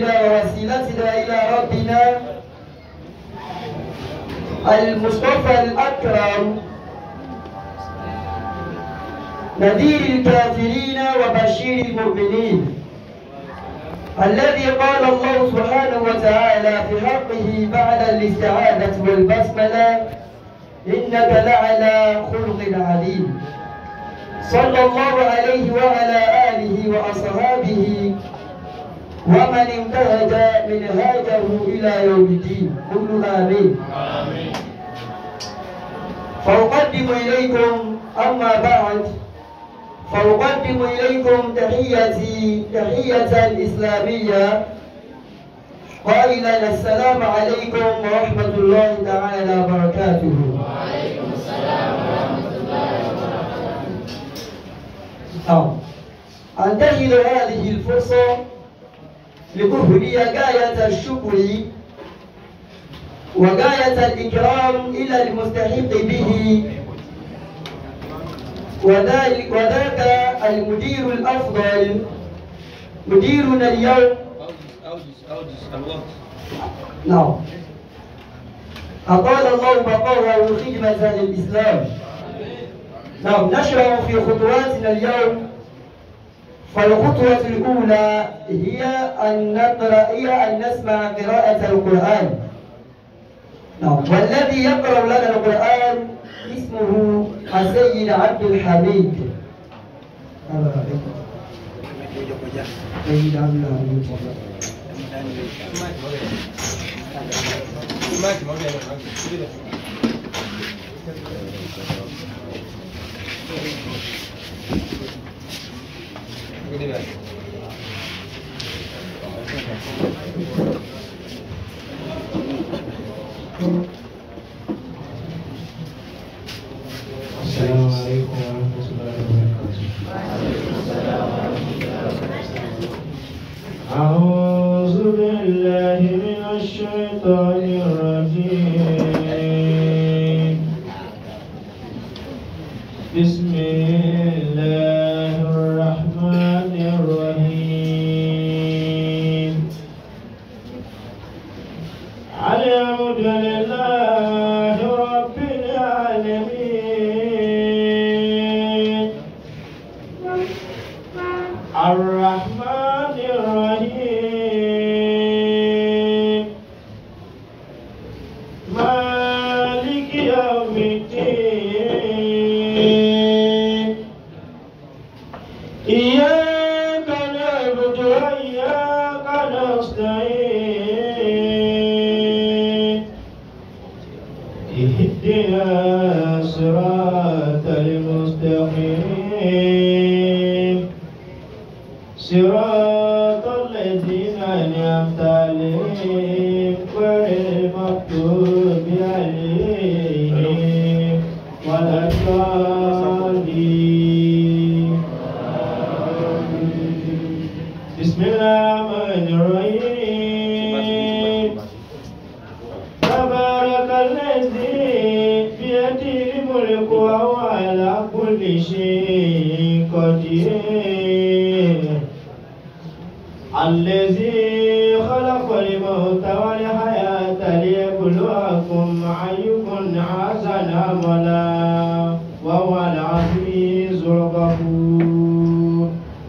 وحبيبنا ووسيلتنا إلى ربنا المصطفى الأكرم نذير الكافرين وبشير المؤمنين الذي قال الله سبحانه وتعالى في حقه بعد الاستعاذة والبسملة إنك لعلى خلق عظيم صلى الله عليه وعلى آله وأصحابه ومن انتهج منهاجه إلى يوم الدين قل آمين آمين فأقدم إليكم أما بعد فأقدم إليكم تحيتي تحية الإسلامية قائلا السلام عليكم ورحمة الله تعالى وبركاته وعليكم السلام ورحمة الله وبركاته نعم أنتهز هذه الفرصة لأهدي غاية الشكر وغاية الإكرام إلى المستحق به وذلك وذاك المدير الأفضل مديرنا اليوم أوجز أوجز الوقت نعم أطال الله بقاءه خدمة للإسلام نعم نشرع في خطواتنا اليوم فالخطوة الأولى هي أن نقرأ هي أن نسمع قراءة القرآن نعم والذي يقرأ لنا القرآن اسمه السيد عبد الحميد سيد عبد الحميد ماشي ما بيعمل السلام عليكم ورحمة الله وبركاته. أعوذ بالله من الشيطان الرجيم بسم الله الرحمن الرحيم الحمد لله رب العالمين الرحمن الرحيم مالك يوم الدين إياك نعبد وإياك نستعين اهدنا صراط المستقيم صراط الذين أنعمت عليهم غير المغضوب عليهم ولا الضالين بسم الله الرحمن الرحيم تبارك الذي بيده الملك وهو على كل شيء قدير الذي خلق الموت والحياة ليبلوكم أيكم أحسن عملا وهو العزيز الغفور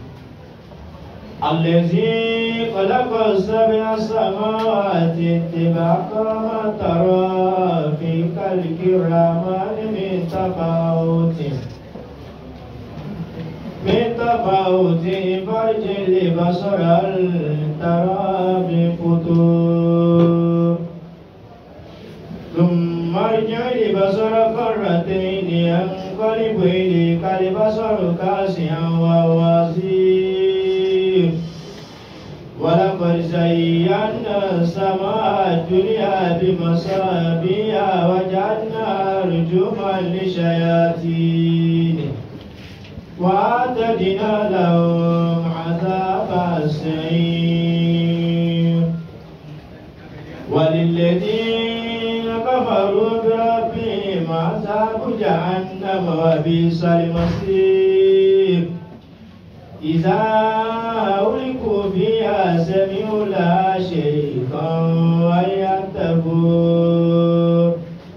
الذي خلق السبع سماوات طباقا ما ترى في خلق الرحمن من تفاوت من تفاوت فرج البصر هل ترى بفتور ثم ارجع البصر كرتين ينقلب إليك البصر كاسيا وهو حسير ولقد زينا السماء الدنيا بمصابيح وجعلنا رجوما للشياطين وأعتدنا لهم عذاب السعير وللذين كفروا بربهم عذاب جهنم وبئس المصير إذا ألقوا فيها سمعوا لها شيخا وينتفور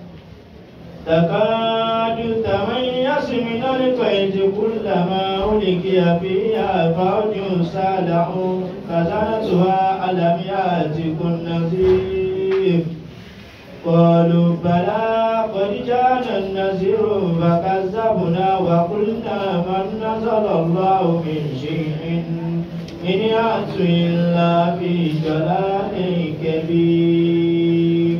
تكاد تميز من الكيد كلما ألقي فيها فوج سالعوا خزنتها ألم يأتكم نذير قالوا بلى قد جاءنا النذير فكذبنا وقلنا من نزل الله من شيء إن يأت إلا في ضلال كبير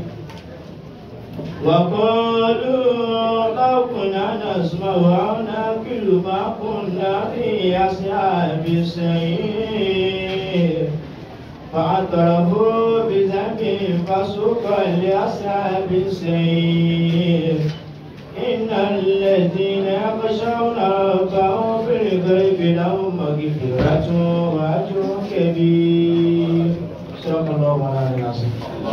وقالوا لو كنا نسمع أو نأكل ما كنا في أصحاب السعير فاعترفوا بذنبهم فسوقا لأصحاب السعير إن الذين يخشون ربهم بالغيب لهم مغفرة وأجر كبير صدق الله مولانا العظيم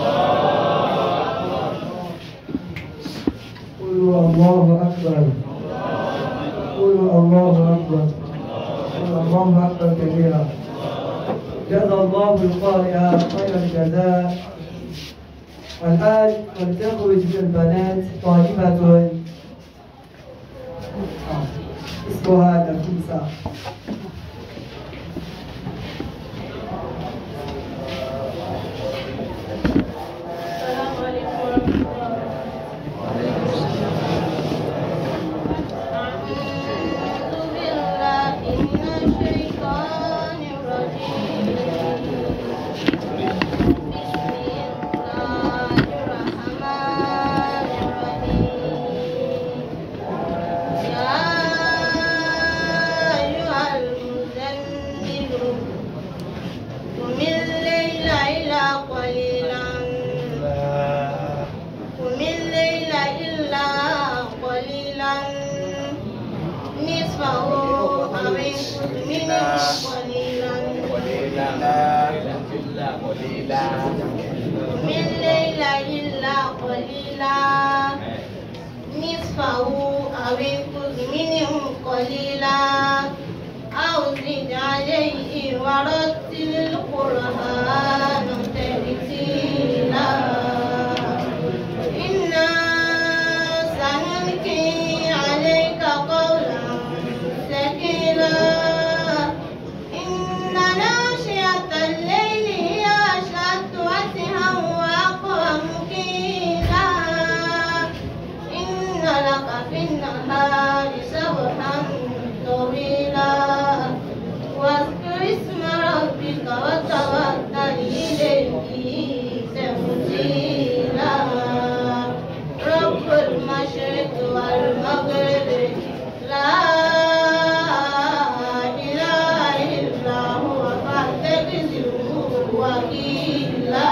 قولوا الله أكبر قولوا الله أكبر قولوا الله أكبر كبيرا جزى الله القارئ خير الجزاء والآن ولتخرج البنات طالبة اسمها نفيسة السلام عليكم ورحمة الله أعوذ بالله من الشيطان الرجيم بسم الله الرحمن الرحيم يا أيها المزمل قم الليل إلا قليلا قم الليل إلا قليلا نصفه أو انقص منه قليلا قم الليل إلا قليلا نصفه أو انقص منه قليلا أو زد عليه ورتل القرآن ترتيلا إنا سنلقي عليك قولا ثقيلا إن ناشئة الليل هي أشد وسعا وأقوم قيلا إن لك في النهار سبحا طويلا واذكر اسم ربك وتوكل إليه تبتيلا رب المشرق والمغرب لا إله إلا هو فاعتبره وكيلا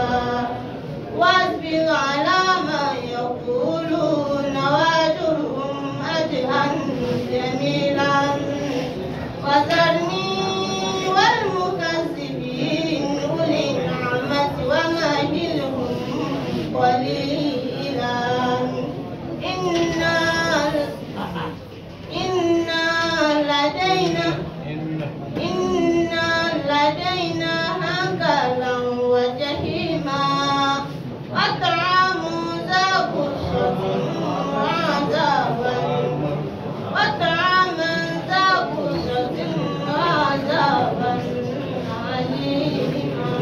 واصبر على ما يقولون واجرهم أجرا جميلا وذرني والمكذبين أولي النعمة ومهلهم قليلا إنا إنا لدينا إنا لدينا هكذا وجحيما وطعام ذا غصة وعذابا وطعاما ذا غصة وعذابا أليما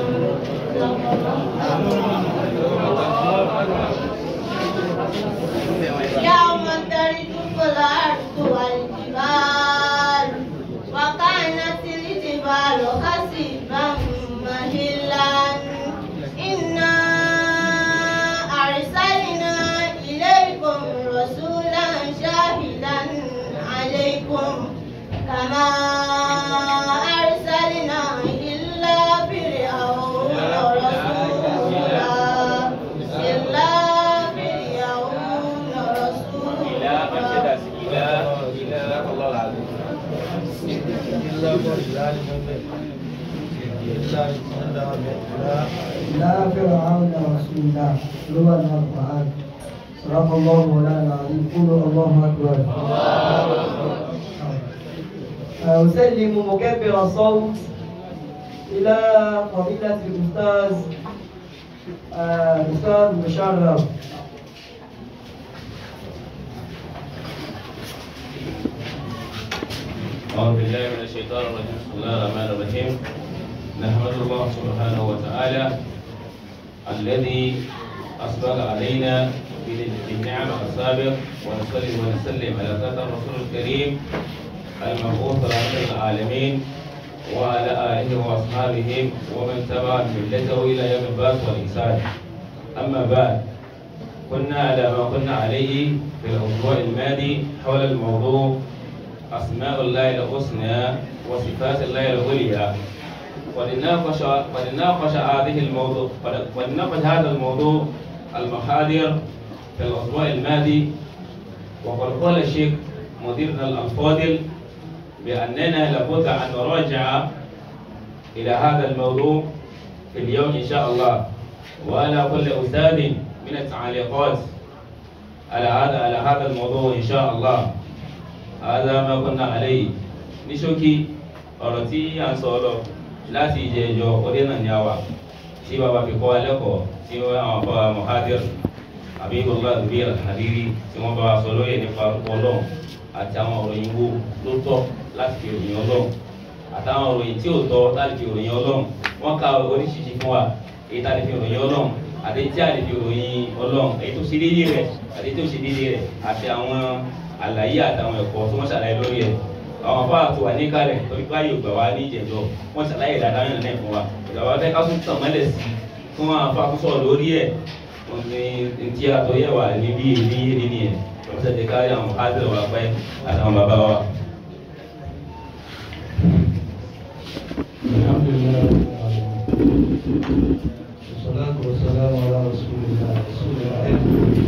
يوم ترجف الأرض والجبال وكانت الجبال خسفا مهلا إنا أرسلنا إليكم رسولا شاهدا عليكم كما أرسلنا إلا فرعون رسولا إلا فرعون رسولا لا فرعون رسولا لغة القرآن صدق الله مولانا العظيم قولوا الله أكبر أسلم مكبر الصوت إلى فضيلة الأستاذ آه، الأستاذ مشرف أعوذ بالله من الشيطان الرجيم بسم الله الرحمن الرحيم نحمد الله سبحانه وتعالى الذي أسبق علينا بالنعم السابق ونصلي ونسلم على ذات الرسول الكريم المبعوث رحمة العالمين وعلى آله وأصحابه ومن تبع ملته إلى يوم البعث والإحسان أما بعد كنا على ما كنا عليه في الأسبوع الماضي حول الموضوع أسماء الله الحسنى وصفات الله العليا ولنناقش ولنناقش هذه الموضوع ولنناقش هذا الموضوع المحاضر في الأسبوع الماضي وقد قال الشيخ مديرنا الفاضل بأننا لابد أن نراجع إلى هذا الموضوع في اليوم إن شاء الله وعلى كل أستاذ من التعليقات على هذا على هذا الموضوع إن شاء الله هذا ما كنا عليه ní ṣókí ọ̀rọ̀ tí à ń sọ lọ láti ìjẹ́jọ́ ọdẹ náà ní àwà tí bàbá fi kọ́ wa lẹ́kọ̀ọ́ tí wọ́n àwọn afọ mohadir abibullah zubir alhariri tí wọ́n bá wa sọ lóye nípa orúkọ ọlọ́run àti àwọn òròyìn wo ló tọ́ láti fi ròyìn ọlọ́run àtàwọn òròyìn tí ò tọ́ láti fi ròyìn ọlọ́run wọ́n ka oríṣiríṣi fún wa èyí tá a lè fi ròyìn ọlọ́run àti tí a lè fi ròyìn ọlọ́run èyí tó ṣe déédéé rẹ̀ àti tí ò ṣe déédéé rẹ̀ àti àwọn àlàyé àtàwọn ẹ̀kọ́ tí wọ́n ṣàlàyé lórí ẹ̀ àwọn afọ àti wà ní kálẹ̀ torí pé ayò gbà wá ní ìjẹ̀jọ́ wọ́n ṣàlàyé dáadáa yẹn náà fún wa ìjọba fẹ́ ká tún tàn mọ́lẹ̀ sí i fún àwọn afọ àkóso lórí ẹ̀ wọ́n ní ti àtọ́yẹ̀ wà ní bí èmi èmi nìyẹn wọ́n ṣe ti kárí àwọn ádùn wa pẹ́ àtàwọn bàbá wa. الحمد لله رب العالمين والصلاة والسلام على رسول الله رسول العلم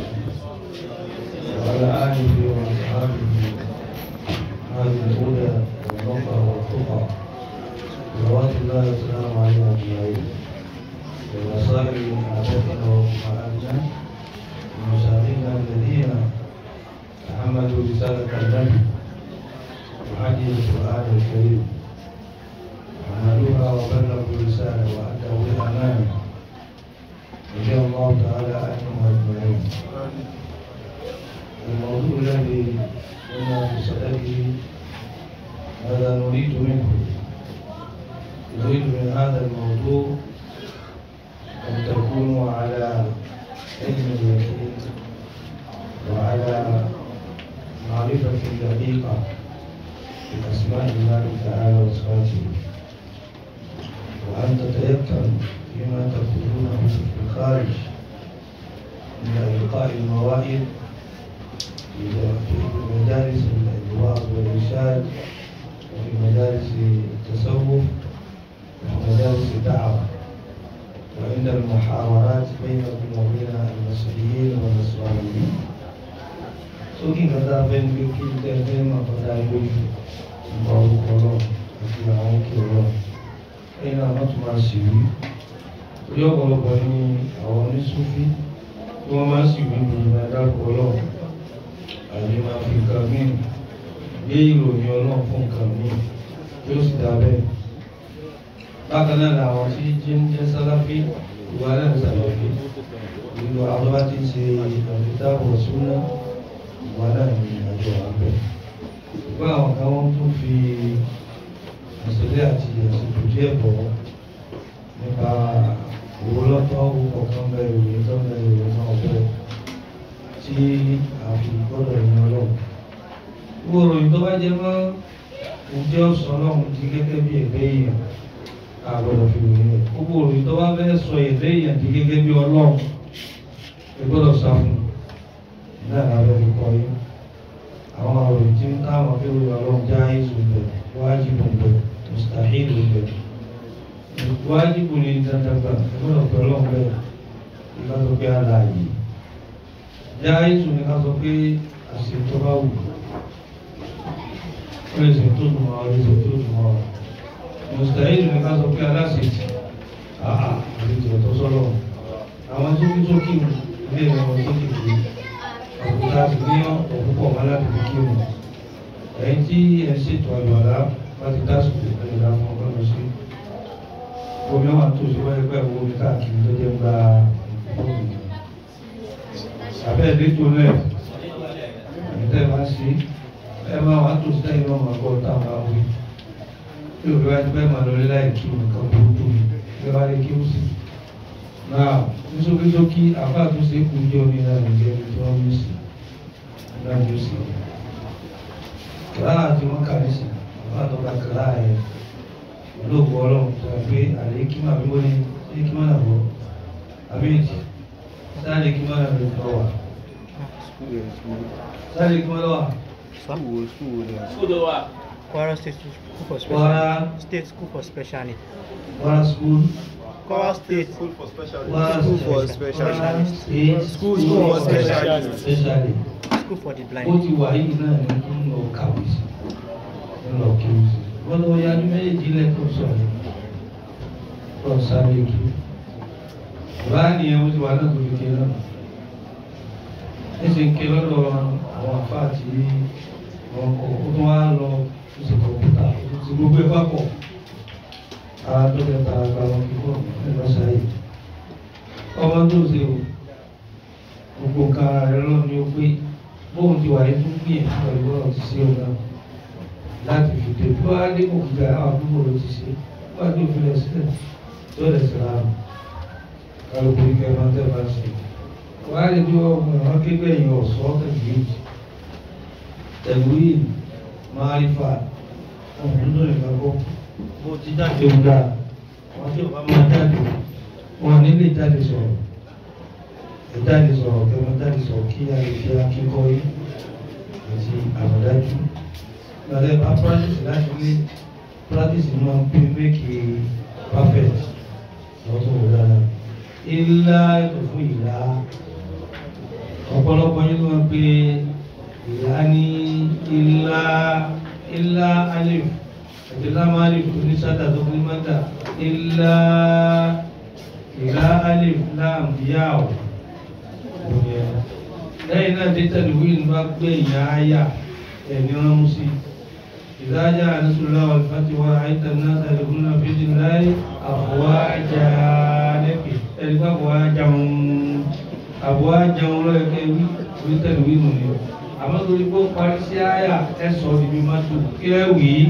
وعلى آله وأصحابه هذه الهدى والنصر والتقى صلوات الله وسلامه عليه أجمعين ومصائر أعدادنا وأمهاتنا ومشايخنا الذين تحملوا رسالة النبي وهدي القرآن الكريم عملوها وبلغوا الرسالة وأدوا الأمانة رضي الله تعالى عنهم أجمعين الموضوع الذي كنا في صدده ماذا نريد منه نريد من هذا الموضوع أن تكونوا على علم اليقين وعلى معرفة دقيقة بأسماء الله تعالى وصفاته وأن تتيقن فيما تقولونه في الخارج من إلقاء المواعظ في مجالس الوعظ والإرشاد وفي مجالس التصوف وفي مجالس الدعوة وعند المحاورات بينكم وبين المسيحيين والنصرانيين sókè kata fẹ́ ní pé kí tẹ́ fẹ́ máa kọjá lójú nípa orúkọ náà àti àwọn òkè náà ẹ̀yin náà wọ́n tún máa sì wí torí ọ̀pọ̀lọpọ̀ ní àwọn oníṣúfí tí wọ́n máa sì wí ní ìdádàpọ̀ náà àbí máa fi nǹkan míì gbé ìròyìn ọlọ́run fún nǹkan míì tí ó sì dá bẹ́ẹ̀. bákan náà làwọn tí jẹ́ ń jẹ́ sáláfí ìwà náà sàlàfí nínú àwọn bá ti ṣe àbítábọ̀ súná ìwà náà ní àjọ àbẹ̀. ṣùgbọ́n àwọn kan wọ́n tún fi àṣẹlẹ̀ àti àṣepò díẹ̀ bọ̀ nípa owó lọ́tọ́ owó kọ̀ọ̀kan bẹ́ẹ̀ ìròyìn tó ń bẹ ìròyìn náà bẹ́ẹ̀ tí a fi gbọ́dọ̀ ní ọlọ́run. Gbogbo ìròyìn tó bá jẹ mọ́ ǹjẹ́ ó sọ ọlọ́run di gẹ́gẹ́ bí ẹ̀gbẹ́ èèyàn a gbọ́dọ̀ fi ròyìn rẹ̀. Gbogbo ìròyìn tó bá fẹ́ sọ ẹ̀gbẹ́ èèyàn di gẹ́gẹ́ bí ọlọ́run ẹ gbọ́dọ̀ sá fún un. Náà la fẹ́ fi kọ́ yín. Àwọn ìròyìn tí ń táwọn fi ròyìn ọlọ́run já ìzù bẹ̀, wájibù bẹ̀, mùsàhílù bẹ̀. Wájibù ni dandan gbà, ẹ gbọ́dọ̀ pẹ̀ ọlọ́run bẹ̀. Ìgbà tó pé àlàyé jáìsù ní ká sọ pé àṣẹ tó bá wù ó lè ṣe tó dùn ọ́ lè ṣe tó dùn ọ́ mùsùlùmí ní ká sọ pé aláṣẹjì àhà àlejò tó sọ̀rọ̀ àwọn tó kí tó kí ilé ìwọ̀n tó kí kí àbùkà sì ní ọ̀pọ̀ púpọ̀ wọn láti fi kí wọn ẹ̀yìn tí ẹ ṣètò àyọ̀lá láti dásìkò ẹ̀yọ̀lá fún ọgbọ́n sí omi wà tó ṣe wáyé pẹ́ owó mi káàkiri tó jẹ́ gba fóònù abẹ́ ìdíjọ lẹ̀ ìtẹ́ máa ṣe ẹ máa wà tó ṣe ìwọ̀n máa gbọ́ táwọn àwọn wí tí òbí wá ti bẹ́ẹ̀ máa lọ láì kí nǹkan burúkú ni ẹ bá lè kí ó sì náà nísókísókí àbá tó ṣe kú jẹ́ omi náà nìjẹ́ ibi tí wọ́n mú sí náà ló sì kìláà tí wọ́n kà ní sí àbá tó ka kìláà yẹn olóògùn ọlọ́run tó wà pé àlékímà bí wọ́n ní àlékímà náà bọ̀ àbíyèjì sáà àlékímà náà ló tọ́ wà sáà àlékímà náà wà. School, school, yeah. School wa. Kwara State School for Special Kwara. State School for Special Needs. Kwara school Kwara State Kwara School for Kwara Special State School for Special Special School for the ó Blind. ti wà yìí náà ní kí n lọ kàwé sí n lọ kí o sí wọ́n lọ ya ní méjì lẹ́kọ̀ọ́ sọ̀rọ̀ lọ sáré kí báà nìyẹn ó ti wà náà tó fi ké náà ẹsẹ̀ ń ké lọ́dọ̀ àwọn àfáà tí wọ́n kọ́ ó tún wá lọ ó sì kọ̀ọ̀pútà ó ti gbogbo ẹ̀ papọ̀ ara tó kẹta àgbà wọn kíkọ́ ẹ̀ lọ sáyé ọmọ tó ṣe o gbogbo nǹkan ara rẹ lọ ni ó pé bóun ti wà ní tó gbìyànjú pẹ̀lú ọ̀rọ̀ ti ṣe ọ̀gá láti fìdí bí wọ́n á dé kò gbà àwọn àdúgbò ló ti ṣe wọ́n á dé òfin rẹ̀ sílẹ̀ tó lẹ̀ sí ra kálukú ní kẹfà tẹ́ bá ṣe wọ́n á lè bí ọmọ àwọn kékeré yìí ọ̀ṣọ́ tẹ̀gbìyànjú tẹ̀gbìyànjú máa rí fà ọmọ nínú ìgbàgbọ́ bó ti jáde ń dà wọ́n tí ò bá máa jáde wọn nílé jáde sọ̀rọ̀ ìjáde sọ̀rọ̀ kẹmọ́ jáde sọ̀rọ̀ kí a lè fi akíkọ́ yìí àti àmọ̀dájú gbàdẹ́ bá practice láti lé practice máa ń pè mékì perfect lọ́tún wò dára ilá ètò fún ìlà ọ̀pọ̀lọpọ̀ yín ló máa ń pè ìlà ní ilá ilá alif àti lámàlì oníṣàdá tó kún mọ́tà ilá ìlà alif lam yáwó lẹ́yìn náà dé tẹ̀lifíìn bá gbé ìyá ayà ẹ̀mí wọn mú sí ìdájà àdúsùlá ọ̀lùfàtí wa àìtàn náà tẹ̀lifíìn náà fíjì láì àfọwájà lẹ́pẹ̀ ẹ̀ríkà àfọwájà ń àfọwájà ń lọ́yẹ̀ kẹ́ wí wí tẹ̀lifíìn nù ni àmọ́ torí pé ó parí sí àyà ẹ̀ sọ ibi má tó kí ẹ wì í.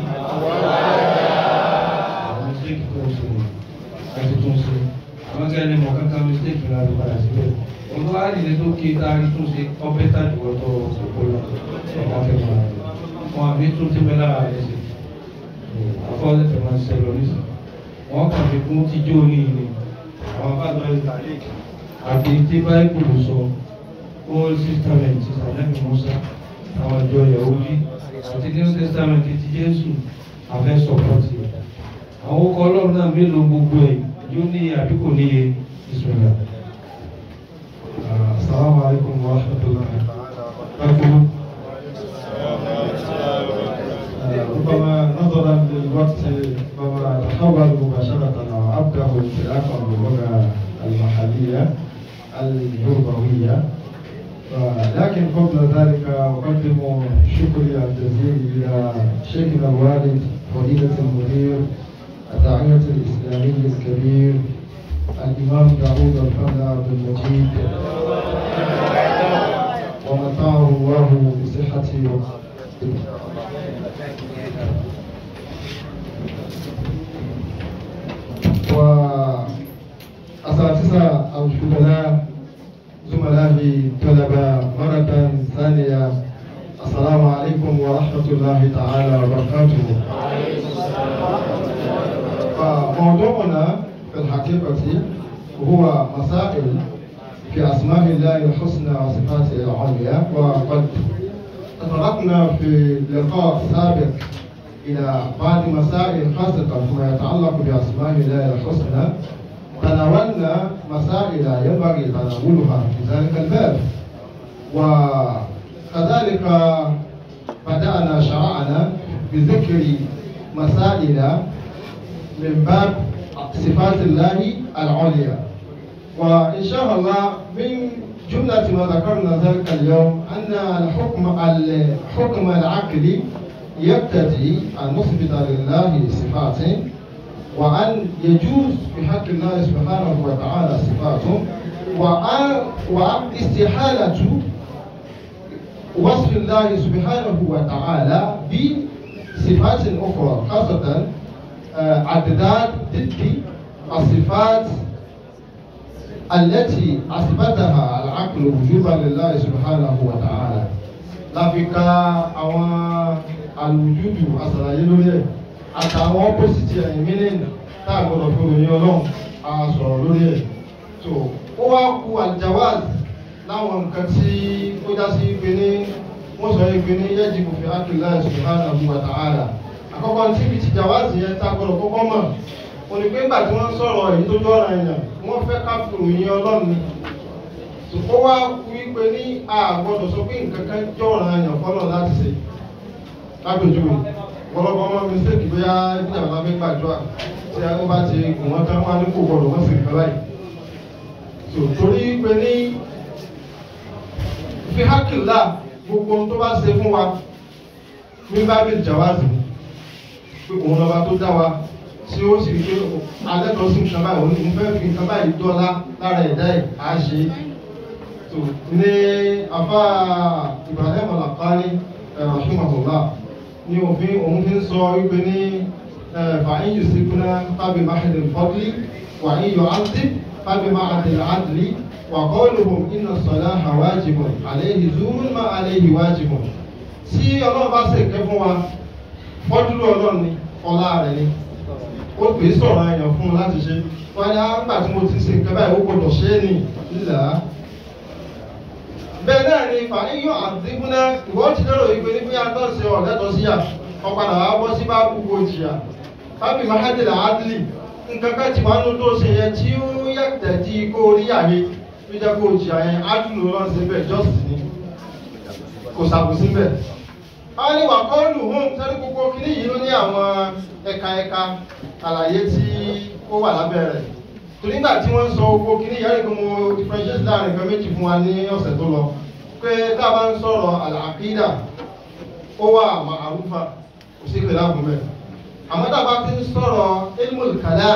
àwọn mistake tó ń ṣe ẹ̀ ti tún ṣe àwọn kẹ́ni mọ̀ kankan mistake la ló padà síbẹ̀ olùwà àdìsẹ tó ké taari tó ṣe ọbẹ̀ tàbí wọ́tọ̀ òkú lọ ọ̀gá kẹfà wọn àbí tó ti bẹ́ lára rẹ̀ sí àfọwọ́sẹ̀ tẹ̀ máa ṣẹlẹ̀ oníṣẹ́ wọn kàn fi kún tíjó ní ilé àwọn bàbá ìtàlẹ̀ àti tí báyìí sọ old testament ti sàlẹ́mì musa àwọn ìjọ yahudi àti new testament ti jésù àfẹ́ sọ̀pọ̀tì àwọn ọkọ̀ ọlọ́run náà mélòó gbogbo ẹ̀ yóò ní àbíkò níye ìṣúná. السلام عليكم ورحمة الله وبركاته ربما نظرا للوقت ربما أتحول مباشرة وأبدأ انطلاقا باللغة المحلية اليوروبية لكن قبل ذلك أقدم شكري الجزيل إلى شيخنا الوالد فضيلة المدير الداعية الإسلامي الكبير الإمام داوود الفضل عبد المجيد ومتعه الله بصحة وأساتذة أو شغلاء زملائي طلبة مرة ثانية السلام عليكم ورحمة الله تعالى وبركاته فموضوعنا في الحقيقة هو مسائل في أسماء الله الحسنى وصفاته العليا وقد تطرقنا في لقاء سابق إلى بعض مسائل خاصة فيما يتعلق بأسماء الله الحسنى تناولنا مسائل ينبغي تناولها في ذلك الباب وكذلك بدأنا شرعنا بذكر مسائل من باب صفات الله العليا وإن شاء الله من جملة ما ذكرنا ذلك اليوم أن الحكم الحكم العقلي يقتضي أن نثبت لله صفات وأن يجوز في حق الله سبحانه وتعالى صفاته وأن واستحالة وصف الله سبحانه وتعالى بصفات أخرى خاصة آه، عددات ضد الصفات التي أثبتها العقل وجوبا لله سبحانه وتعالى láfíkà àwọn alùjújù àṣàlàyé lórí ẹ̀ àtàwọn opposite ẹ̀ meaning tá a gbọdọ̀ fi ròyìn ọlọ́run a sọ̀rọ̀ lórí ẹ̀ so ó wá ku aljawaz láwọn nǹkan tí ó já sí pé ní wọ́n sọ yìí pé ní yẹ́jì kò fi ákìlá subhanahu wa ta'ala àkọ́kọ́ tí ibi ti jawaz yẹn tá a gbọdọ̀ kọ́kọ́ mọ̀ òní pé nígbà tí wọ́n sọ̀rọ̀ èyí tó jọ́ra èèyàn wọ́n fẹ́ ká fi ròyìn ọlọ́run ni ó wá wípé ní àgbọ̀dọ̀ sọ pé nǹkan kan jọ̀ràn àyàn fọ́lọ̀ láti ṣe lápèjúwe ọ̀pọ̀lọpọ̀ ọmọ mistake bóyá bí àwọn abẹ́ gbàdúrà tí wọ́n bá ti gùn wọ́n tán wá ní kò gbọdọ̀ wọ́n sì nǹkan báyìí so torí pé ní fi hákìlá gbogbo ohun tó bá ṣe fún wa ní bábìlì jàwáàzì pé òun lọ́ba tó dá wa tí ó sì rí pé alẹ́ kan sí nǹkan báyìí òun fẹ́ fi nǹkan báyìí dọ́lá lára ẹ̀dá ẹ̀ á ṣe é so ní afa ibrahim alakari rahimahullah ní òfin òun fi ń sọ wípé ní fàáyín yìí síkúná fábí mahadi fọdlì wàáyín yóò áńtí fábí mahadi adli wà kọ́ọ̀lùhùn iná sọ̀lá àwájibùn àléhì zúrún má àléhì wájibùn tí ọlọ́run bá sì kẹ́ fún wa fọ́dúrú ọlọ́run ni ọlá rẹ̀ ni ó pè é sọ̀rọ̀ àyàn fún un láti ṣe wọ́n á nígbà tí mo ti ṣe nǹkan báyìí ó gbọ́dọ̀ ṣe é nì nílà á bẹ́ẹ̀ náà ni fàáyọ̀ àdìgúnná ìwọ́n ti lérò wípé ní bí atọ́sí ọ̀lẹ́tọ̀ sí à ọ̀padà wá bọ́ sí bá gbogbo jìyà fábì mahadìlá adìlì nǹkan kan ti wà nínú tó ṣe yẹn tí ó yàtẹ̀ tí kó rí àyè tó jẹ́ kó jìyà yẹn adìlù lọ́n sí bẹ́ẹ̀ jọ́sì ni kò sàbùsí bẹ́ẹ̀. a ní wà kọ́ọ̀lù hùn sẹ́ni gbogbo kìíní yìí ló ní àwọn ẹ̀ka ẹ̀ka àlàyé tí ó wà lábẹ́ rẹ̀ torí nígbà tí wọ́n ń sọ owó kìíní yẹn nìkan mo differentiate láàrin nǹkan méjì fún wa ní ọ̀sẹ̀ tó lọ pé tá a bá ń sọ̀rọ̀ àlàkídà ó wà màrúfà kò sí ìpè láàbùn bẹ́ẹ̀ àmọ́ tá a bá ti ń sọ̀rọ̀ ilmul kalam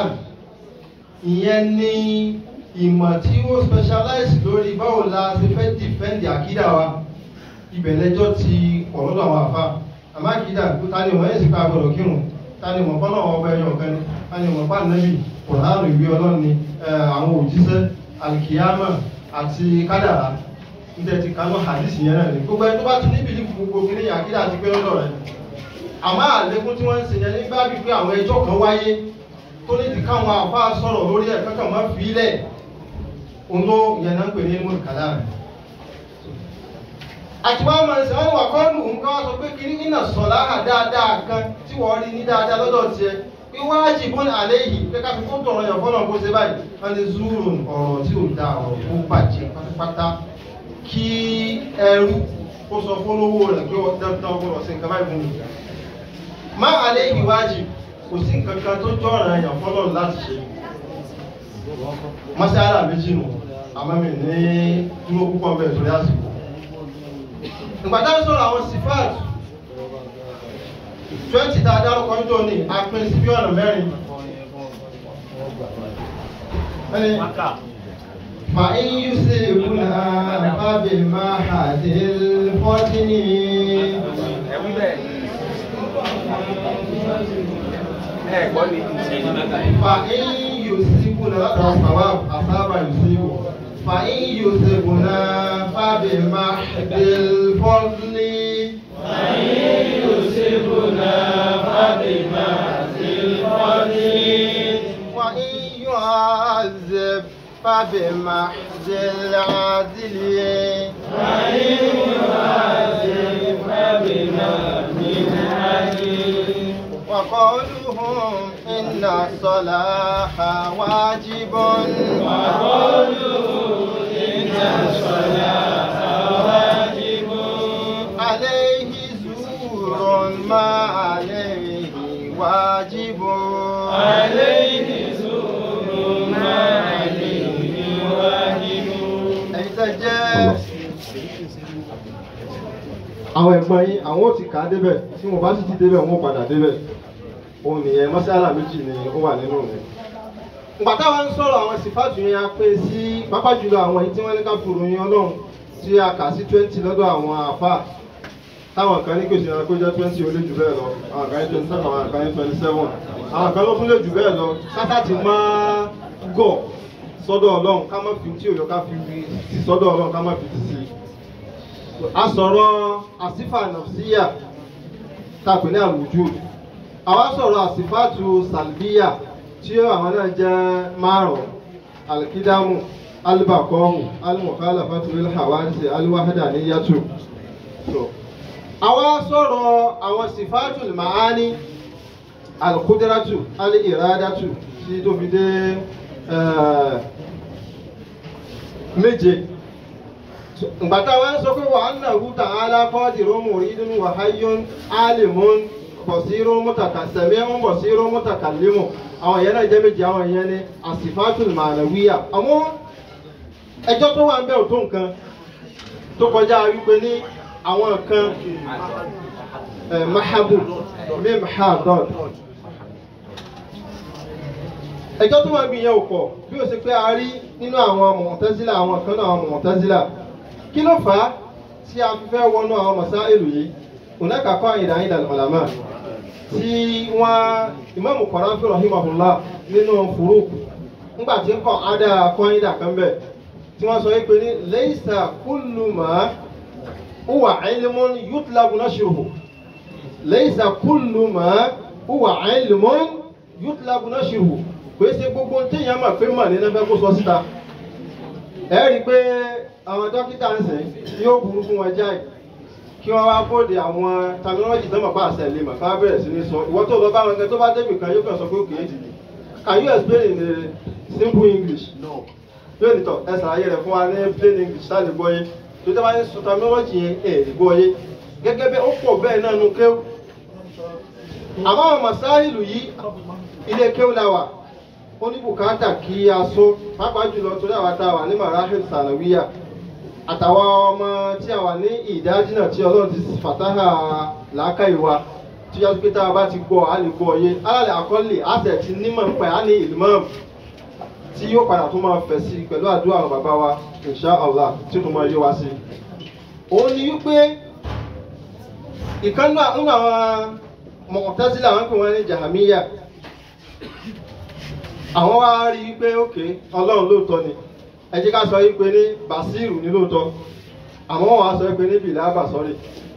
ìyẹn ní ìmọ̀ tí ó specialize lórí báwo la ṣe fẹ́ defend àkídà wa ibẹ̀ lẹ́jọ́ ti pọ̀ lọ́dọ̀ àwọn àfa àmọ́ àkídà ta ni wọ́n yẹn sì ká gbọ́dọ̀ kírun ta ni wọ́n fọ́nà ọba ẹ̀yọ̀ kan ni ta ni wọ́n bá nẹ́bì kòránù ìwé ọlọ́run ni àwọn òjíṣẹ́ alikiyama àti kádàrá níta ti kanú hadith yẹn náà ni gbogbo ẹni tó bá ti níbi ní gbogbo kí ní àkídà àti pé lọ́dọ̀ rẹ̀ àmọ́ àlékún tí wọ́n ń ṣe yẹn nígbà bíi pé àwọn ẹjọ́ kan wáyé tó ní ti káwọn àfa sọ̀rọ̀ lórí ẹ̀ kankan máa fi ilẹ̀ òun ló yẹn náà ń pè ní ilmul kalam àti wọn máa ń sọ wọn wà kọ́ọ̀lù nǹkan wá sọ pé kí ní iná sọ̀lá dáadáa kan tí wọ́n rí ní dáadáa lọ́dọ̀ tiẹ̀ pé wájibun alayhi pé ká fi kó tọrọ yàn fọlọ́n kó ṣe báyìí wọ́n ní zurun ọ̀rọ̀ tí ò da ọ̀rọ̀ tó bàjẹ́ pátápátá kí ẹrú kó sọ fọlọ́wọ́ rẹ̀ pé wọ́n dandan gbọ́dọ̀ sí nǹkan báyìí fún mi. má alayhi wájib kò sí nǹkan kan tó jọ̀ràn yàn fọlọ́n láti ṣe. mọ́sálà méjì nù àmọ́ mi ní dúró púpọ̀ bẹ́ẹ̀ torí àsìkò. ìgbà táwọn sọ̀rọ̀ àwọn sífáàtì twenty tá a dárúkọ ń jọ ní apin sí bí ọ̀nà mẹ́rin. فإن يصيبنا فبمحض الفتن فإن يصيبنا الصواب أصاب يصيب فإن يصيبنا فبمحض الفضل فإن يصبنا فبمحض الفضل وإن يعذب فبمحض العدل وإن يعذب فبمحض العدل وقولهم إن الصلاح واجب وقولوا إن الصلاة واجب عليه زور ما عليه واجب عليه زور ما عليه واجب ẹ̀yin tẹ́ jẹ́ àwọn ẹ̀gbọ́n yín àwọn ò ti kà á débẹ̀ tí wọ́n bá sì ti débẹ̀ wọ́n padà débẹ̀ òun nìyẹn mọ́sálà méjì ni ó wà nínú rẹ̀ ìgbà táwa ń sọ̀rọ̀ àwọn sífàtù yẹn a pín sí pápá jùlọ àwọn èyí tí wọ́n ní ká fòrò yín ọlọ́run tí a kà sí twenty lọ́dọ̀ àwọn àfà táwọn kan ní kò sí ẹranko jẹ́ twenty ó lé jù bẹ́ẹ̀ lọ àwọn kan ní twenty seven àwọn kan ní twenty seven àwọn kan ló fún lé jù bẹ́ẹ̀ lọ sátá ti máa gọ̀ sọ́dọ̀ ọlọ́run ká má fi tí òyò ká fi sí sọ́dọ̀ ọlọ́run ká má fi ti sí. a sọ̀rọ̀ àsífà nàfsíyà tá a pè ní àwùjọ àwa sọ̀rọ̀ àsífàtù sàlbíyà tí àwọn náà jẹ́ márùn-ún alikidamu alibakọ́hù alimọ̀kálàfàtù ilhàwádìí aliwahadaniyatu. So, àwa sọ̀rọ̀ àwọn sífàtù màání alikudiratu aliiradatu tí tó fi dé méje ngbàtà wa ń sọ pé wà á nà hu ta'ala qadirun muridun wa hayyun alimun basirun mutakasami'un basirun mutakallimun àwọn yẹn náà jẹ́ méje àwọn yẹn ní asifatul ma'nawiyya àmọ́ ẹjọ́ tó wà ń bẹ̀ ò tó nǹkan tó kọjá wípé ní àwọn kan mahabu mim ha dot ẹjọ́ tó wà bí yẹn ò pọ̀ bí ó ṣe pé a rí nínú àwọn Mu'tazila àwọn kan náà àwọn Mu'tazila kí ló fà á tí a fi fẹ́ wọnú àwọn masáìlú yìí hunaka qa'ida 'inda al-ulama tí wọ́n Imam Qarafi rahimahullah nínú Furuq ńgbà tí ń kọ́ ada qa'ida kan bẹ̀ tí wọ́n sọ pé ní laysa kullu ma huwa 'ilmun yutlabu nashruhu laysa kullu ma huwa 'ilmun yutlabu nashruhu pé ṣe gbogbo téèyàn mọ̀ pé mọ̀ nínú fẹ́ kó sọ síta ẹ rí i pé àwọn dókítà ń sìn yóò burú fún wọn jáì kí wọ́n wá bóde àwọn terminology tó mọ̀ pa àṣẹ lè mọ̀ ká bẹ̀rẹ̀ sí ní sọ ìwọ́n tó lọ bá wọn gẹ́gẹ́ tó bá débi kan yóò kàn sọ pé òkè èjì can you explain in a simple English no yóò nìtọ̀ ẹ ṣàlàyé rẹ̀ fún wa ní plain English tá lè gbọ́ yé tó tẹ́ bá ní sọ terminology yẹn ẹ̀ lè gbọ́ yé gẹ́gẹ́ bí ó pọ̀ bẹ́ẹ̀ náà nu kéwù àmọ́ àwọn masáìlù yìí ilé kéwù la wà ó ní bùkátà kí a sọ pàápàá jùlọ torí àwa tá a wà ní marahil sanawiya àtàwọn ọmọ tí a wà ní ìdájí náà tí ọlọ́run ti fàtáhà làákàyè wa tí yá pé tá a bá ti gbọ́ a lè gbọ́ yé alálẹ̀ àkọọ́lẹ̀ àṣẹ ti nímọ̀ ń pẹ́ á ní ìlúmọ̀ tí yóò padà tó máa fẹ̀ sí pẹ̀lú àdúrà àwọn bàbá wa insha Allah tí ó tó máa yé wa sí. òun ni wípé ìkànnì àwọn Mu'tazila àwọn pè wọ́n ní jahamiya àwọn wá rí i pé òkè ọlọ́run lóòótọ́ ni ẹ jẹ́ ká sọ yí pé ní basiru ní lóòótọ́ àmọ́ wọ́n á sọ pé ní bìlà basọ́rì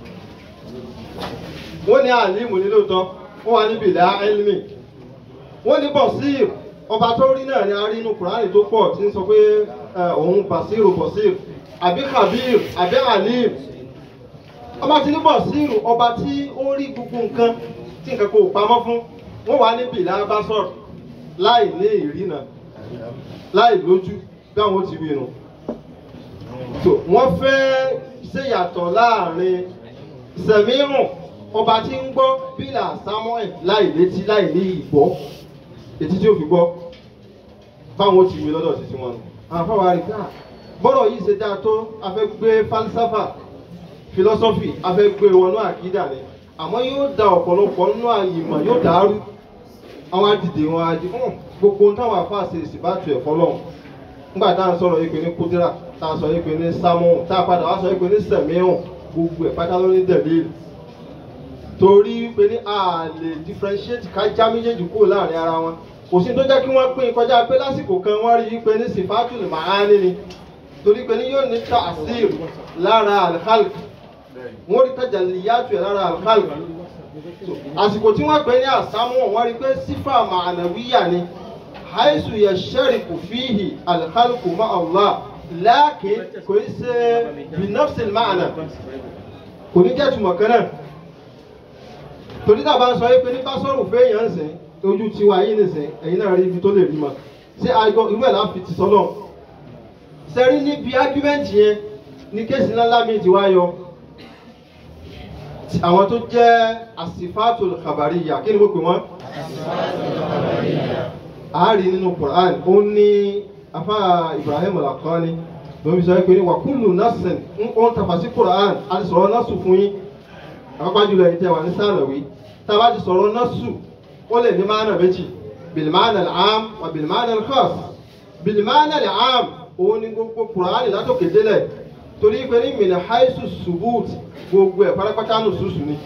wọ́n ní alimu ní lóòótọ́ wọ́n wá ní bìlà elmi wọ́n ní bọ̀sír ọba tó rí náà ni a rí inú kùránì tó pọ̀ tí ń sọ pé òun basiru bọ̀sír àbí kabir àbí alim ọba tí ní bọ̀sír ọba tí ó rí gbogbo nǹkan tí nǹkan kò pamọ́ fún wọ́n wá ní bìlà basọ́rì láì ní ìrìnà láì lójú bí àwọn ti wí nu. so wọ́n fẹ́ ṣèyàtọ̀ láàrin sẹ̀mírùn ọba tí ń gbọ́ bílà samuel láì létí láì ní ìgbọ́ etí tí ó fi gbọ́ báwọn ti wí lọ́dọ̀ títí wọn. àwọn afáwọn àríkà bọ́rọ̀ yìí ṣe dáa tó a fẹ́ gbé falsafa philosophy a fẹ́ gbé wọnú àkídà ni àmọ́ yóò da ọ̀pọ̀lọpọ̀ nínú àyìnbó yóò dàrú àwọn adìde wọn adi hàn gbogbo ohun táwọn afáàṣe ìsìbátù ẹ̀fọ́ lọ́hùn nígbà tá à ń sọ̀rọ̀ yìí pé ní kúdírà tá à ń sọ yìí pé ní sámúhùn tá a padà wá sọ yìí pé ní sẹ̀míhùn gbogbo ẹ̀ pátá ló ní dẹ̀líìlì torí pé ní a lè differentiate ká já méjèèjì kúrò láàrin ara wọn kò sí tó jẹ́ kí wọ́n pín kọjá pé lásìkò kan wọ́n rí i pé ní sìfátù lè máa ní ni torí pé ní yóò ní ta'sir lára al-khalq wọ́n rí tajalliyatu ẹ̀ lára al-khalq àsìkò tí wọ́n pè ní àsámú wọ́n rí pé sífà ma'anawiya ni haisu yashariku fihi alhalku ma Allah láàkì kò í ṣe binafsil ma'ana kò ní jẹ́ túmọ̀ kan náà torí tàbá ń sọ yìí pé ní bá sọ̀rọ̀ fẹ́ èèyàn ń sìn ojú tiwa yìí nìsín ẹ̀yin náà rí ibi tó lè rí ma ṣé àgọ́ irú ẹ̀ láfi ti sọ́lọ̀ sẹ́rí níbi ágúmẹ́ǹtì yẹn ní kéèsì ńlá mi ti wá yọ àwọn tó jẹ́ àsìfáàtò kàbàríyà kí ni mo pè wọ́n. àárí nínú Quran ó ní afá Ibrahim Al-Haqqani lórí sọ pé ní wàkúlù nasin ń ó ń tàfà sí Quran a ti sọ̀rọ̀ nasu fún yín àpapọ̀ jùlọ ẹ̀yin tẹ́ wà ní sàlẹ̀wé tá a bá ti sọ̀rọ̀ nasu ó lè ní máàna méjì bìlìmáàna àm wà bìlìmáàna khas bìlìmáàna àm òun ni gbogbo kùránì látòkè délẹ̀ torí pé ní mìíràn haisu subut gbogbo ẹ̀ pátápátá nù sùsù ni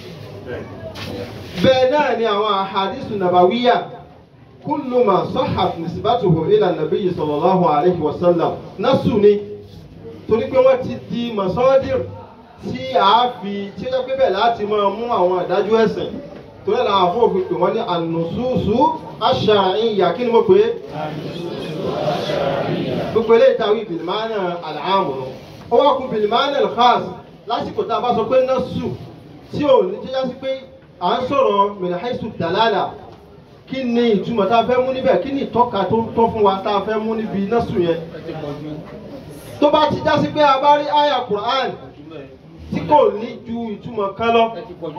bẹ́ẹ̀ náà ni àwọn àhàdísù nàbàwíyà kullu ma sahhat nisbatuhu ila nabiyyi sallallahu alayhi wa sallam nasu ni torí pé wọ́n ti di masadir tí a fi tí ó jẹ́ pé bẹ́ẹ̀ láti máa mú àwọn ìdájọ́ ẹ̀sìn torí àwọn afọ́òfin pè wọ́n ní ànùsùsù ash-shar'iyya kí ni mo pè é gbogbo eléyìí táwí bìlìmánà àlàámù ó wá kú bìlìmánà al-khas lásìkò tá a bá sọ pé nasu tí ò ní jẹ́já sí pé à ń sọ̀rọ̀ min haythu dalala kí ni ìtumọ̀ tá a fẹ́ mú níbẹ̀ kí ni ìtọ́ka tó ń tọ́ fún wa tá a fẹ́ mú níbi násù yẹn tó bá ti já sí pé a bá rí àyà Qur'an tí kò ní ju ìtumọ̀ kan lọ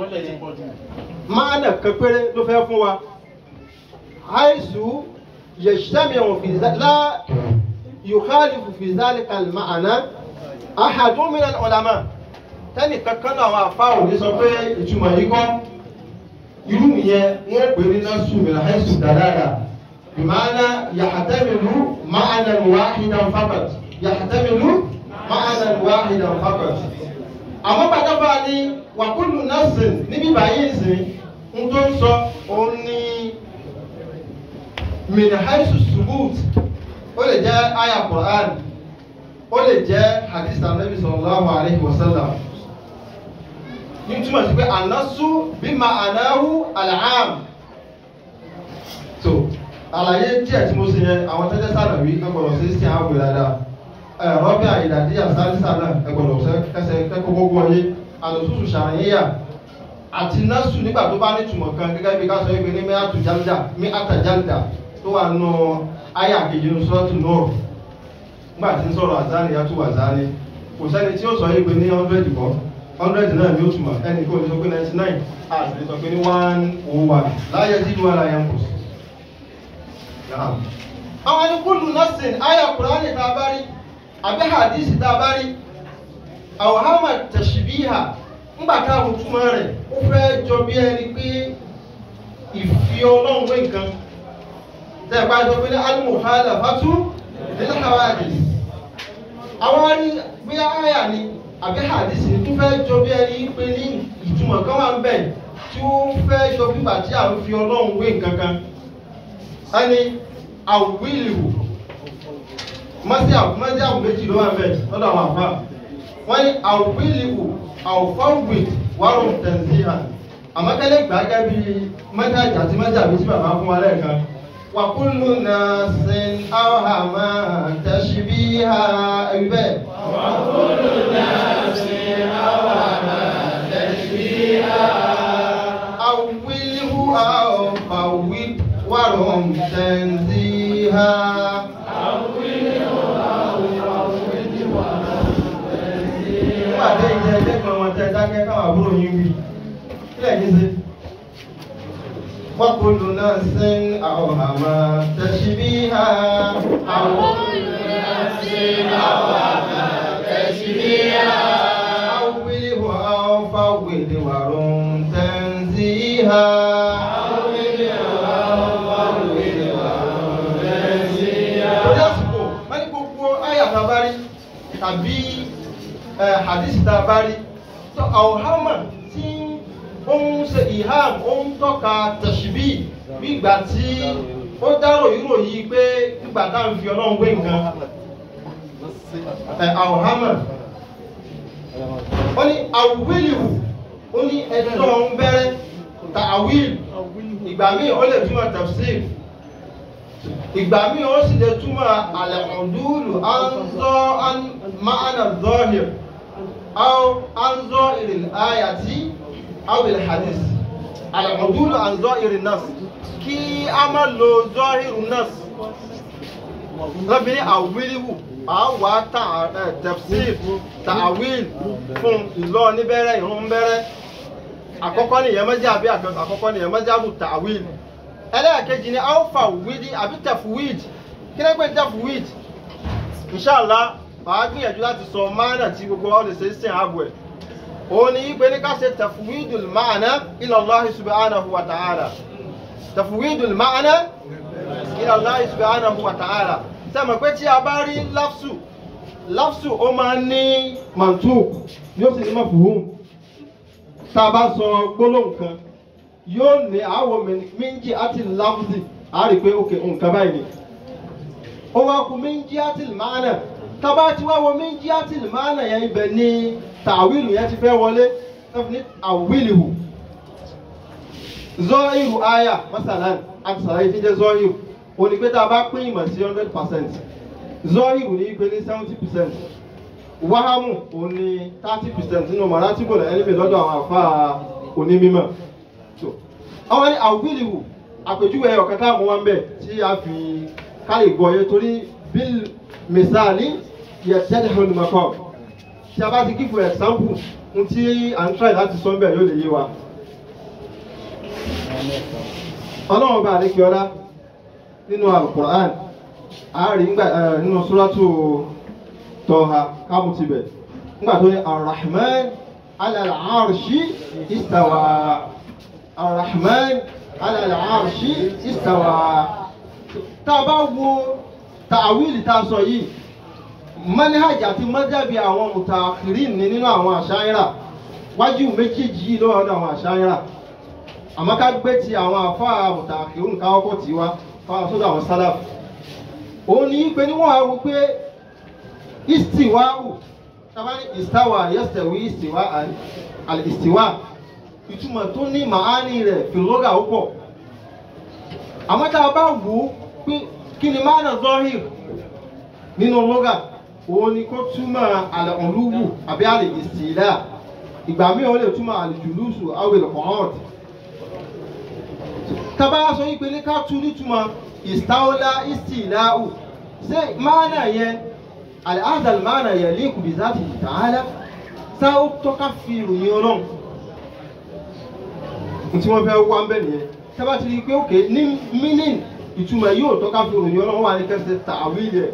máànà kan péré ló fẹ́ fún wa àìsù yajtami'u fi la yukhalifu fi dhalika al-ma'na ahadun min al-ulama tẹ́nì kankan náà àwọn àfa òní sọ pé ìtumọ̀ yìí kọ́ irú yẹn wọ́n pè ní násù mìíràn àìsù dáadáa bìmáàna yahtamilu ma'nan wahidan faqat yahtamilu ma'nan wahidan faqat. àmọ́ bàtàbà ni wàkúlù násìn níbí báyìí sìn ń tó ń sọ òun ní mìíràn àìsù subut ó lè jẹ́ àyà Qur'an ó lè jẹ́ hadith anabi sallallahu alayhi wa sallam ní túmọ̀ sí pé ànásù bí ma ànáhù àlàám so àlàyé díẹ̀ tí mo ṣe yẹn àwọn tẹ́tẹ́ sànàwí ẹgbọ̀rọ̀ sí sí àwọn ìwé dáadáa ẹ̀rọ bí àyèdàdíyà sálísà náà ẹgbọ̀rọ̀ kẹsẹ̀ kẹ́kọ̀ọ́ gbogbo ọyé àlòsùsù ṣàyẹ̀yà àti násù nígbà tó bá ní túmọ̀ kan gẹ́gẹ́ bí ká sọ wípé ní mẹ́àtù jálda mí àtàjálda tó wà nù ayé àkejì ní sọ́ọ̀tù náà nígbà tí ń sọ̀rọ̀ àzáni yàtú àzáni kò sẹ́ni tí ó sọ yìí pé ní hundred kọ́ hundred náà ni ó túmọ̀ ẹnì kò ní sọ pé ninety nine àti ní sọ pé ní one oh one láyé tí ìlú ara yẹn kù sí. àwọn ẹni kúlù nọ́ọ̀sìn ayé kùránì tá a bá rí àbí hadisi tá a bá rí àwọn hama tẹ̀síbíhà ńgbà táwọn túmọ̀ rẹ̀ ó fẹ́ jọ bí ẹni pé ìfi ọlọ́run wé nǹkan tẹ́ ẹ bá sọ pé ní alimuhala fatu nílẹ̀ hawadis àwọn ní bí àyà ni àbí hadisi ni tó fẹ́ jọ bí ẹni pé ní ìtumọ̀ kan wà ń bẹ̀ tí ó fẹ́ jọ bí bàtí à ń fi ọlọ́run wé nǹkan kan ẹni àwílìwò mọ́sí àbùmọ́sí àbù méjì ló wà ń bẹ̀ lọ́dọ̀ àwọn àfa wọ́n ní àwílìwò àwòfáwì wàrùn tẹ̀síhà àmọ́kẹ́lẹ́ gbàgẹ́ bí mọ́jájà àti mọ́jà bí tí bàbá fún wa lẹ́ẹ̀kan وكل ناس أوهما تشبيها أيوة وكل ناس أوهما تشبيها أوله أو فوت ورم تنزيها nígbà tẹ́ ìjẹ́ ẹgbẹ́ kan wọn tẹ́ dákẹ́ káwọn àbúrò yín wí kílẹ̀ yín sí. وكل نفس أوهما تشبيها وكل نفس أوهما تشبيها أوله أو فوض ورم تنزيها Torí àsìkò, wọ́n ní gbogbo àyà tá a bá rí tàbí hadisi tá a bá rí. Tó àwòhámà tí ó ń ṣe ìhàm ó ń tọ́ka tẹ̀síbí bí ìgbà tí ó dárò ìrò yìí pé nígbà tá à ń fi ọlọ́run gbé nǹkan àwòhámà ó ní àwílìwù ó ní ẹjọ́ ń bẹ̀rẹ̀ ta àwíl ìgbà míì ó lè túmọ̀ tafsir ìgbà míì ó sì lè túmọ̀ àlẹ̀kùndúlù anzọ́ máàna zọ́hìr anzọ́ ìrìn ayàtí أو الحديث العدول عن ظاهر النص كي أما لو ظاهر النص lọ́bìnrin àwílíwù àwà tafsir ta'awil fún ìlọ níbẹ̀rẹ̀ ìrún bẹ̀rẹ̀ àkọ́kọ́ ni ìyẹn mẹ́jẹ́ àbí àkọ́kọ́ ni ìyẹn mẹ́jẹ́ àbù ta'awil ẹlẹ́ẹ̀kejì ni alfa wídí àbí tafwid kí lẹ́gbẹ̀ẹ́ tafwid inshallah màá gbìyànjú láti sọ máànà tí gbogbo ọ́ lè ṣe é sìn àbọ̀ ẹ̀ òun ni pé ní ká ṣe tafwidul ma'na ila Allah subhanahu wa ta'ala tafwidul ma'ana ila Allah subhanahu wa ta'ala sẹ́mi pé tí a bá rí lafsu lafsu ó máa ń ní mantuk yóò sì ní mafhum tá a bá sọ gbólóhùn kan yóò ní àwọ̀ méjì àti lafzi a rí pé ok nǹkan báyìí ni ó wá kú méjì àti ma'ana tá a bá ti wá wọ méjì àti ma'ana yẹn ibẹ̀ ni tàwílù yẹn ti fẹ́ wọlé ẹ fi ní àwílìhù zọ́ọ̀hìrù àyà masalan àti sàlàyé tí jẹ́ zọ́ọ̀hìrù òní pé tá a bá pín ìmọ̀ sí hundred percent zọ́ọ̀hìrù ní pé ní seventy percent wáhámù òní thirty percent nínú mọ̀rátìbò náà ẹni pé lọ́dọ̀ àwọn àfa onímọ̀ so àwọn ní àwílìhù àpèjúwe ọ̀kan tá a mú wọn bẹ̀ tí a fi káyè gbọ́ yẹ torí bíl mẹ́sàlì yẹ tẹ́lẹ̀ olùmọ̀kọ́ tí a bá ti kí for example n tí à ń try láti sọ bẹ́ẹ̀ yóò lè yé wa. ọlọ́run bá àdékè ọlá nínú alukur'an àárín ngbà nínú suratu tọ́ha kámú tibẹ̀ ngbà tó ní arahman alal arshi istawa arahman alal arshi istawa tá a bá wo tàwílì tá a sọ yìí manhaj àti mọ́jábí àwọn mùtàkìrín ní nínú àwọn àṣáyíra wájú méjèèjì yìí lọ́wọ́ ọ̀dọ̀ àwọn àṣáyíra àmọ́ ká gbé ti àwọn àfáà mùtàkìrín káwọ́kọ́ tí wá fáwọn sódò àwọn sálàf òun ní pé níwọ̀n àwọn pé istiwa'u tabani istawa yastawi istiwa al istiwa ìtumọ̀ tó ní màání rẹ̀ fìlógà ó pọ̀ àmọ́ tá a bá wò ó pé kí ni máa nà zọ́hìr nínú lógà òun ni kó túmọ̀ àlẹ́ ọ̀lúwù àbí àlẹ́ ìsìlá ìgbà míì ó lè túmọ̀ àlẹ́ jùlùsù àwìlẹ̀ kọ̀ọ̀t. tábà sọ yìí pé ní ká tú nítumọ̀ ìstáwọ́lá ìsìláhù ṣé máànà yẹn àlẹ́ àzàl máànà yẹn lè kùbí záàtì ta'ala sá ó tọ́ka fi ìròyìn ọlọ́run. tí wọ́n fẹ́ wá ń bẹ̀ nìyẹn tábà ti rí i pé òkè ní mínìn ìtumọ̀ yóò tọ́ka fi ìròyìn ọlọ́run wà ní kẹsẹ̀ tàwílẹ̀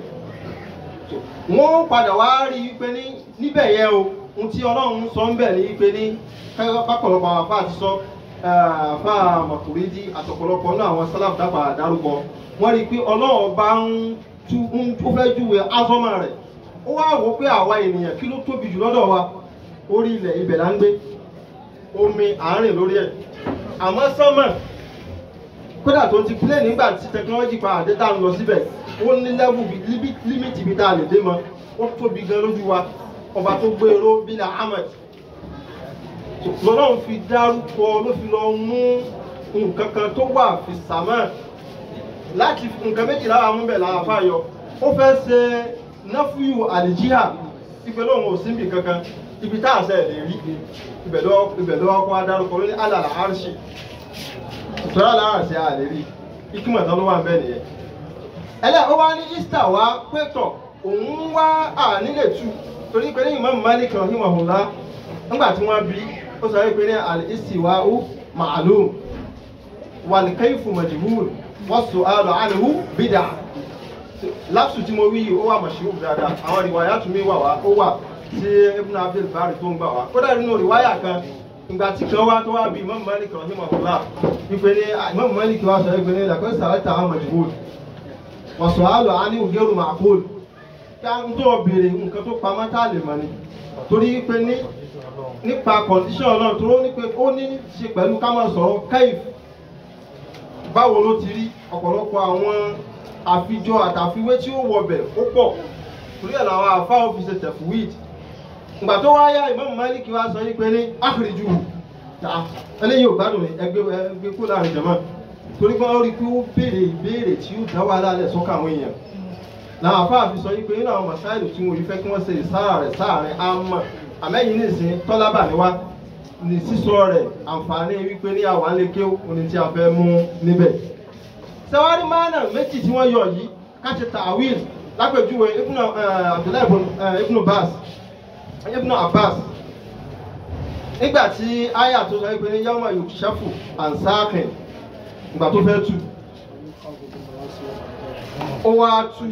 wọ́n padà wá rí i pé ní níbẹ̀ yẹn o ohun tí ọlọ́run sọ ń bẹ̀ ní pé ní pápọ̀lọpọ̀ àwọn afá ti sọ afá mọ̀kùrídì àtọ̀pọ̀lọpọ̀ náà àwọn sálàfù dábà dárúkọ wọ́n rí i pé ọlọ́run bá ń tú ń tó fẹ́ júwe azọ́mà rẹ̀ ó wá wò pé àwa ènìyàn kí ló tóbi jù lọ́dọ̀ wa orí ilẹ̀ ibẹ̀ là ń gbé omi àárín lórí ẹ̀ àmọ́ sánmà kódà tó ti plé nígbà tí tẹkinọ́lọ́jì pa àdé tá à ń lọ síbẹ̀ ó ní lẹ́wù límìtì bí tá a lè dé mọ́ ó tóbi gan lójú wa ọba tó gbé eró bílà ahmed lọ́lọ́run fi dárúkọ ló fi lọ mú nǹkan kan tó wà fi sàmà láti nǹkan méjìlá àwọn ọmọbẹ̀ làwọn afáyọ ó fẹ́ ṣe náfúyù àlìjíhà ìpè lóhùn ò síbi kankan ibi tá à ń sẹ́ lè rí ibẹ̀ lọ́wọ́ kọ́ adárúkọ lórí alàlà àrṣì ìtura lára sí àlè rí ikímọ̀ tán ló wà ń bẹ̀ nìyẹn ẹlẹ́ ó wá ní easter wá pétọ̀ òun wá ànílè tu torí pé ní Imam Malik rahimahullah nígbà tí wọ́n bí ó sọ pé ní al-istiwa'u ma'lum wal-kayfu majhul was-su'alu anhu bid'ah lápsù tí mo wí yìí ó wà mashhur dáadáa àwọn rìwáyà tún mi wà wá ó wà tí Ibn Abdul Bari tó ń gbà wá kódà nínú rìwáyà kan ìgbà tí kan wá tó wá bí Imam Malik rahimahullah wípé ní Imam Malik wá sọ pé ní laqad sa'alta an majhul wọ̀sọ̀ àlọ́ àní ògẹ́rù màkúl ká ń tó béèrè nǹkan tó pamọ́ tá a lè mọ̀ ni torí pé ní nípa kọ̀ǹdíṣọ̀n náà tó ní pé ó ní ṣe pẹ̀lú ká máa sọ̀rọ̀ káìf báwo ló ti rí ọ̀pọ̀lọpọ̀ àwọn àfijọ́ àtàfiwé tí ó wọbẹ̀ ó pọ̀ torí ẹ̀ làwọn àfa ọ́fíìsì tẹ̀fúwìd ìgbà tó wáyà Imam Malik wá sọ pé ní áfìrìjù eléyìí ò gbádùn ẹgbẹ́ ẹgbẹ́ kó láàrin jẹ̀mọ́ torí pé wọ́n rí pé ó béèrè ìbéèrè tí ó dá wàhálà lẹ̀ sọ́kà àwọn èèyàn làwọn afáàfin sọ wípé nínú àwọn masáìlì tí wọ́n rí fẹ́ kí wọ́n ṣe ìsára rẹ̀ sáàrin àmọ́ àmẹ́yìn nìsín tọ́lábà ni wá ní sísọ rẹ̀ àǹfààní wípé ní àwọn aléké òní tí a fẹ́ mú níbẹ̀. sẹ́wárí mánà méjì tí wọ́n yọ yìí káṣe tàwíl lápèjúwe ibùnà Abdullahi ibùnà Bas ibùnà Abbas nígbà tí aya tó sọ wípé ní yawma yukshafu ansakin ìgbà tó fẹ́ tú ó wá tú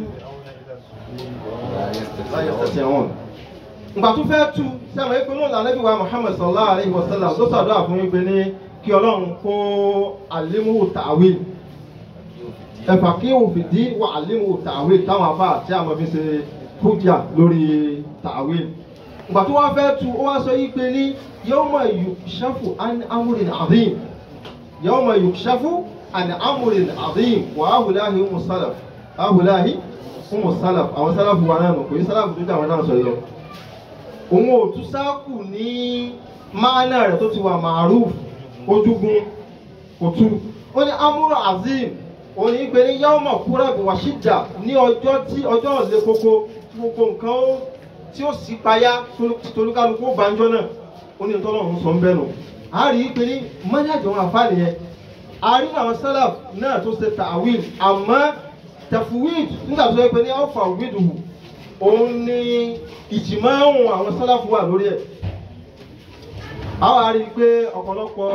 láyé tẹ̀sí ẹ̀wọ̀n ìgbà tó fẹ́ tú sẹ́wọ̀n ìpín náà lànà ìwà Muhammad sallallahu alayhi wa sallam ló sàdúrà fún wípé ní kí ọlọ́run kó alimuhu tawil ẹ̀fà kí òfin dín wà alimuhu tawil táwọn afá tí a máa fi ṣe hujja lórí tawil ìgbà tó wá fẹ́ tu ó wá sọ yí pé ní yawma yukshafu an amrin azim yawma yukshafu an amrin azim wa ahulahi umu salaf ahulahi umu salaf àwọn salaf wa náà nù kò yí salaf tó dé àwọn náà sọ yìí lọ òun ò tún sáàkù ní máánà rẹ̀ tó ti wà màrúf ojúgun kò tú ó ní amúrò azim òun ní pé ní yawma kúrẹ́bù wàṣíjà ní ọjọ́ tí ọjọ́ ọ̀lẹ́ kókó tí gbogbo nǹkan ó tí ó sì payá tolúkálukú banjọ́ náà ó ní tọ́lọ́run sọ ń bẹ́ẹ̀ nù a rí i pé ní mọ́nájọ́ wọn àfáàní yẹn a rí àwọn sálàf náà tó ṣe tàwíl àmọ́ tẹ̀fúwíd nígbà tó yẹ pé ní alfa wíìdù òun ni ìjìmáhùn àwọn sálàfù wà lórí ẹ̀ a wá rí i pé ọ̀pọ̀lọpọ̀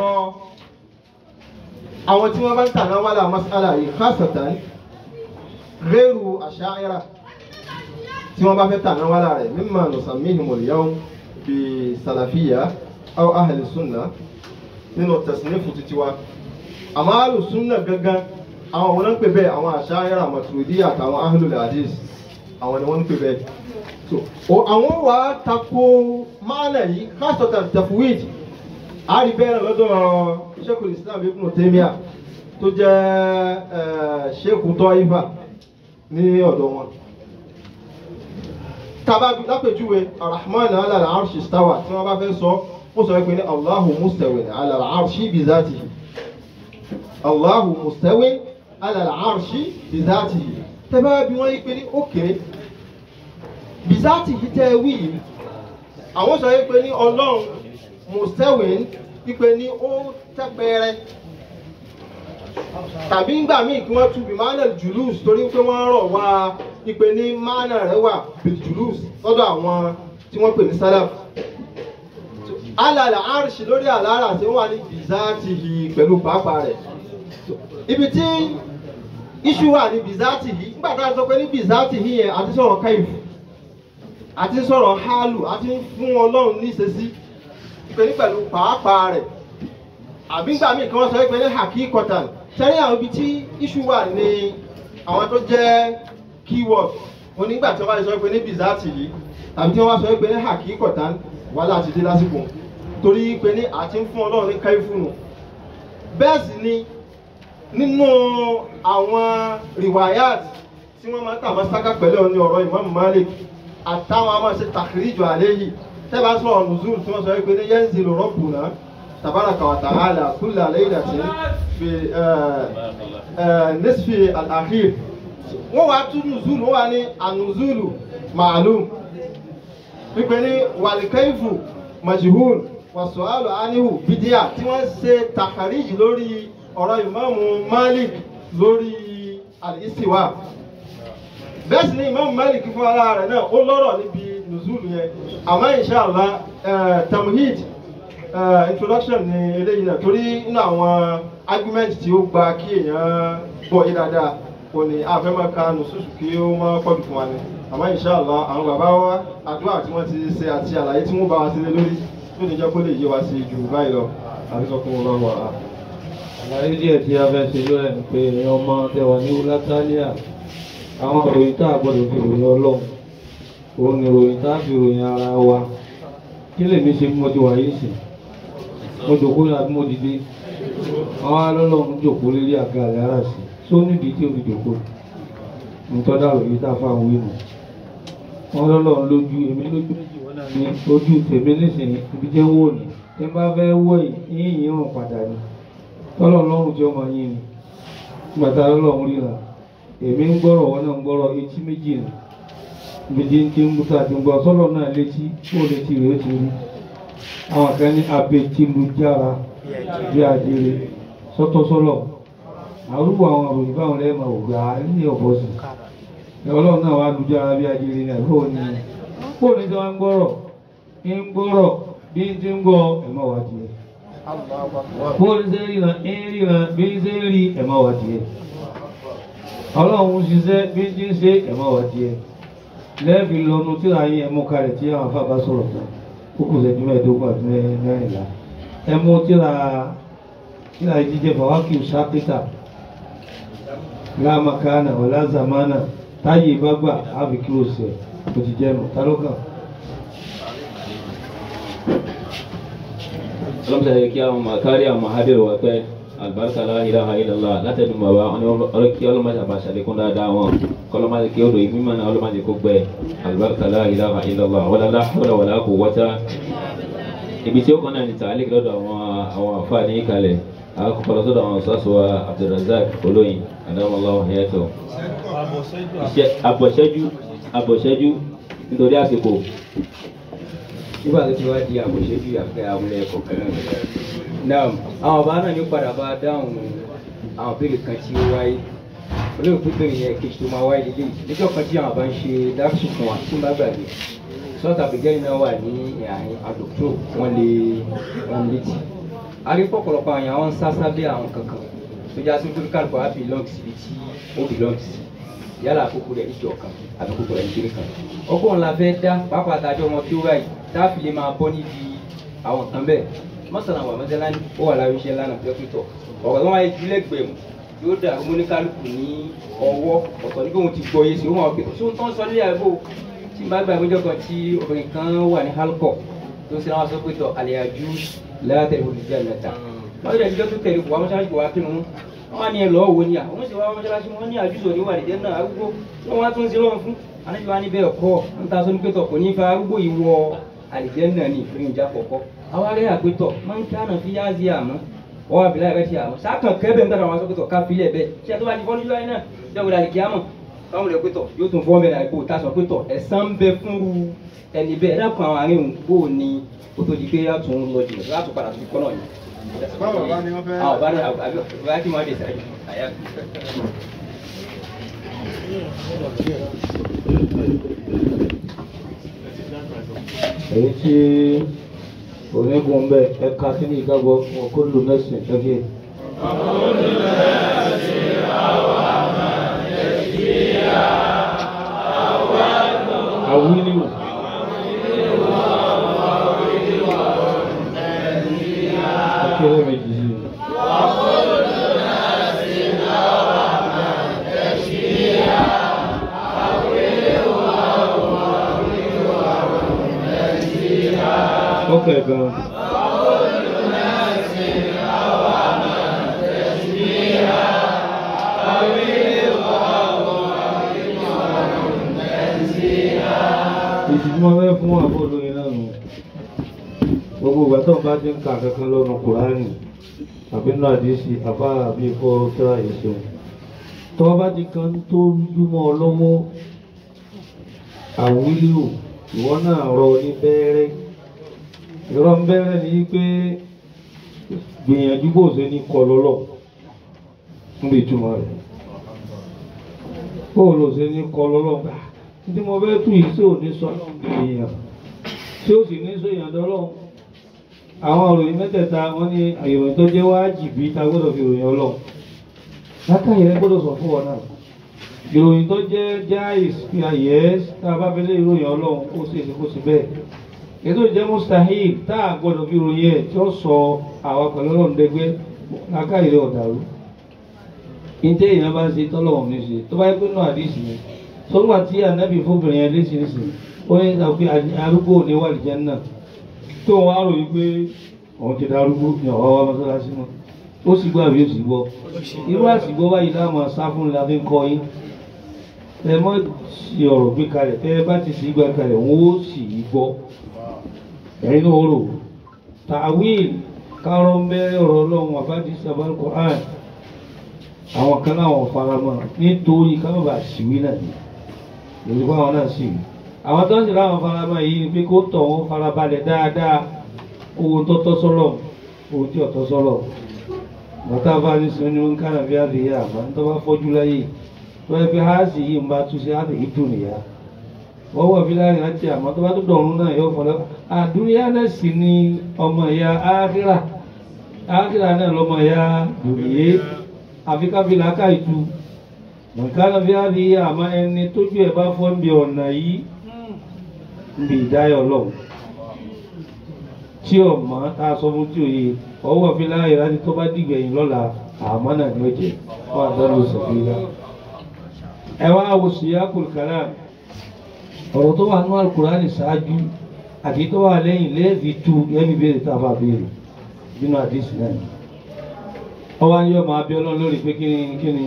àwọn tí wọ́n bá ń tàná wàlà mas'ala yìí khasatan rẹ́rù àṣàyẹ́rà tí wọ́n bá fẹ́ tàná wàlà rẹ̀ mimma nusammihim al-yawm bi salafiyya aw ahli sunna nínú tasnifu títí wa àmọ́ ahli sunna gangan àwọn wọn ń pè bẹ́ẹ̀ àwọn àṣàyẹ́rà maturidiyya àtàwọn ahlul hadith àwọn ni wọ́n ń pè bẹ́ẹ̀ so o àwọn wà á tako máàlẹ̀ yìí khasatan tafwid a rí bẹ́ẹ̀ lọ́dọ̀ Sheikhul Islam Ibn Taymiyyah tó jẹ́ Sheikh Taifa ní ọ̀dọ̀ wọn tababi lápèjúwe arahman ala al-arshi istawa tí wọ́n bá fẹ́ sọ ó sọ pé ní Allahu mustawin ala al-arshi bi zatihi Allahu mustawin ala al-arshi bi zatihi tẹ́bá bí wọ́n yí pé ní òkè bizati yìí tẹ́ wí yìí àwọn sọ yí pé ní ọlọ́run mustawin wípé ní ó tẹ́pẹ́rẹ́ tàbí ńgbà míì kí wọ́n tu bí manel julus torí pé wọ́n rọ̀ wá wípé ní manel rẹ̀ wà bil julus lọ́dọ̀ àwọn tí wọ́n pè ní salaf alàlà arṣì lórí àlàrà tí wọ́n wà ní bizati yìí pẹ̀lú pàápàá rẹ̀ ibi tí iṣu wà ní bizati yìí nígbà tá a sọ pé ní bizati yìí yẹn àti sọ̀rọ̀ káyìfù àti sọ̀rọ̀ hálù àti fún ọlọ́run níṣesí pé ní pẹ̀lú pàápàá rẹ̀ àbí gbà míì kí wọ́n sọ pé ní haki cotton sẹ́rí àwọn ibi tí iṣu wà ní àwọn tó jẹ́ keyword onígbà tí wọ́n bá sọ pé ní bizati yìí tàbí tí wọ́n bá sọ pé ní haki cotton wà láti dé lásìkò torí pé ní àti fún ọlọ́run ní káyìfù nù bẹ́ẹ̀ sì ni nínú àwọn riwayat tí wọ́n máa ń tàbá sáká pẹ̀lú ní ọ̀rọ̀ Imam Malik àtàwọn a máa ṣe tàkìríjọ àléyìí tẹ́bà sọ̀rọ̀ nùzúl tí wọ́n sọ wípé ní yanzilu rabbuna tabaraka wa ta'ala kulla laylatin fi nisfi al-akhir wọ́n wá tún nùzúl wọ́n wá ní ànùzúlù ma'lum wípé ní wàlìkẹ́ìfù majhul wàsùwàlù anihu bídíà tí wọ́n ṣe tàkìríjì lórí ọ̀rọ̀ Imamu Malik lórí al-istiwa bẹ́ẹ̀ sì ni Imam Malik fún ara rẹ̀ náà ó lọ́rọ̀ níbi nùzúlù yẹn àmọ́ inṣàlá tamhid introduction ni eléyìí náà torí nínú àwọn argument tí ó gba kí èèyàn gbọ́ yé dáadáa kò ní àfẹ́mọ́ka nùsùsù kí ó má pọ̀jù fún wa ni àmọ́ inṣàlá àwọn bàbá wa àdúrà tí wọ́n ti ṣe àti àlàyé tí wọ́n bá wa sílé lórí tó ní jẹ́ kó lè yé wa sí ju báyìí lọ àti sọ fún wọn lọ́wọ́ àlàyé díẹ̀ tí a fẹ́ ṣe lórí ẹni pé èèyàn ọmọ tẹwà ní wúlátálíà àwọn ìròyìn tá a gbọ́dọ̀ fi ròyìn ọlọ́run òun ni ìròyìn tá a fi ròyìn ara wa kí lèmi ṣe mọ́ ti wà yìí sìn mo jòkó ní àbí mo dìde àwọn alọ́lọ́run jòkó lérí àga rẹ̀ ara sí tó nídìí tí o fi jòkó nǹkan dàrú yìí tá a fáwọn wí nù wọn lọ́lọ́run lójú èmi lójú ní ojú tèmi nísìnyí ibi jẹ́ wò ní tí n bá fẹ́ wọ̀ yìí yín hàn padà ni tọ́lọ̀ lọ́rùn tí ọmọ yín ni gbàtà lọ́lọ́run ríra èmi ń gbọ́rọ̀ wọn náà ń gbọ́rọ̀ etí méjì nù méjì ń tí ń mú tàbí ń gbọ́ sọ́lọ̀ náà létí kó létí rẹ̀ ó ti rí àwọn kan ní abetilujára bí adire sọ́tọ̀ sọ́lọ̀ àrùbọ̀ àwọn òròyìn báwọn lẹ́ẹ̀mọ̀ ògbà ní ọ̀bọ̀ sí ọlọ́run náà wà lùjára bí adire náà bó ní bó ní tí wọ́n ń gbọ́rọ̀ ń gbọ́rọ̀ bí ń ti ń gbọ́ ẹ̀mọ́ wá tiẹ̀ bó ní sẹ́ ríran ń ríran bí ń sẹ́ rí ẹ̀mọ́ wá tiẹ̀ ọlọ́run ṣiṣẹ́ bí ń ti ń ṣe ẹ̀mọ́ wá tiẹ̀ lẹ́ẹ̀fì lọ́nu tí a yín ẹmú kalẹ̀ tí àwọn afábá sọ̀rọ̀ tán ó kù sẹ́jú mẹ́ẹ̀ẹ́dógún àti mẹ́rìnlá ẹmú tíra nígbà tí jíjẹ fàwákì sákítà láàmàkánà wàlá zamana táyé bá gbà ábí kí o sẹ̀ kò ti jẹ́nu tálọ́kàn. ọlọ́mọdé yẹ kí àwọn kárí àwọn mahadum wà pẹ́ alibarika la ilaha illallah látẹnu bàbá wọn ni ọlọ́ kí ọlọ́mọdé àbá ṣàlékún dáadáa wọn kọlọ́mọdé kí ó dò ìbí mọ́nà ọlọ́mọdé kó gbẹ alibarika la ilaha illallah wala la hawla wala quwwata ibi tí ó kàn náà ní tàálí lọ́dọ̀ àwọn àwọn àfáà ní ìkàlẹ̀ àkọ́kọ́ lọ́sọ̀dọ̀ àwọn sọ́sọ́ Abdulrazak olóyin adamallahu hayatahu iṣẹ́ àbọ̀ṣẹ́jú àbọ̀ṣẹ́jú nítorí àsìkò nígbà tó ti wá di àbòṣẹ́jú àfẹ́ àwọn ẹ̀kọ́ kan náà náà àwọn ọba náà ní padà bá dáhùn àwọn béèrè kan tí ó wáyé olóògbé pípé yẹn kejì tó máa wáyé lélẹ́yìí níjọ́ kan tí àwọn bá ń ṣe dáṣù fún wa tí ń bá gbàgbé sọ́ọ̀tà bìgẹ́rì náà wà ní àárín àdókòtò wọ́n lè wọ́n létí arípọ̀pọ̀lọpọ̀ àwọn àwọn ń sá sábẹ́ àwọn kankan tó já sí pé kálukú á belong síbi tí ó belong sí yálà àkókò rẹ̀ níjọ kan àbí àkókò rẹ̀ níjọ kan ọgbọ́n la fẹ́ dá pápá àtàjọ wọn tí ó ráyè tá a fi lè máa bọ́ níbi àwọn kan bẹ́ẹ̀ mọ́sálà wà mọ́sálà ní ó wà láwọn iṣẹ́ lánàá pẹ́pẹ́tọ̀ ọ̀rọ̀ tó wáyé ìdílé gbẹ̀mù yóò dà ọmọ oníkálukú ní ọwọ́ ọ̀tọ̀ níbi òun ti gbọ́ yé sí ó máa pè tó tó ń sọ nílẹ̀ àgbo tí n bá gba ìwéjọ kan tí obìnrin kan wà ní halkọ tó ń ṣe àwọn sọpẹ́tọ̀ àlẹ́yàjú látẹ̀lé olùjẹ́ àlẹ́ta wọ́n yẹ ìjọ tó tẹ̀lé kò wá mọ́ṣáláṣí kò wá kínú wọ́n ní ẹ lọ́ọ́ wo ni à wọ́n sì wá mọ́ṣáláṣí wọ́n ní àjùsọ̀ ní wàlíjẹ́ náà arúgbó wọ́n wá tún ṣe lọ́wọ́ fún anájú wa níbẹ̀ ọkọ ń ta sọ ní pẹ́tọ̀ kò ní fa arúgbó yìí wọ àlìjẹ́nà ní ìpín ìjà kọ̀kọ́ awárí àpétọ̀ máa ń kánà fi yá sí àmọ́ wọ́n wá bìlá rẹ̀ sí àmọ́ sákàn kẹ́bẹ̀ ń tàbí àwọn asọ́pẹ̀tọ̀ ká filẹ̀ bẹ́ẹ̀ ṣé tó bá ti fọ́njú láyé náà jẹ́wọ́n dàlí kí á mọ̀ káwọn olè pétọ̀ yóò tún fọ́ mẹ́rin àìkú tá a sọ pétọ̀ ẹ̀sán ń bẹ fún ẹni bẹ́ẹ̀ dákun àwọn àárín òun kó o ní o tó di pé yá tún lọ jìnnà láti padà tó kọ́ náà yìí. báwo bá ní wọ́n fẹ́. àwọn bá ní àbí bá kí wọ́n dé sáré àyà. èyí tí onígun bẹ́ẹ̀ ẹ̀ka sí ní ìgbàgbọ́ ọkọ̀lù mẹ́sìn ẹ̀kẹ́. àwílíwò. akéré méjì sí i. ọkẹ́ gan. èsì tí wọ́n fẹ́ fún àbọ̀ lóyìn náà nù gbogbo ìgbà tó ń bá ti ń ka kankan lọ́nu kùránì àbí náà àdìsí àbá àbí ikọ́ tíra ìṣeun tó bá ti kan tó dúmọ́ ọ lọ́wọ́ àwílò ìwọ náà rọ ní bẹ́ẹ̀rẹ́ ìrọ̀ ń bẹ́ẹ̀rẹ́ ní pé gbìyànjú bó ṣe ní kọ lọ́lọ́ níbi ìtumọ̀ rẹ̀ bó ló ṣe ní kọ lọ́lọ́ gbà tí mo fẹ́ tún yìí sí òní sọ èèyàn tí ó sì ní sọ èèyàn dọ́lọ́ àwọn òròyìn mẹ́tẹ̀ẹ̀ta wọ́n ní ìròyìn tó jẹ́ wájìbí ta gbọ́dọ̀ fi ròyìn ọlọ́run látàyè rẹ gbọ́dọ̀ sọ fún ọ náà ìròyìn tó jẹ́ jáìs fi àyẹ́ tá a bá fẹ́ lé ìròyìn ọlọ́run ó sì èsì kó sì bẹ́ẹ̀ ètò ìjẹ́ mustahil tá a gbọ́dọ̀ fi ròyìn ẹ̀ tí ó sọ àwa pẹ̀lú ọlọ́run dẹgbẹ́ lákàyè rẹ ọ̀dàrú ìjẹ́ èèyàn bá ń ṣe tọ́lọ́wọ̀n ní ṣe tó bá yẹ pé náà àdìsí ni sọ́gbà tí ànábì fóbìnrin yẹn léṣe léṣe ó ní sọ pé arúgbó ò ní wà lìjẹ́ náà tó wọn á ròyìn pé òun ti darúgbó ní ọ̀wá wa mọ́sálásí mọ́ ó sì gbọ́ àbí ó sì gbọ́ irú àsìgbọ́ báyìí láwọn sá fún ni la fi ń kọ́ yín ẹ mọ́ sí ọ̀rọ̀ gbé kalẹ̀ tẹ́ ẹ bá ti sì gbà kalẹ̀ wọ́n ó sì í gbọ́ ẹ̀yin náà ó rò tàwíìl kárọ̀ ń bẹ́rẹ̀ ọ̀rọ̀ ọlọ́run àbájí sábàl Qur'an àwọn kan náà wọ́n fara mọ́ nítorí káwọn bá síwí náà ni èyí kó àwọn náà sì wí àwọn tó ń sì láwọn fara mọ́ yìí ni pé kó tọ̀ wọ́n fara balẹ̀ dáadáa owó tó tọ́ sọ́lọ̀ owó tí ò tọ́ sọ́lọ̀ bàtà bá ní sọ ní wọn kánà bí àbí yá àmọ́ ní tó bá fọ́jú láyé tó yẹ pé háàsì yìí ń bá tú sí àbí ìdùn nìyá wọ́n wọ̀ fi láyé láti àmọ́ tó bá tó dọ̀rùn náà yóò fọlọ́ àdúnyá náà sì ni ọmọ ìyá ákírà ákírà náà lọ́mọ ìyá dùnìyé àfi káfí làákà ìtú nǹkan bí àbí yá àmọ́ ẹni tójú ẹ̀ bá fọ́ ń bí ọ̀nà yìí ń bí ìdáyọ̀ lọ́wọ́ tí ọmọ tá a sọ fún tí òye ọwọ́ fi láàyè láti tó bá dìgbẹ̀yìn lọ́la àmọ́ náà ni ó jẹ́ wọ́n àdánù sọ̀fìlà. ẹ wá wo síyákùl kalam ọ̀rọ̀ tó wà nínú alukurani ṣáájú àti tó wà lẹ́yìn lẹ́ẹ̀fi tu ẹ̀mí béèrè tá a bá béèrè nínú àdìsí náà ni. ọwọ́ ni yóò máa bí ọlọ́run lórí pé kíni kíni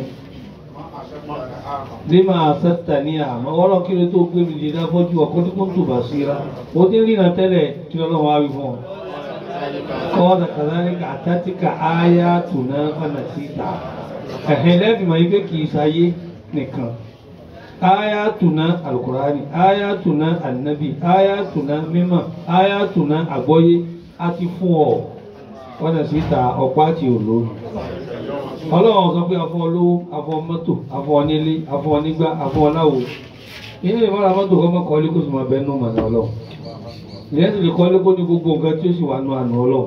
lima asẹ́ta ní àmọ́ ọlọ́run kí ló tó gbé mi dìde afọ́jú ọkọ tí kò ń tù bá síra ó ti ń rìnà tẹ́lẹ̀ kí lọ́lọ́run wá wí fún ọ. kọ́ọ̀dà kàdáníkà àtàtìkà áyá tùnà fànàtìta ẹ̀hìn lẹ́bi mọ̀ ike kì í sáyé nìkan áyá tùnà alukurani áyá tùnà ànábì áyá tùnà mímọ̀ áyá tùnà àgbọ́yé á ti fún ọ fànàtìta ọ̀pá àti òlóòrùn ọlọ́run sọ pé afọ olówó afọ mọ́tò afọ onílé afọ onígbá afọ ọláwo ilé ìmọ̀ra mọ́tò kọ́ mọ́ kọ́lé kó sì máa bẹ́ẹ̀ nù mọ̀nà ọlọ́run ìyẹn sì lè kọ́lé kó ní gbogbo nǹkan tí ó sì wà nù àná ọlọ́run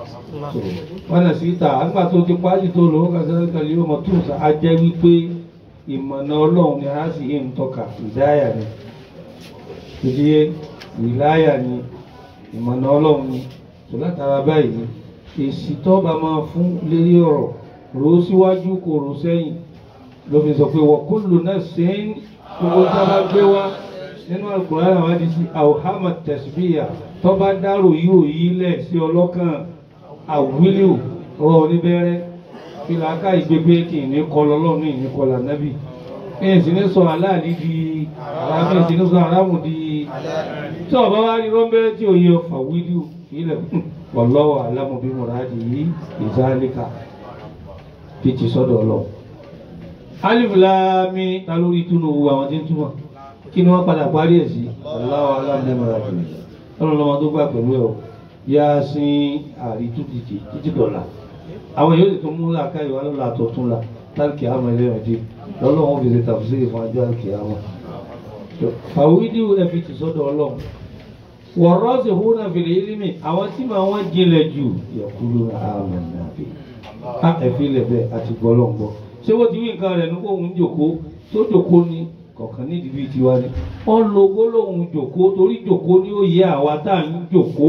wọn nà sí ta àgbà tó ti pàṣẹ tó lówó kàṣẹ́ kàlẹ́ yóò mọ̀ tó sà á jẹ́ wípé ìmọ̀nà ọlọ́run ni a sì yé ń tọ́ka ìdáyà ni ìdíyé ìláyà ni ìmọ̀nà ọlọ́run ni tó látara báyìí èsì tó bá máa fún lérí ọ̀rọ̀ rò ó síwájú kò rò sẹ́yìn ló fi sọ pé wọ́n kó lò náà sẹ́yìn gbogbo tá a bá gbé wá nínú Al-Qur'an àwọn àdìsí àwòhámà tẹ̀síbíyà tó bá dárò yìí ò yí lẹ̀ sí ọlọ́kàn àwílò rọ oníbẹ̀rẹ̀ fìlà ká ìgbégbé kì í ní kọ lọ́lọ́run ní ìní kọlà nábì ẹ̀yìn sì ní sọ aláàlí di aráàmì sì ní sọ aráàmù di tí ọba wa rí rọ́ńbẹ́rẹ́ tí ò yẹ fà wílò ilẹ̀ wallahu a'lamu bí muradi yìí ìzálíkà fi ti sọ́dọ̀ lọ. alif láàmì ta lórí túnú owó àwọn tí ń túmọ̀ kí ni wọ́n padà parí ẹ̀ sí Allahu a'lamu bí muradi yìí ọlọ́run lọ́mọ tó gbà pẹ̀lú ẹ̀ o yá sí àrítú títí títí dọ̀là àwọn yóò sì tún mú làákà ìwà lọ́la àtọ̀tún la tálkì àmọ́ ẹlẹ́rìn dé lọ́lọ́run fi ṣe tàfsírì fún ajọ́ àlùkì àmọ́. fàwídìí ẹ fi ti sọ́dọ̀ ọlọ́run wọ̀rọ́sì húnà fìlẹ̀ ilimi àwọn tí màá wọ́n jinlẹ̀ jù yẹ̀kúlù àmọ́ nàbí. a ẹ̀fí lẹ̀ bẹ́ẹ̀ àti gbọ́lọ́ngbọ́. ṣé wọ́n ti wí nǹkan rẹ̀ nípa òun jòkó tó jòkó ni kọ̀ọ̀kan nídìí bíi tiwa ni. wọ́n lo gbólóhùn jòkó torí jòkó ni ó yẹ àwa tá à ń jòkó.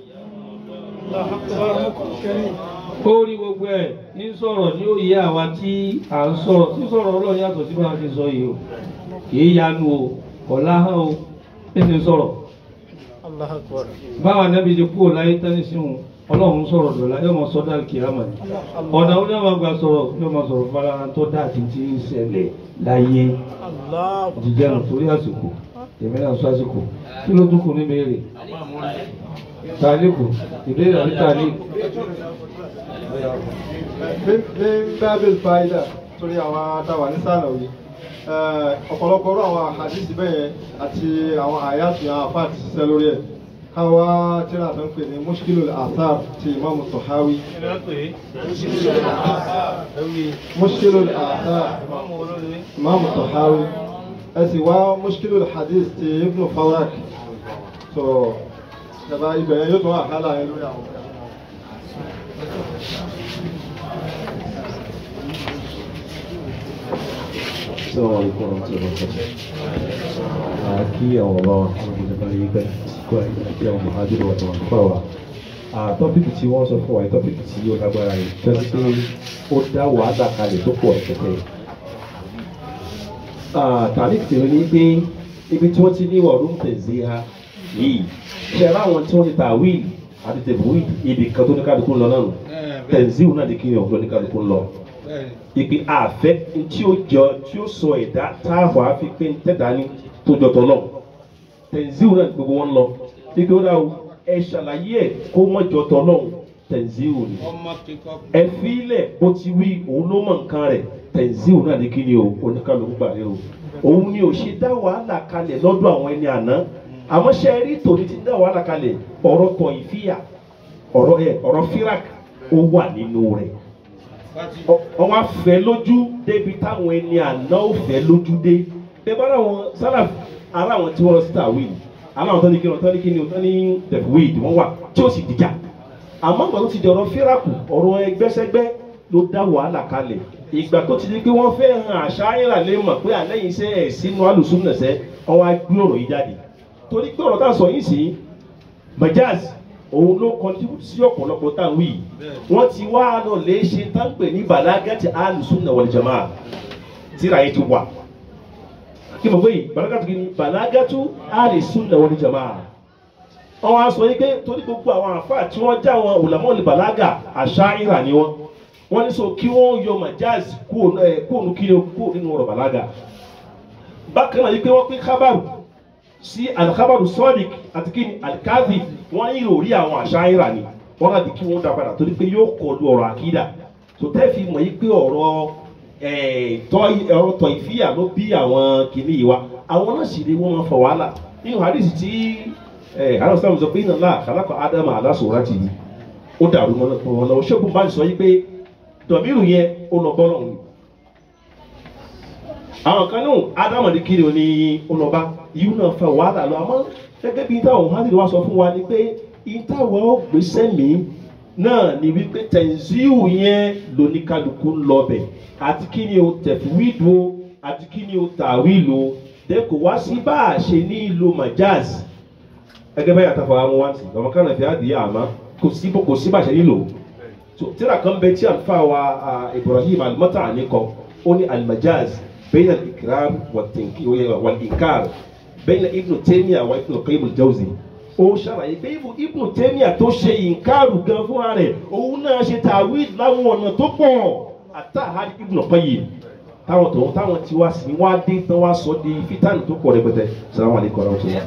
ó rí gbogbo ẹ̀ ń sọ̀rọ̀ ni ó yẹ àwa tí à ń sọ̀rọ̀ tí sọ̀rọ̀ ọlọ́run yàtọ̀ sí bá a ti sọ yìí o kì í yanu o ọ̀la hàn o ẹ̀ ti sọ̀rọ̀ Allah akbar. báwa nẹ́bi ti kúrò láyé tẹ́lẹ̀ sí wọn ọlọ́run sọ̀rọ̀ dọ̀la yóò mọ sọ́dá kìámà ni ọ̀nà ó yóò máa gba sọ̀rọ̀ yóò máa sọ̀rọ̀ fara tó dá àti tí ń ṣẹlẹ̀ láyé Allah. jíjẹ́ nù torí àsìkò èmi náà sọ àsìkò kí ló tún kù ní béèrè tàlíkù ìbéèrè àbí tàlíkù. ní bábìl fáìdà torí àwọn adáwà ní sànàwí ọ̀pọ̀lọpọ̀ ọ̀rọ̀ àwọn àhàdìsí bẹ́yẹn àti àwọn àyàtì àwọn àfáà ti ṣiṣẹ́ lórí ẹ̀ káwá tíra tó ń pè ní mushkilul athar ti imamu Tahawi mushkilul athar imamu Tahawi ẹ sì wá mushkilul hadith ti ibnu Farak so ìjọba ibẹ̀ yẹn yóò tún àhálà yẹn lórí àwọn ọ̀gá. Assalamu alaikum warahmatullahi wabarakatuh. A kí àwọn bàbá wa àwọn ìjọba yìí pẹ́ kó àti àwọn mọ̀hájúrò wà tàwọn àlùfáà wa. À tọ́pìkì tí wọ́n sọ fún wa tọ́pìkì tí ó lágbára yìí tẹ́sí pé ó dá wàhálà kalẹ̀ tó pọ̀ ẹ̀kẹ́tẹ́. Tàbí tèmi ní pé ibi tí wọ́n ti ní wọ̀ rúm tẹ̀sí ha yìí ṣe láwọn tí wọ́n ti ta wíìlì àti tẹ̀bù wíìlì ibì kan tó ní kálukú ń lọ náà nù. Tẹ̀sí náà di kí ni ọ̀gbọ́n ní kálukú ń lọ ìpè àfẹ́ tí ó jọ tí ó sọ ẹ̀dá táàbọ̀ àfi pé ń tẹ̀dá ní tó jọ tọ̀ náà tẹ̀síwò náà gbogbo wọn lọ ìpè ó dà o ẹ ṣàlàyé ẹ̀ kó mọ̀ jọ tọ̀ náà tẹ̀síwò ni ẹ fílẹ̀ bó ti wí òun ló mọ̀ nǹkan rẹ̀ tẹ̀síwò náà ní kí ni o oníkàlùkù gbà lérò òun ni ò ṣe dá wàhálà kalẹ̀ lọ́dọ̀ àwọn ẹni àná àmọ́ ṣe rí tòní ti dá wàhálà kalẹ̀ ọ̀rọ̀ tọ̀ ìfíyà ọ̀rọ̀ ẹ̀ ọ̀rọ̀ fírak ó wà nínú rẹ̀ wọ́n á fẹ́ lójú débi táwọn ẹni àná ò fẹ́ lójú dé bẹ́ẹ̀ bá àwọn sálà ara àwọn tí wọ́n lọ sí tàwíìlì aláwọn tó ní kí wọ́n tó ní kí ni wọ́n ní tẹ̀fúwìdì wọ́n wà tí ó sì dìjà àmọ́ ìgbà tó ti di ọ̀rọ̀ fíràkù ọ̀rọ̀ ẹgbẹ́sẹ́gbẹ́ ló dá wàhálà kalẹ̀ ìgbà tó ti di pé wọ́n fẹ́ hàn àṣà ayélujára lè mọ̀ pé àlẹ́yìn iṣẹ́ ẹ̀ sínú alùsùnmùnẹ̀sẹ̀ wọ́n á gbé ọ̀rọ̀ yìí jáde torí pé ọ̀rọ̀ tá a sọ yìí sí majaz òun ló contribute sí ọ̀pọ̀lọpọ̀ táwọn yìí wọ́n ti wá lọ lè ṣe táǹpẹ̀ ní balagati al-sunna wal jamaa tíra yìí ti wà kí mo gbé yìí balagatu kí ni balagatu al-sunna wal jamaa wọ́n wá sọ yìí pé torí gbogbo àwọn àfáà tí wọ́n já wọn ulamọ́ọ̀lì balaga àṣàyíra ni wọ́n wọ́n ní sọ kí wọ́n yọ majaz kúrò kí ni kúrò nínú ọ̀rọ̀ balaga bákan náà yìí pé wọ́n pín kábàrù sí alikabaru sọ́ọ̀dìk àti kí ni alikazi wọ́n ní ìròrí àwọn àṣàyíra ni wọ́n láti kí wọ́n dá padà torí pé yóò kọlu ọ̀rọ̀ àkídà tó tẹ́ fi mọ̀ yìí pé ọ̀rọ̀ ọ̀rọ̀ tọ̀ ìfíyà ló bí àwọn kìíní yìí wa àwọn náà sì ni wọ́n máa fọ wàhálà nínú hadith tí àwọn sábà sọ pé iná náà kàlákọ̀ ádámà aláṣọ̀rọ̀ ti di ó dàrú mọ́ wọn lọ́wọ́ ṣẹ́gun bá sọ yìí pé dọ̀míìrù yẹn ó lọ bọ́ lọ́hùn àwọn kan náà ádámà ní kiri ó ní ó lọ bá ìyú náà fa wàhálà lọ àmọ́ gẹ́gẹ́ bí táwọn hadith wa sọ fún wa ni pé ìtawọ̀ ó gbèsè mí náà ni wípé tẹ̀síù yẹn lóníkálukú ń lọ bẹ̀ àti kí ni o tẹ̀fúwìdù o àti kí ni o tàwílù o dẹ́ kò wá sí bá a ṣe ní ìlò majaz ẹgẹ bẹ́ẹ̀ àtàfà àwọn wá sí ọmọ kan náà fi àdìyẹ àmọ́ kò sí kò sí bá a ṣe nílò so tíra kan bẹ tí àlùfáà wa Ibrahim al-Mat'ani kọ ó ní al-majaz bayna al-ikram wal-inkar bayna Ibn Taymiyyah wa Ibn Qayyim al-Jawzi ó ṣàlàyé pé Ibn Taymiyyah tó ṣe ìǹkaàrù gan fúnra rẹ̀ òun náà ṣe tàwí láwọn ọ̀nà tó pọ̀ àtàhàrí Ibn Qayyim táwọn tó táwọn tí wá sí wá dé tán wá sọ di fítánì tó pọ̀ rẹpẹtẹ salamu alaykum wa rahmatulah.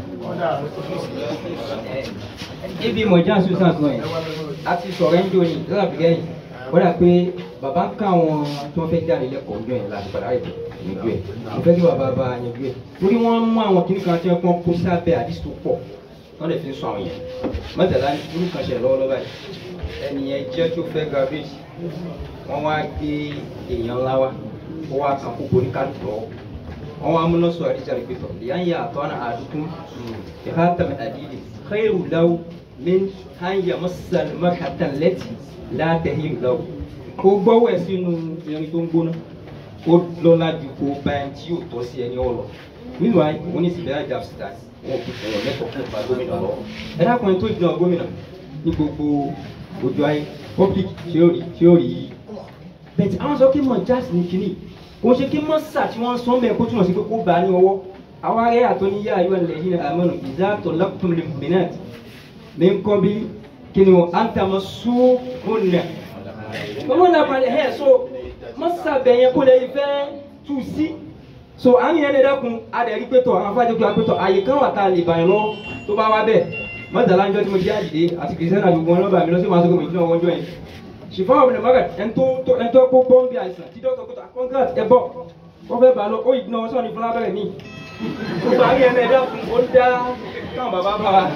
ibi mọ̀já susan sọ yẹn a ti sọ̀rọ̀ ẹ̀ńdó ni lọ́la bìgẹ́ yìí wọ́n dà pé bàbá ń ká àwọn tí wọ́n fẹ́ jáde lẹ́kọ̀ọ́ ọjọ́ yẹn láti padà ètò ìyanjú ẹ̀ mo fẹ́ kí bàbá bá yanjú ẹ̀ torí wọ́n mú àwọn kìnnì kan tí wọ́n kọ́ kó sábẹ́ àdìsí tó pọ̀ wọ́n lè fi sọ àwọn yẹn mọ́tàlá irú kan ṣe lọ́wọ́lọ́wọ́ báyìí ẹnìyẹn jẹ́ tó fẹ́ graduate wọ́n wá gbé èèyàn ńlá wá ó wá kan kókó ní kálukú lọ́wọ́ wọ́n wá múná sọ àdìsí àrígbétọ̀ ìyá ń yà àtọ́ náà àdúkún ìhátàm àdìdì khairu law min an yamassa al-marhata allati la tahillu lahu kó gbọ́wọ́ ẹ̀ sínú irin tó ń gbóná ó lọ́lá ju kó bá ẹni tí yóò tọ́ sí ẹni ọ̀lọ́ nínú ayé wọn ní ìsìnkú ajá síta wọn kò sọ̀rọ̀ mẹ́kọ̀ọ́ fún ìpa gómìnà lọ ẹ dákun ẹni tó jìnnà gómìnà ní gbogbo ojú ayé public tí ó rí tí ó rí yìí bẹ́ẹ̀ àwọn sọ kí mọ̀ jáàsì ní kínní kò ṣe kí mọ́sà tí wọ́n sọ mẹ́ kó túmọ̀ sí pé kó bá a ní ọwọ́ àwọn ará àtọ́ ní yá ayọ́ ilẹ̀ yìí àmọ́nù ìdá tó lákùtùm lè mìíràn ní nǹkan bí kí ni wọ́n á ń tàmọ́ sóògùn náà owó náà balẹ̀ ẹ̀ so mọ́sà bẹ̀yẹn kó lè fẹ́ tù sí so àmì yẹn lè dẹ́kun adẹ̀rí pẹ̀tọ̀ àwọn afáàjọ kí wọ́n pẹ̀tọ̀ àyè kan wà tá a lè bàyàn lọ tó bá wá bẹ́ẹ̀ mọ́tàlá ń jọ́ tí mo jẹ́ àdìdé àti kìrìsìtẹ́nì àgbègbè wọn lọ́ba mi lọ sí màá sọ́kò mi tí wọ́n jọ yẹn ṣùgbọ́n ọ̀bìnrin mọ́gà ẹ̀ńtọ́ ẹ̀ńtọ́ kó bọ́m̀bì àìsàn tí dọ́kítọ̀ kótó àkọ́ńgàt ẹ̀ bọ̀ wọ́n fẹ́ bá lọ ó ìdùnnà wọn sọ̀rọ̀ ní fúnra bẹ̀rẹ̀ ní. gbogbo àmì ẹ̀ náà ẹ̀dá fún ó dá káwọn bàbá bá wa.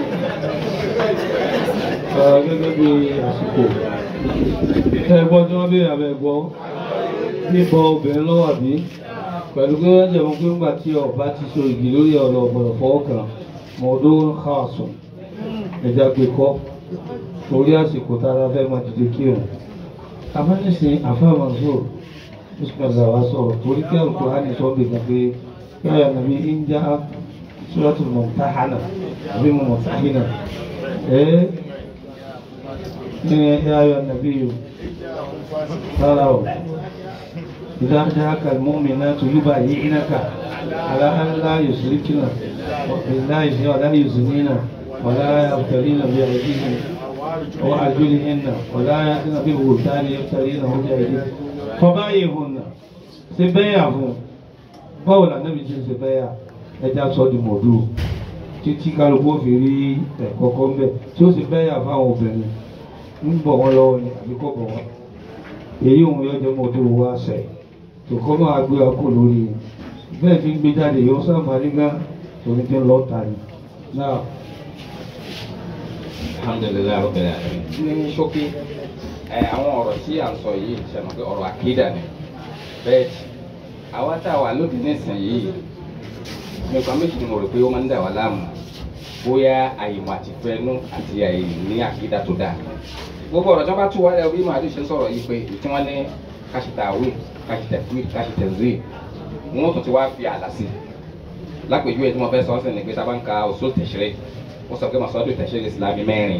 gẹ́gẹ́ bí àsìkò ẹ gbọ́ tí wọ́n béèrè abẹ́ gbọ́ níbọn obìnrin lọ́wọ́ àbí pẹ̀lú pé wọ́n jẹ̀mú pé ńgbà tí ọba ti so igi lórí ọ̀rọ̀ ọ̀gbọ̀dọ̀ fọwọ́ kan mọ̀ọ́dọ́ káàsùn ẹ̀já gbé kọ́ torí àsìkò tára fẹ́ máa dìde kírun afẹ́nìsìn afẹ́mọ̀sọ bísímẹ́lá wa sọ̀rọ̀ torí kí àlùkò á ní sọ́ọ́ bìkan pé yáyà nàbí ìjà suratul mumtahana àbí mumtahina ẹ̀ ní yáyà nàbí yòó rárá o ìdá dáhàkà mu'minatu yubayyi'naka ala an la yusrikna billahi wala yuznina wala yabtalina bi aydihinna وأرجلهن ولا يأتين ببهتان يفترينه بأيديهن فبايعهن سبايعهم báwo la nẹ́bi ṣe ṣe bẹ́ẹ̀ yà ẹja sọ di mọ̀dú títí kálukú fi rí ẹ̀kọ́ kọ́ mbẹ́ tí ó sì bẹ́ẹ̀ yà fáwọn obìnrin ń bọ̀ wọ́n lọ́wọ́ ni àbí kọ́ bọ̀ wọ́n èyí òun yóò jẹ́ mọ̀dú wá sẹ̀ tó kọ́ máa gbé ọkọ̀ lórí bẹ́ẹ̀ tí ń gbé jáde yóò sábà nígbà torí tí ń lọ́ọ́ ta ni náà alhamdulilayi rabbil alamin. ní ṣókí ẹ àwọn ọ̀rọ̀ tí à ń sọ yìí ṣẹ̀mọ̀ pé ọ̀rọ̀ àkídà ni bẹ́ẹ̀ àwa tá a wà lóde nísìnyí nípa méjì ni mo rò pé ó máa ń dà wá láàmú bóyá àyèmọ̀ àti fẹ́nu àti àyèní àkídà tó dáa gbogbo ọ̀rọ̀ tí wọ́n bá tú wálé bí màá ṣe sọ̀rọ̀ yìí pé tí wọ́n ní káṣítà àwìn káṣítà fúwì káṣítà zèé wọ́n tún ti wá fi àlà sí lápèjúwe tí mo fẹ́ sọ ọ́ sí ni pé tá a bá ń ka òṣòlù tẹ̀sírẹ́ wọ́n sọ pé masọ́dún tẹ̀sírẹ́ ìsìlámì mẹ́rin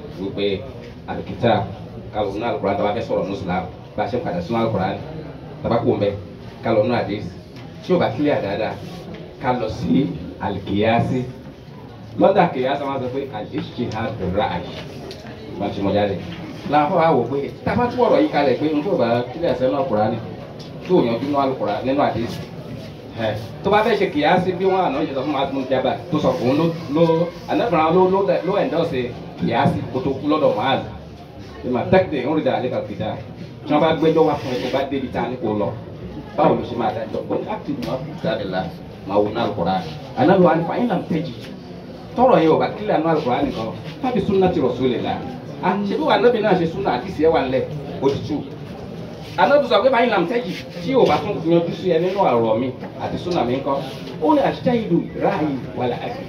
wípé àlùkìtà kálọ̀ nínú àlùkùrán tàbá fẹ́ sọ̀rọ̀ ní islam bá a ṣe ń padà sínú àlùkùrán tàbá kò ń bẹ kálọ̀ nínú àdéhìs tí o bá kílẹ̀ dáadáa ká lọ sí àlùkìyàsí lọ́dà kìyàsí wọn sọ pé al-ijtihad bir-ra'y wọn ti mọ jáde làwọn afọwọ́ àwọ̀ pé tábà tún ọ̀rọ̀ yìí kalẹ̀ pé n tó bá kílẹ̀ ẹ̀sẹ̀ náà kùrán ni tó yanjú nínú àlùkùrán nínú àdéhìs ẹ tó bá fẹ́ ṣe kìyàsí bí wọ́n àná ìjọba fún mahmoud jaba tó sọ fún un ló ló anáfàrà ló ló ló ẹ̀ńdọ́sẹ̀ kìyàsí kó tó kú lọ́dọ̀ mahaz ìmọ̀ tẹ́kìtì ń rí dáa ní kàkìtà tí wọ́n bá gbẹ́jọ́ wá fún ẹ tó bá débi tá a ní kó lọ báwo ló ṣe máa dájọ́ bọ́n láti ní wọ́n fi jáde la máa wò ní alukóra análu wa ní fa yín làm tẹ́jì tọrọ yẹn o bá kílẹ̀ àná alukóra nìkan fábí sunna ti rasulillah à ṣe bí wà nábì náà ṣe sunna àti ìṣẹ́ wà lẹ̀ òtútù anabi sọ pé báyìí làm tẹ́jì tí o bá tún yanjú sí ẹ nínú ọ̀rọ̀ mi àti súnà mi ńkọ́ ó ní àṣìṣe ìlú ráàyè wà láàyè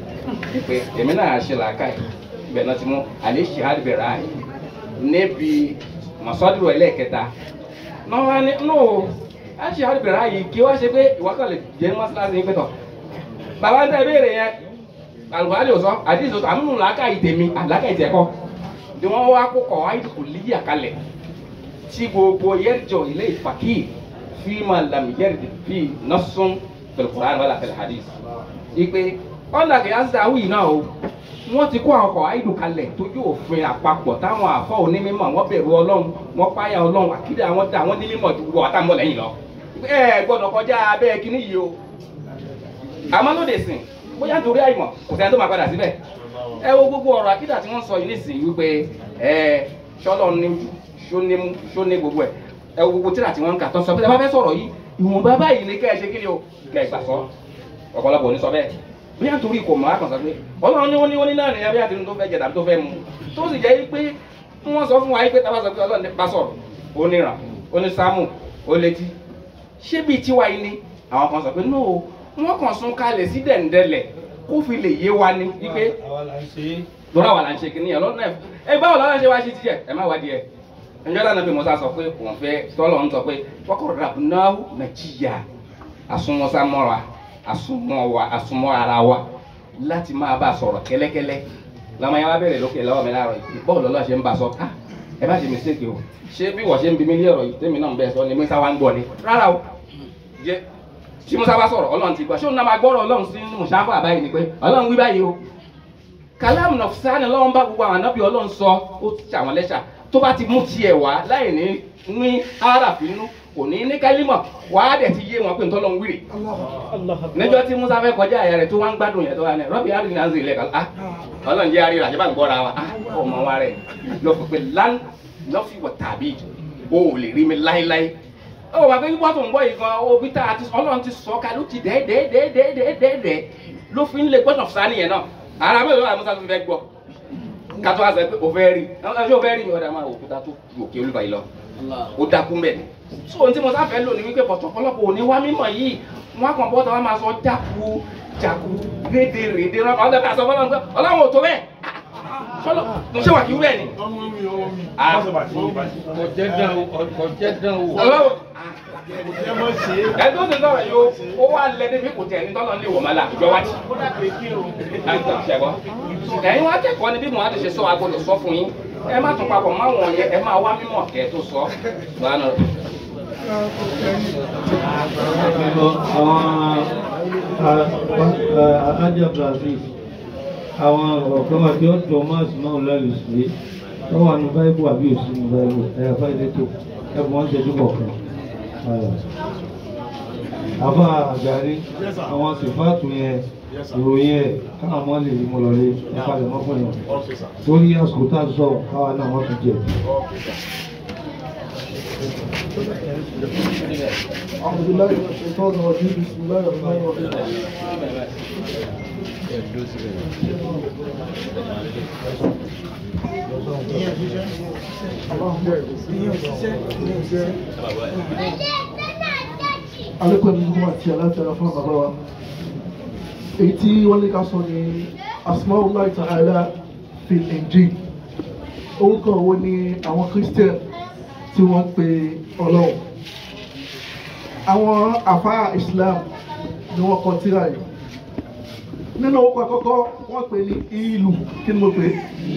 pé èmi náà ṣe làákà yìí ibẹ̀ náà ti mú àlẹ́ ṣe àdìbẹ̀ ráàyè níbi mọ̀sọ́dúró ẹlẹ́ẹ̀kẹta náà wá ní nù àṣìṣe àdìbẹ̀ ráàyè kí wá ṣe pé ìwákọ̀ lè jẹ́ mọ́sálásí pé tọ̀ bàbá ń tẹ́ ìbéèrè yẹn alùpàdé ò sọ àdìsí ò sọ àmúnú làákà yìí tèmi àlàkà yìí tẹ̀kọ́ ni wọ́n wá kó kọ̀ wáyé kò líyà kalẹ̀ tí gbogbo yẹrìjọ ilé ìfàkì fíìmà lam yẹrìjì fi nọ́sùn fil-Qur'an wala fil hadith. ìpè ọ̀nà kìí àti àwìn náà o wọ́n ti kó àwọn ọkọ̀ àìdù kalẹ̀ tó yóò fin àpapọ̀ táwọn àfọ̀ onímọ̀ wọ́n bẹ̀rù ọlọ́run wọ́n páyà ọlọ́run àkídà àwọn dà wọ́n nímọ̀ ju wọ́n àtàwọn lẹ́yìn lọ. ẹ gbọ́dọ̀ kọjá abẹ́ kínní yìí o. àmọ́ lóde sìn bóyá nítorí àìmọ̀ kò sẹ́ni tó máa padà síbẹ̀. ẹ wo gbogbo ọ̀rọ̀ àkídà tí wọ́n sọ yìí nísìnyí wípé ẹ ṣọlọ ní sóní sóní gbogbo ẹ ẹ wo gbogbo tíra tí wọn ń kà tó sọ pé ẹ bá fẹ́ sọ̀rọ̀ yìí ìwọ̀nba báyìí ni kẹ́ ẹ ṣe kí ni o kẹ́ ẹ gbà sọ ọ̀pọ̀lọpọ̀ ní sọ bẹ́ẹ̀ bí yàn torí kò mọ̀ á kàn sọ pé ọlọ́run ní wọ́n ní wọ́n ní náà nìyẹn bí àti tó fẹ́ jẹ tàbí tó fẹ́ mu tó sì jẹ́ pé wọ́n sọ fún wa pé tábà sọ pé ọlọ́run bá sọ̀rọ̀ ó níran ó ní sámù ó létí ṣé bíi tiwa yìí ni àwọn kan sọ pé no wọ́n kàn sún kalẹ̀ sí dẹ̀ǹdẹ̀lẹ̀ kó fi lè yé wa ní wípé lọ́la wà là ń ṣe kìnìyàn lọ́nà ẹ báwo lọ́la ṣe wá ṣe tiẹ̀ ẹ má wá díẹ̀ njẹ́ lánàá bí musa sọ pé òun fẹ́ tọ́lọ̀ ń sọ pé wọ́kọ̀ rabunahu nàìjíríà asúnmọ́sá mọ́ra asúnmọ́ wa asúnmọ́ ara wa láti máa bá a sọ̀rọ̀ kẹ́lẹ́kẹ́lẹ́ lọ́mọ yẹn wá bẹ̀rẹ̀ lókè lọ́wọ́ mi láàárọ̀ yìí bọ́ọ̀lù lọ́lọ́ ṣe ń bá a sọ ah ẹ má ṣe mistake o ṣé bí wọ́n ṣe ń bí mi ní ọ̀rọ̀ yìí tèmi náà ń bẹ́ẹ̀ sọ ni musa wa ń gbọ́ ni rárá o jẹ́ tí musa bá sọ̀rọ̀ ọlọ́run ti gbọ́ ṣé òun náà máa gbọ́rọ̀ ọlọ́run sí musafa àbáyé ni pé ọlọ́run wí báyìí o kàlámù nọ̀fùsánì ọlọ́run bá gbogbo àwọn ànábì ọlọ́run sọ ó ti ṣàwọn lẹ́ṣà tó bá ti mú tiẹ̀ wá láì ní ní aráàfin nínú kò ní ní kálímọ̀ wá dẹ̀ ti yé wọn pé ntọ́lọ́ ń wíìrì. níjọ́ tí musa fẹ́ kọjá àyà rẹ̀ tó wá ń gbádùn yẹn tó wá ní rọ́bì àrùn náà ń zèlè kan ah ọlọ́run jẹ́ àríra àjẹbá ń gbọ́ra wa ah ọmọ wa rẹ̀ lọ fi pé lán lọ́fì wọ̀ tàbí o ò lè rí mi láéláé. ó wà pé wọ́n tó ń bọ̀ yìí gan obi tá a ti ọlọ́run ti sọ ká ló ti dẹ́ẹ́dẹ́ẹ́dẹ́ẹ́dẹ́ẹ́dẹ́ ló fi ń lè gbọ́dọ̀ fúsá nìyẹn náà ara mi ò lọ́wọ́ àmúṣá tó fi fẹ́ gbọ́ kátó àṣẹ pé o fẹ́ rí ṣé o fẹ́ rí mi ọ̀dà máa òkúta tó ju òkè olúba yìí lọ ó dákú mbẹ ni so ohun tí mo sáfẹ́ lò ní wípé pọ̀tọ̀ ọ̀pọ̀lọpọ̀ òní wá mímọ̀ yìí wọn kàn bọ́ta wọn máa sọ jáku jáku rédè rédè rán ọ̀dà bí a sọ fọlọ́n pé ọlọ́run ò tó bẹ́ẹ̀ sọlọ mo ṣe wà kí wúrẹ́ ni. kò jẹ́ dán o kò jẹ́ dán o. ọlọ́run ẹni tó ti sọ̀rọ̀ yìí ó wá lẹ débi kò tẹ̀ ní tọ́lọ́ ní ìwọ̀n mọ́lá ìjọ wá jì. ẹ̀yin wá kẹ́kọ̀ọ́ ni bí mo á ti ṣe sọ agbọ́dọ̀ sọ fún yín ẹ má tún papọ̀ máa wọ̀nyẹ ẹ máa wá mímọ̀ kẹ́ tó sọ. àwọn ajá brazil àwọn ọ̀kan wà tí ó jọ máàsì náà lálẹ́ sí tó wà ní báíbù àbí òsì ní báíbù ẹ̀yà fáìlẹ́ tó ẹ̀bùn wọn ṣẹ́jú kọ̀ọ̀kan. àbá àgbárí àwọn sèfáàtù yẹn ìròyìn ẹ̀ káwọn ọmọ lè mú lọ lé ẹ̀fà lè mọ́ fún yẹn torí àsìkò tá a sọ káwa náà wọ́n ti jẹ. أعوذ بالله من الشيطان الرجيم بسم الله الرحمن الرحيم alẹ́kọ̀ọ́ ní gbogbo àti aláàtàrà fún bàbá wa èyí tí wọ́n lè ká sọ ní asmaullahi ta'ala fil injil orúkọ wo ni àwọn christian tí wọ́n pe ọlọ́run àwọn àfáà islam ni wọ́n kọ tírà yìí nínú orúkọ àkọ́kọ́ wọ́n pè ní ìlú kí ni mo pè é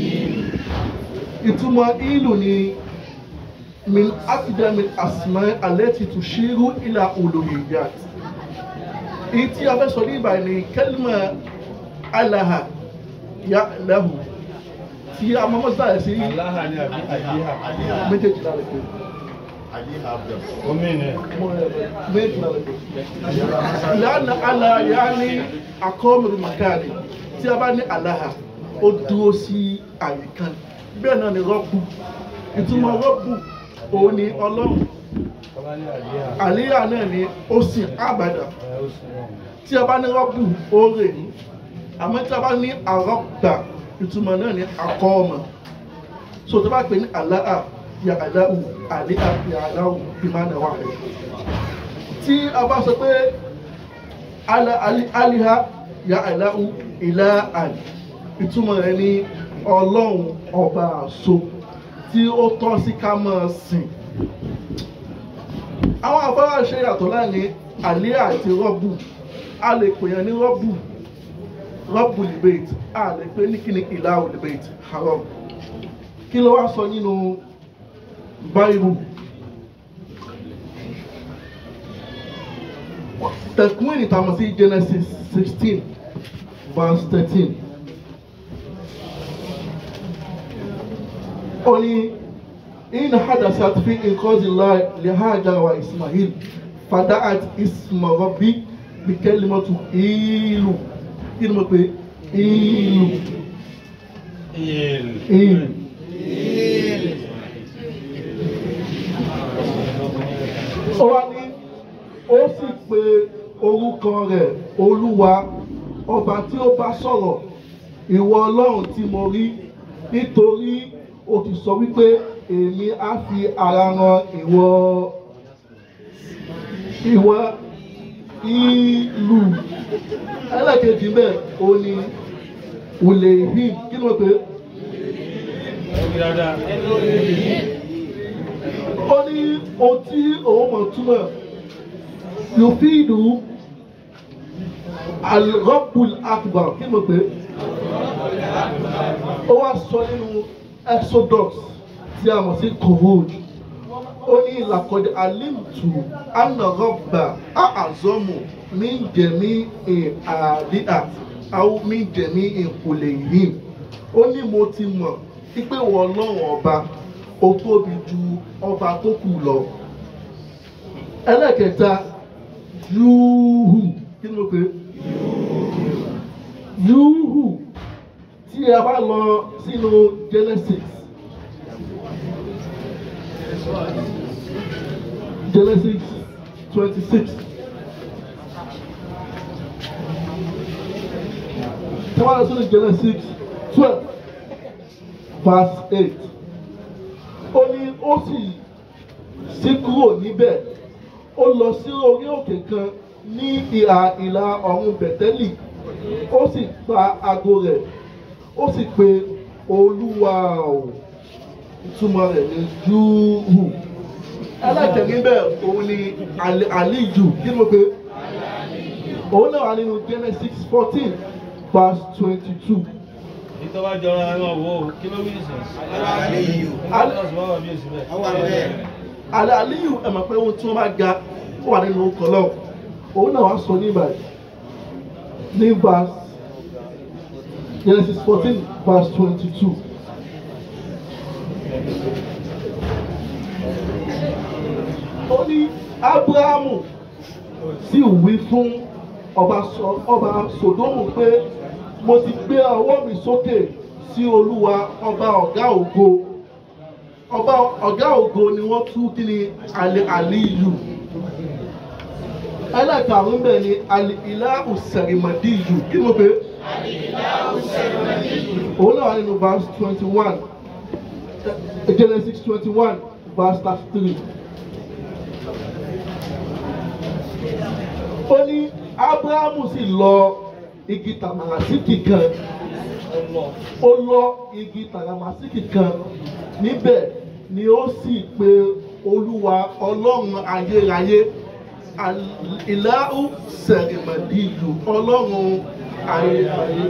ìtumọ̀ ìlú ni min akidami asma alẹ́tì tó ṣírú ìlà olóyìnbíàt èyí tí a fẹ́ sọ ní ìbàyìí ni kẹ́lìmọ̀ alaha ya lahu tí a mọ́ mọ́ sáà sí Aláha ni àbí àdíhà. méjèèjì lára pé Àdíhà bẹ̀. Omi ni. méjèèjì lára pé lánà ala ya ní akọ́mìrì makari tí a bá ní alaha ó dúró sí àyíká bẹ́ẹ̀ náà ni rọ́bù ìtumọ̀ rọ́bù òun ni ọlọ́run Bàbá ní àdíhà. àlíyà náà ni ó sì àbàdà Ẹ ó sì wọ̀n. tí a bá ní rọ́bù ó rè ní àmọ́ tí a bá ní àrọ́gbà ìtumọ̀ náà ni akọ́ ọmọ so tó bá pè ní àláà ya àláhù àlíyà ya àláhù bí máa nà wà rẹ̀ tí a bá sọ pé ala ali- aliha ya àláhù ìlà àlì ìtumọ̀ rẹ̀ ni ọlọ́run ọba àṣọ tí ó tọ́ sí ká máa sìn àwọn afárá ṣe yàtọ̀ láàrin àlẹ́ àti rọ́bù a lè pè yàn ní rọ́bù rọ́bù libate a lè pè ní kíni ìlà libate haram kí ló wá sọ nínú báyìí tẹkùnrin ìtàmọ̀ sí genesis sixteen verse thirteen ó ní. إن حدثت في إنقاذ الله لهاجر وإسماعيل فدعت اسم ربي بكلمة إيلو كلمة إيلو Ìyèlè. إيلو ó wá ní ó sì pe orúkọ rẹ̀ olúwa ọba tí ó bá sọ̀rọ̀ ìwọ ọlọ́run tí mo rí nítorí o ti sọ wípé èmi á fi ara ran ìwọ ìwọ ìlú ẹlẹ́kejì bẹ́ẹ̀ o ní wùlé him kí ló pé Ẹbí dáadáa. ó ní ohun tí òun mọ̀ túmọ̀ yòfíìdù alrọ́bùl akbar kí ló pé ó wá sọ nínú exodus tí a mọ̀ sí kohod ó ní làkọ̀dé alimtu anarọ́bà àzọ́mù ní jẹ̀mí àdíà àwọn ní jẹ̀mí ìkùlẹ̀ yìí ó ní mo ti mọ̀ wípé wọ́n lọ́wọ́ ọba ó tóbi ju ọba tó kù lọ ẹlẹ́kẹta yúhù kí ni mo pè é yúhù tí a bá lọ sínú genesis genesis twenty six tí wọ́n lọ sínú genesis twelve verse eight ó ní ó sì sí kúrò níbẹ̀ ó lọ sí orí òkè kan ní ìhà ìlà ọ̀run bẹ̀tẹ́lì ó sì pa ago rẹ̀ ó sì pe olúwa o ìtumọ̀ rẹ̀ ní júhù ẹlẹ́kẹ̀ níbẹ̀ òun ni Ali- àlíjù kí ló pé òun náà wà nínú genesis fourteen verse twenty-two. Ìtọ́ bá jọra ẹran wo kí ló wí nìsín? Aláàsì máa wà bí èsì bẹ́ẹ̀. àlẹ́ àlíyù ẹ̀ mọ̀ pé ohun tí wọ́n bá ga ó wà nínú ọkọ̀ náà òun náà wá sọ ní ìbàdí ní verse Genesis fourteen verse twenty-two. ó ní Ábúráhámù sì wí fún ọba Sọ- ọba Sòdómù pé mo ti gbé ọwọ́ mi sókè sí Olúwa ọba ọ̀gá ògo ọba ọ̀gá ògo ni wọ́n tú kí ni àlè àlíyù ẹlẹ́karùn-ún bẹ́ẹ̀ ni àlè ìlà òsèrèmọ̀dìyù kí ló pé òun náà wà nínú verse twenty one Genesis twenty one verse thirty three. ó ní Ábúráhámù sì lọ igi tàmàràsíkì kan ó lọ igi tàràmàsíkì kan níbẹ̀ ni ó sì pe olúwa ọlọ́run ayérayé ìlàhù sẹ̀rìmẹ̀dìlù ọlọ́run ayé ayé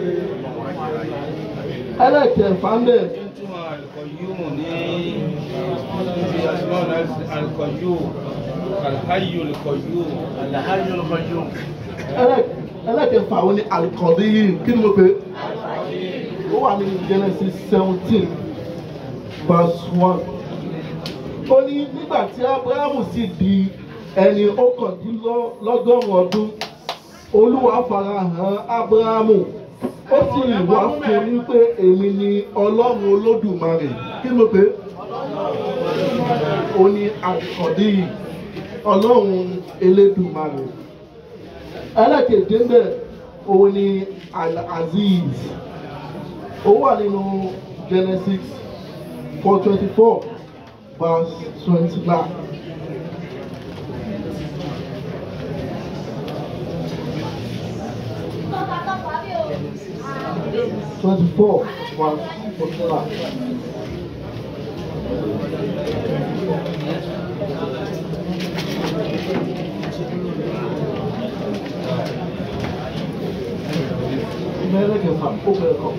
ẹlẹ́kẹ̀ẹ́fà ń bẹ̀ Ìtumọ̀ àlùkọ̀yúmù ní ibi àṣìmọ́ àlùkọ̀yúmù, àlùkáyù àlùkọ̀yúmù. Alhaji Olùkọ́jú. ẹlẹ́- ẹlẹ́kẹ̀ẹ́fà wo ni alikọ̀dé yìí kí ni mo pè é ó wà ní Genesis seventeen verse one ó ní nígbà tí Abrahamu sì di ẹni ọ̀kàndínlọ́gọ́rùn-ún ọdún Olúwa farahàn Abrahamu ó sì wá fún un ní pé èmi ni Ọlọ́run Olódùmarè kí ni mo pè é ó ní alikọ̀dé yìí Ọlọ́run Elédùmarè ẹlẹ́kẹ̀jẹ̀ ń bẹ̀ òun ni al-aziz ó wà nínú genesis four twenty four verse twenty nine. twenty four verse twenty nine. mẹ́rẹ̀kẹ̀fà ó bẹ̀rẹ̀ kọ́.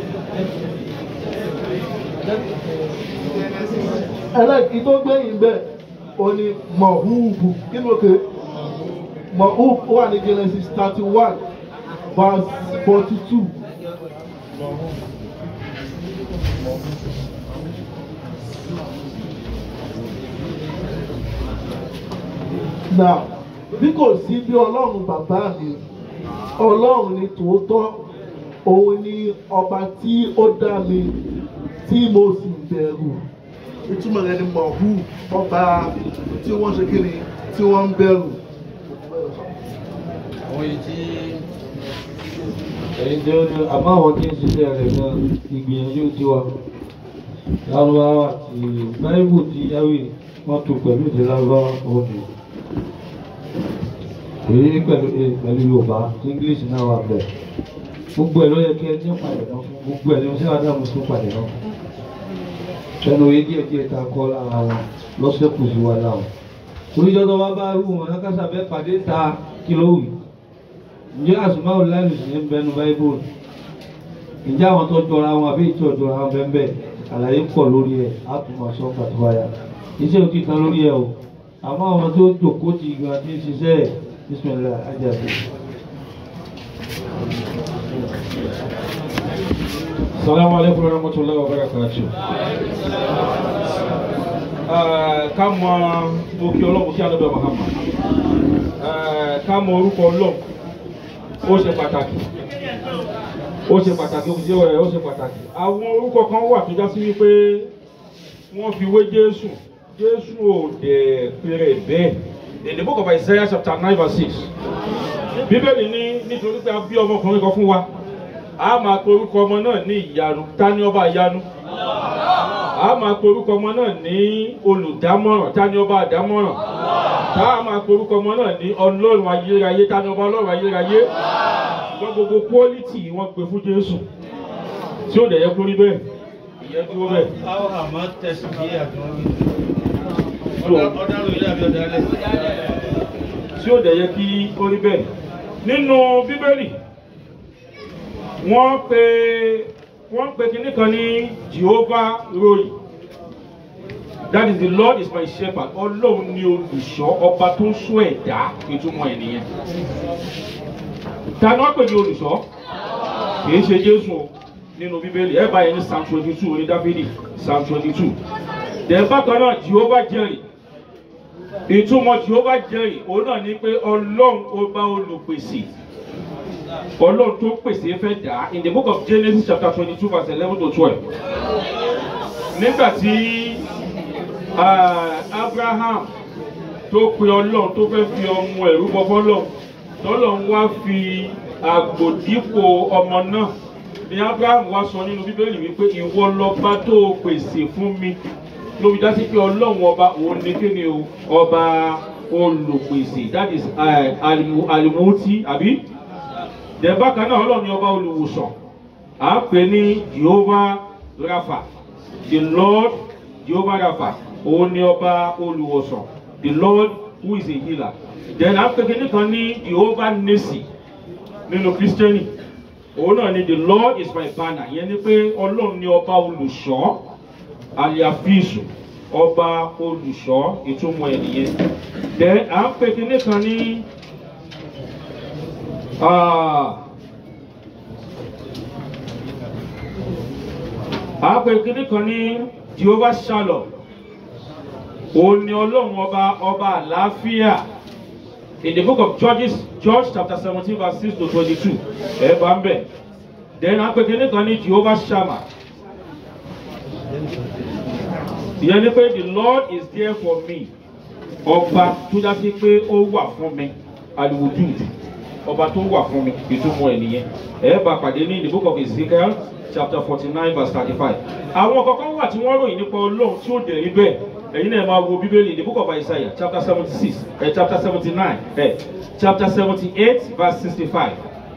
ẹlẹ́kì tó gbẹ̀yìn bẹ́ẹ̀ ó ní mọ̀húùbù kí ló ké mọ̀húùbù wà ní Genesis thirty one verse forty two. Now, bí kò sí bí ọlọ́run bàbá mi ọlọ́run ni tòótọ́ òun ni ọba tí ó dá mi tí mo sì bẹ̀rù ìtumọ̀ rẹ̀ ni mọ̀hú ọba tí wọ́n ṣe kíni tí wọ́n ń bẹ̀rù. Àwọn èyí tí èyí tí ó ní àmọ́ àwọn tí ń ṣiṣẹ́ rẹ̀ gan ìgbìyànjú tiwa lárúbáwá àti báíbù ti yáwì wọ́n tún pẹ̀lú ìdí lárúbáwá òní èyí pẹ̀lú eh, pẹ̀lú yorùbá english náà wà bẹ̀ gbogbo ẹ̀ ló yẹ kí ẹ ní ìpàdé náà fún gbogbo ẹ̀ ní oṣù àdámù tó pàdé náà ẹnu oyè díẹ̀ díẹ̀ ta kọ́ lára wọn lọ́sẹ̀ kù sí wa láwọn oníjọ́ tó wá bá rú wọn lákàtà bẹ́ẹ̀ pàdé ta kìlówì ǹjẹ́ àsùnmáwò láìlù sí ń bẹnu báíbùlù ǹjẹ́ àwọn tó jọra wọn àbí ìtọ́ jọra wọn bẹ́ẹ̀ bẹ́ẹ̀ àlàyé pọ̀ lórí ẹ̀ á tún máa sọ pàtó wáyà iṣẹ́ òtí kan lórí ẹ̀ o àmọ́ àwọn tó jòkó ti gan ti ń ṣiṣẹ́ ẹ̀ bísímìlá ajáde. Salamu alaikum warahmatullahi wabarakatuh. Eh, Ká mọ òkè ọlọ́run kí Ànábì Muhammad. Eh, Ká mọ orúkọ ọlọ́run ó ṣe pàtàkì. Ó ṣe pàtàkì, ó ṣe ó ṣe pàtàkì. Àwọn orúkọ kan wà tó já sí wípé wọ́n fi wé Jésù. Jésù ò dẹ̀ péré bẹ́ẹ̀. In the book of Isaiah chapter nine verse six. Bíbélì ní nítorí pé a bí ọmọkùnrin kan fún wa a máa pe orúkọ ọmọ náà ní ìyanu ta ni ọba ìyanu a máa pe orúkọ ọmọ náà ní olùdámọ̀ràn ta ni ọba àdámọ̀ràn tá a máa pe orúkọ ọmọ náà ní ọlọ́run ayérayé ta ni ọba ọlọ́run ayérayé ṣùgbọ́n gbogbo quality wọ́n pe fún jésù tí ó dẹ̀ yẹ kó rí bẹ́ẹ̀ ìyẹn dúró bẹ́ẹ̀. Àwọn àmọ́ tẹ̀sí bí àjọyọ̀. So, Ọ̀dà lórí àbí ọ̀dà lẹ̀. tí ó dẹ̀ yẹ kí ó rí bẹ́ẹ̀ nínú bíbélì wọ́n pe wọ́n pe kinní kan ní Jehovah Roy that is the Lord is my shepherd ọlọ́run ni olùṣọ́ ọba tó ń ṣọ́ ẹ̀dá ìtumọ̀ ẹ̀ nìyẹn ta ni wọ́n pè ní olùṣọ́ kìí ṣe Jésù o nínú bíbélì ẹ bá yẹn ní Psalm twenty two oní Dáfídì Psalm twenty two dẹ̀ bákan náà Jehovah jẹ́rìí ìtumọ̀ Jehovah jẹ́rìí òun náà ni pé ọlọ́run ọba olùpèsè ọlọ́run tó pèsè fẹ́ dà á in the book of Genesis chapter twenty two verse eleven to twelve nígbà tí ah, Abraham tó pe ọlọ́run tó fẹ́ fi ọmọ ẹ̀rú bọ fọ́lọ́run tọ́lọ́run wá fi àgbò dípò ọmọ náà ni Abraham wá sọ nínú bíbélì wípé ìwọ lọba tó o pèsè fún mi ló fi dá sí pé ọlọ́run ọba òun ni kí ni o ọba olùpèsè that is eh, alimu- alimuti àbí dẹ̀ bákan náà ọlọ́run ni ọba olùwòsàn à ń pè ní Jehovah Rapha the Lord Jehovah Rapha òun ni ọba olùwòsàn the Lord who is a healer then à ń pè kíní kan ní Jehovah Nissi nínú Christianity òun náà ni the lord is my banner ìyẹn ni pé ọlọ́run ni ọba olùṣọ́ aliafisu ọba olùṣọ́ ìtumọ̀ ẹ̀ nìyẹn then à ń pè kíní kan ní ah, à ń pè kíní kan ní jehovah shalom òun ni ọlọ́run ọba ọba àlàáfíà in the book of judges judge chapter seventeen verse six to twenty-two ẹ bá ń bẹ̀ then à ń pè kíní kan ní jehovah shammah ìyẹn ni pé the lord is there for me ọba tó jásí pé ó wà fún mi aliwujud ọba tó wà fún mi ìtumọ̀ ẹ̀ nìyẹn ẹ̀ bá pàdé ní the book of ezekiel chapter forty nine verse thirty five àwọn kankan wà tí wọ́n ròyìn nípa ọlọ́run tí ó dẹ̀ rí bẹ́ẹ̀ ẹ̀yin náà máa wo bíbélì the book of isaiah chapter seventy six eh, chapter seventy nine eh, chapter seventy eight verse sixty five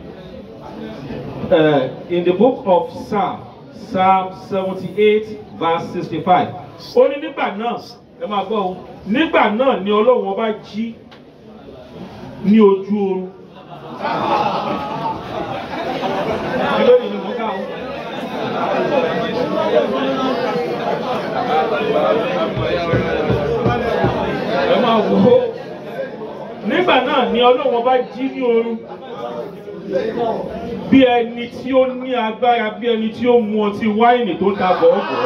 uh, in the book of psalm psalm seventy-eight verse sixty-five ó ní nígbà náà ẹ máa gbọ́ o nígbà náà ni ọlọ́run ọba jí ní ojú oorun kí ló ní ní mo ká o. ẹ máa wò ó nígbà náà ni ọlọ́run ọba jí ní oorun bí ẹni tí ó ní agbára bí ẹni tí ó mu ọtí wáìnì tó ń ta bọ̀ọ̀bọ̀.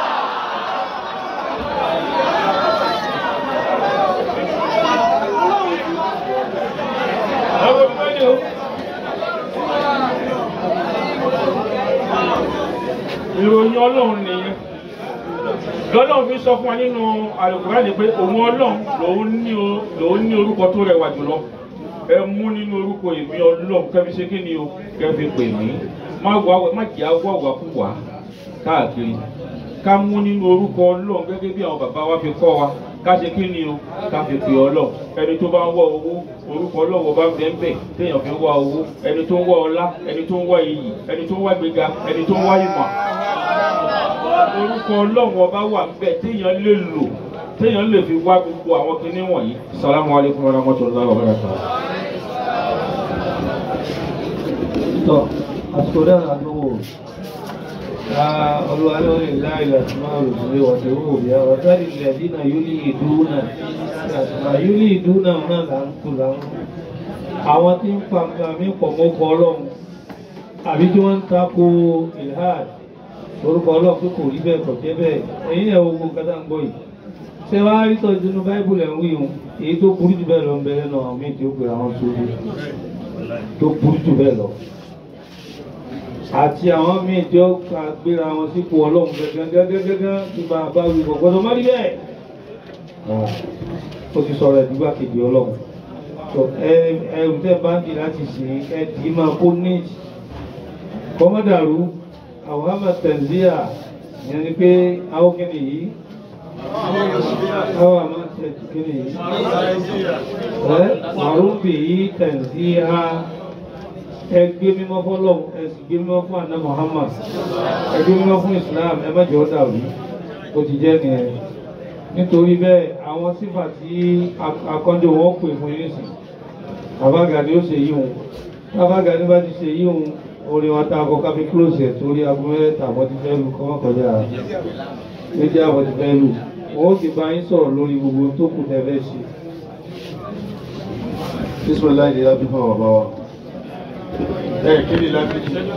ìròyìn ọlọ́run nìyẹn lọ́lọ́run fi sọ fún wa nínú àlùkùránì pé òun ọlọ́run lòun ní o- lòun ní orúkọ tó rẹwà jùlọ ẹ mú nínú orúkọ èmi ọlọ́run kẹ́mi ṣe kí ni o kẹ́mi pè mí má wà má jẹ́ àwọ̀ àwàkúwà káàkiri ká mú nínú orúkọ ọlọ́run gẹ́gẹ́ bí àwọn bàbá wa fi kọ́ wa ká ṣe kí ni o ká fi pè ọlọ́run ẹni tó bá ń wá owó orúkọ ọlọ́run bá ń bẹ́ẹ̀ bẹ́ẹ̀ téèyàn fi ń wá owó ẹni tó ń wá ọlá ẹni tó ń wá iyì ẹni tó ń wá gbéga ẹni tó ń wá ìmọ̀ orúkọ ọlọ́run ọba wà níbẹ̀ téèyàn lè lò téèyàn lè fi wá gbogbo àwọn kinní wọ̀nyí. salamu alaykum wa rahmatulahi wa barakatuh. tọ àsìkò dára àdúgbò olúwa ló lè láìlà tí máa rò sí wọ̀tí owó bí i ọ̀rọ̀ tẹ́lẹ̀ ilẹ̀ dínà yúlì ìdúnà àtìmá yúlì ìdúnà náà là ń kú là ń kú àwọn tí ń pa nǹkan mí pọ̀ mọ́kọ ọlọ́run àbí tí wọ́n ń tako ilhad orúkọ ọlọ́run pé kò rí bẹ́ẹ̀ kò jẹ́ bẹ́ẹ̀ ẹ̀yin ẹ̀ wo gbogbo nǹkan tá à ń gbọ́ yìí ṣé wàá rí tọ́jú nínú báíbùlù ẹ̀ ń wí òun èyí tó burú jù bẹ́ẹ̀ lọ ń bẹ lẹ́nu àwọn míì tí ó pè àwọn sórí tó burú jù bẹ́ẹ̀ lọ àti àwọn míì tí ó ka gbéra wọn sípò ọlọ́run gẹ́gẹ́gẹ́gẹ́gẹ́ tí bá a bá wí kò gbọ́dọ̀ má rí bẹ́ẹ̀ ó ti sọ̀rọ̀ ẹ̀dúgbà kejì ọlọ́run tó ẹ ẹrù tẹ́ bá ń di láti sìn ẹ dì í máa kó níjì kọ́mọ́dàrú àwọn àmà tẹ̀síà ìyẹn ni pé àwọn kìnnì yìí àwọn àmà kìnnì yìí ẹ màrúbì yìí tẹ̀síà ẹ gbé mímọ́ fọ́lọ́run ẹ sì gbé mímọ́ fún àná Muhammad ẹ gbé mímọ́ fún Islam ẹ má jẹ́ ọ́ dàrú ó ti jẹ́ nìyẹn nítorí bẹ́ẹ̀ àwọn sífà tí akọ́jọ wọn pè fún yín sí àbágàdé ó ṣe yí òun àbágàdé bá ti ṣe yí òun orin wọn tá a kọ káfí close ẹ̀ torí aago mẹ́ta àwọn ti fẹ́ lu kọ́ mọ́ kọjá méjì àwọn ti fẹ́ lu wọn ó ti bá yín sọ̀rọ̀ lórí gbogbo tó kù tẹ́ fẹ́ ṣe. bisimilayi ni lábí fún àwọn bàbá wa ẹ kí ni lábí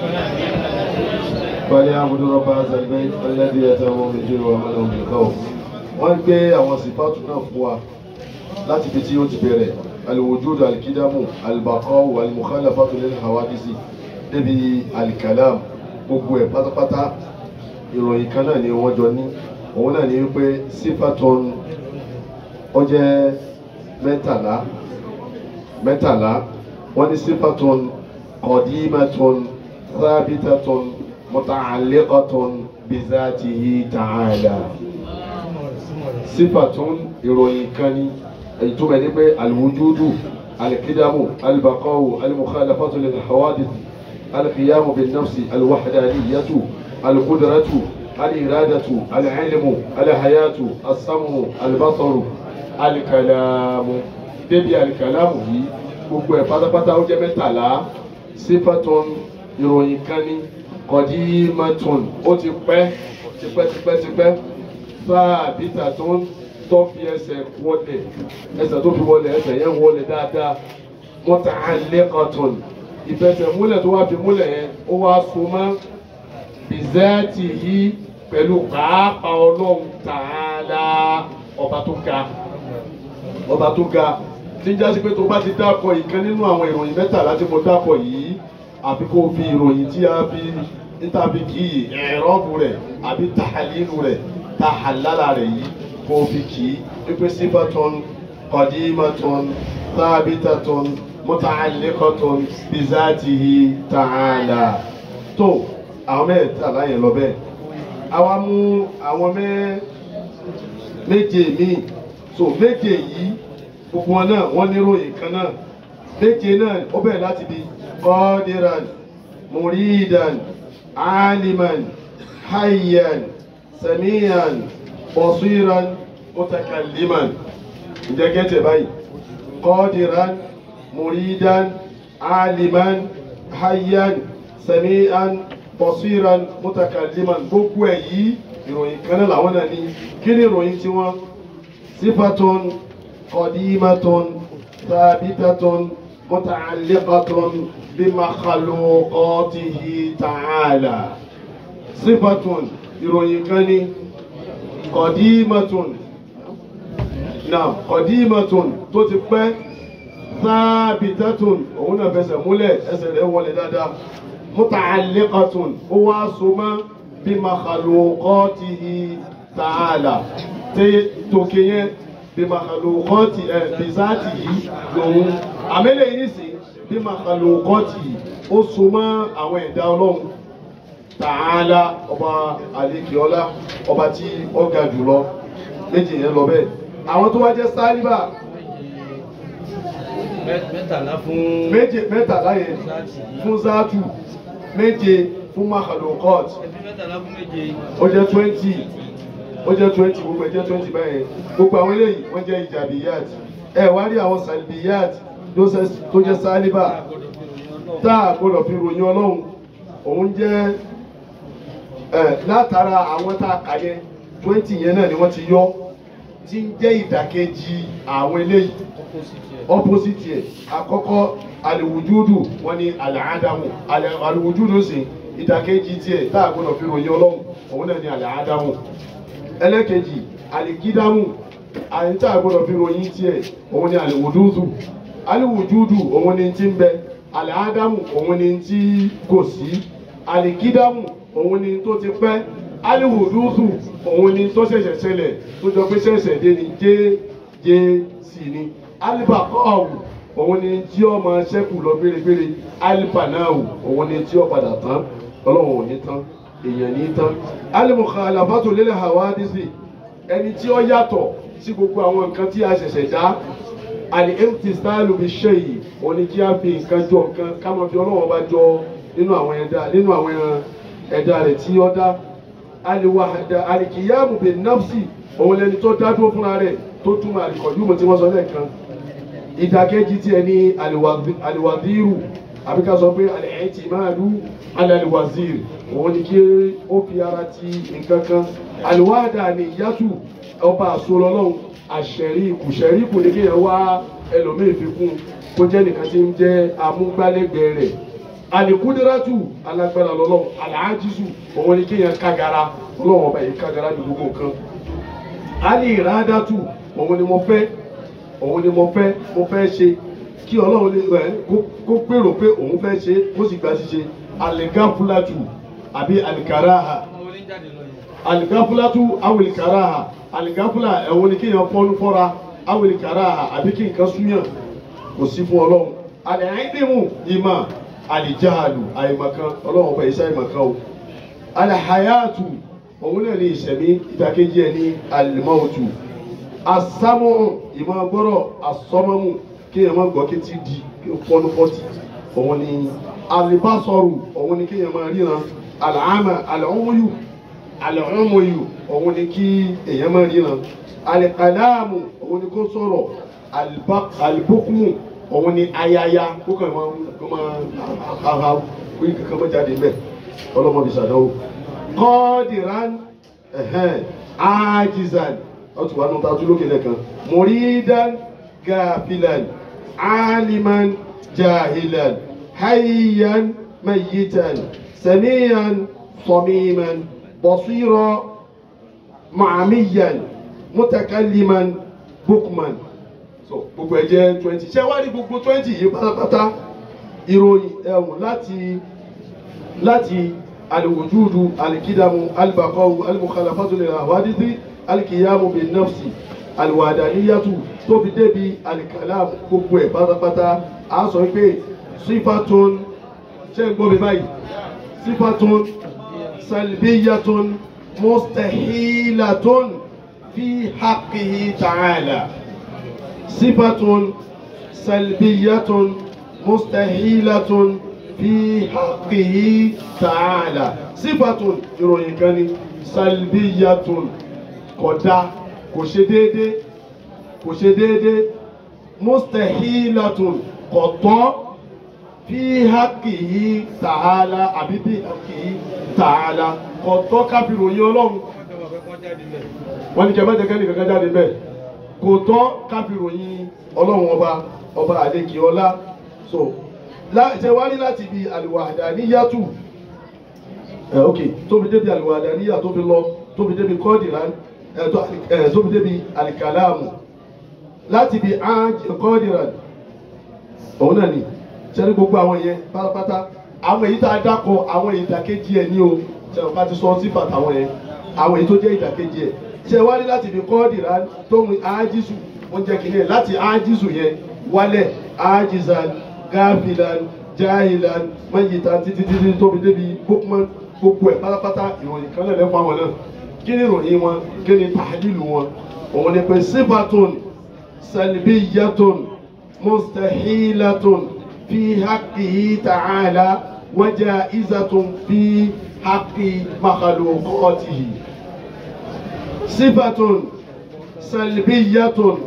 balẹ̀ abudu rọ́bà azalibẹ́ ọlẹ́dí ẹ̀ta wọn méjì wà mọ́lẹ̀ òun nìkan o wọ́n gbé àwọn sípàtù náà fún wa láti fi tí ó ti bẹ̀rẹ̀ alwujud alkidamu albaqaw almukhalafatu lil hawadisi débi alikalam gbogbo ẹ̀ pátápátá ìròyìn kan náà ni wọ́n jọ ní òun náà ni wípé sífàtún ó jẹ́ mẹ́tàlá mẹ́tàlá wọ́n ní sífàtún qadimatun thabitatun muta'alliqatun bizatihi ta'ala sífàtún ìròyìn kan ní ìtumọ̀ ní pé alwujudu alkidamu albaqawu almukhalafatu lil hawadith alqiyamu bin nafsi alwahdaniyatu alqudratu aliradatu alilmu alhayatu asamu albasaru alikalamu débi alikalamu yìí gbogbo ẹ̀ pátápátá ó jẹ́ mẹ́tàlá sífàtún ìròyìn kan ní qadimatun ó ti pẹ́ tipẹ́tipẹ́tipẹ́ sáàbìtà tó ń tó fi ẹsẹ̀ wọlé ẹsẹ̀ tó fi wọlé ẹsẹ̀ yẹn wọlé dáadáa muta'alliqatun ìfẹsẹ̀ múlẹ̀ tó wá fi múlẹ̀ yẹn ó wá so mọ́ bizati yìí pẹ̀lú pàápàá ọlọ́run ta'ala ọba tó ga ọba tó ga tí ń jásí pé tó bá ti dákọ̀ ìkan nínú àwọn ìròyìn mẹ́tàlá tí mo dákọ̀ yìí àfi kó fi ìròyìn tí a fi nítàbí kì í ẹ̀rọ́bù rẹ̀ àbí tàhálínú rẹ̀ tàhálálà rẹ̀ yìí kó fi kì í wípé sífàtún qadimatun thabitatun muta'alliqatun bizatihi ta'ala tó àwọn mẹ́tàlá yẹn lọ bẹ́ẹ̀ àwa mú àwọn mẹ́ méje míì so méje yìí gbogbo wọn náà wọ́n níròyìn kan náà méje náà ó bẹ̀rẹ̀ láti bí qadiran muridan aliman hayyan samiyan basiran mutakalliman ǹjẹ́ gẹ́tẹ̀ báyìí qadiran muridan aliman hayyan samiyan basiran mutakalliman gbogbo ẹ̀ yìí ìròyìn kan náà làwọn náà ní kí ni ìròyìn tiwọn sífàtún qadimatun thabitatun muta'alliqatun bimakhluqatihi ta'ala sífàtún ìròyìn kan ní qadimatun náà qadimatun tó ti pẹ́ thabitatun òun náà fẹsẹ̀ múlẹ̀ ẹsẹ̀ rẹ̀ wọlé dáadáa muta'alliqatun ó wá so mọ́ bimakhluqatihi ta'ala tẹ tòkè yẹn bimakhluqati ẹ bizatihi lòun àmẹ́lẹ̀ yìí sì bimakhluqatihi ó so mọ́ àwọn ẹ̀dá ọlọ́run ta'ala ọba àlekèọlá ọba tí ó ga jùlọ méjì yẹn lọ bẹ́ẹ̀ àwọn tó wá jẹ́ sálíbà mẹ́tàlá fún méje mẹ́tàlá yẹn fún zátù méje fún makhalukot ẹbí mẹ́tàlá fún méje ó jẹ́ twenty ó jẹ́ twenty gbogbo ẹ̀ jẹ́ twenty báyẹn gbogbo àwọn eléyìí wọ́n jẹ́ ìjàbíyàt ẹ wá rí àwọn sàlìbíyàt tó jẹ́ sálíbà tá a gbọ́dọ̀ fi ròyìn ọlọ́run òun jẹ́ ẹ látara àwọn tá a kà yẹn twenty yẹn náà ni wọ́n ti yọ tí ń jẹ́ ìdàkejì àwọn eléyìí opposite yẹ àkọ́kọ́ aliwujudu wọ́n ní alaadamu aliwujudu sì ìdàkejì tiẹ̀ tá a gbọ́dọ̀ fi ròyìn ọlọ́run òun náà ní alaadamu ẹlẹ́kejì alikidamu àyìn tá a gbọ́dọ̀ fi ròyìn tiẹ̀ òun ní aliwududu aliwujudu òun ní ti ń bẹ alaadamu òun ní ti kò sí alikidamu òun ní tó ti pẹ́ aliwududu òun ní tó ṣẹ̀ṣẹ̀ ṣẹlẹ̀ tó jọ pé ṣẹ̀ṣẹ̀ dé ni jẹ́ jẹ́ sí ni alibakọ́ọ̀wù òun ni tí ó máa ṣẹ́kù lọ bérebére alipanáwù òun ni tí ó padà tán ọlọ́run ò ní tán èèyàn ní tán alimukhalafatu lil hawadisi ẹni tí ó yàtọ̀ sí gbogbo àwọn nǹkan tí a ṣẹ̀ṣẹ̀ dá al-imtisalu bish-shay'i òun ni kí a fi nǹkan jọ nǹkan ká máa fi ọlọ́run bá jọ nínú àwọn ẹ̀dá nínú àwọn ẹ̀dá rẹ̀ tí ó dá aliwahada alikiyamu bin nafsi òun lẹni tó dá dúró fúnra rẹ̀ tó túmọ̀ àlìkọ̀júmọ̀ tí wọ́n sọ lẹ́ẹ̀kan ìdàkejì tí ẹ ní àlìwàdírù àbí ká sọ pé àlẹ́ẹ̀tì máa lú alàlìwàzírì òun ni kí ó fi ara ti nǹkan kan àlìwádà ní yàtù ọba àsolọ́lọ́hún àṣẹríkù ṣẹríkù ní kéèyàn wá ẹlòmíì fi kún kó jẹ́ nìkan tí ń jẹ́ amúgbálẹ́gbẹ̀ẹ́ rẹ̀ àlìkúdírátù alágbára lọ́lọ́hún àlàájísù òun ni kéèyàn kágara ọlọ́wọ́n ọba yìí kágara ní gbogbo nǹkan ali ìrádàtù òun ni mo fẹ́ òun ni mo fẹ́ mo fẹ́ ṣe kí ọlọ́run lè rẹ̀ kó gbèrò pé òun fẹ́ ṣe kó sì gba ṣíṣe aligafulatu àbí alikaraha aligafulatu awilikaraha aligafula ẹ̀wọ̀n ni kéèyàn fọ́nú fọ́ra awilikaraha àbí kí nǹkan súnyàn kò sí fún ọlọ́run alẹ́hìndínmù ìmọ̀ alijahalu àìmọ̀kan ọlọ́run ọba ìṣe àìmọ̀kan o alahayatu òun náà ní ìṣẹ̀mí ìdàkejì ẹ̀ ní alimọ́ọ̀tù asámú ìmọ̀ gbọ́rọ̀ asọ́mọ́mù kí ẹ̀ máa gbọ́ kí ti di fọ́nú fọ́tì òun ní alibásọ̀rù òun ní kí ẹ̀ máa ríran alàámà alàọ́mọyù alàọ́mọyù òun ní kí èèyàn máa ríran alikàlámù òun ní kó sọ̀rọ̀ alibókùmù òun ní ayaya kó kàn máa kó yí kankan mọ́ jáde mbẹ́ ọlọ́mọ fi ṣàdánwò kọ́ọ̀dìrán ẹ̀hẹ́n ájizan ọtún wà nù tàtú lókè lẹ́kan muridan gafilan aliman jahilan hayyan mayitan samiyan samiman basira ma'amiyan mutakalliman bukman so gbogbo ẹ jẹ́ twenty ṣé wá rí gbogbo twenty yìí pátápátá ìròyìn ẹ̀wọ̀n láti láti alwujudu alikidamu albaqawu almukhalafatu lil hawadisi alikiyamu bin nafsi alwadaniyatu tó fi débi alikalam gbogbo ẹ̀ pátápátá a sọ pé sífàtún ṣé ń gbọ́ mi báyìí sífàtún salbiyatun mustahilatun fi haqqihi ta'ala sífàtún salbiyatun mustahilatun fi haqqihi ta'ala sífàtún ìròyìn kan ni salbiyatun kódà kò ṣe déédé kò ṣe déédé mustahilatun kọ̀tọ́ fi haqqihi ta'ala àbí bí haqqihi ta'ala kọ̀tọ́ káfíìròyìn ọlọ́run wọ́n ní kẹ́ mẹ́tẹ̀ẹ́ kẹ́ni kankan jáde bẹ́ẹ̀ kò tọ́ káfíìròyìn ọlọ́run ọba ọba àlekè ọlá so ṣe wá rí láti ibi àlùwàdàníyàtù ẹ ok tó fi débi àlùwàdàníyà tó fi lọ tó fi débi kọ́ọ̀dìrán ẹ tó fi débi àlìkàlámù láti ibi kọ́ọ̀dìrán òun náà ni sẹ́ni gbogbo àwọn yẹn pátápátá àwọn èyí tá a dákọ àwọn ìdàkejì ẹ̀ ní o sẹ́ni ká ti sọ sífà táwọn yẹn àwọn èyí tó jẹ́ ìdàkejì ẹ̀ ṣe wá rí láti ibi kọ́ọ̀dìrán tó mu ájísù wọ́n jẹ́ kìíní ẹ̀ láti ájísù yẹn wálẹ̀ ájísàn gáfìlàn jáhìlàn mayitan títí títí tóbi débi bókman gbogbo ẹ̀ pátápátá ìròyìn kan lẹ́lẹ́ fún àwọn náà kí ni ìròyìn wọn kí ni tàdílù wọn òun ni pé sífàtún salbiyatun mustahilatun fi haqqihi ta'ala wa ja'izatun fi haqqi makhluqatihi sífàtún salbiyatun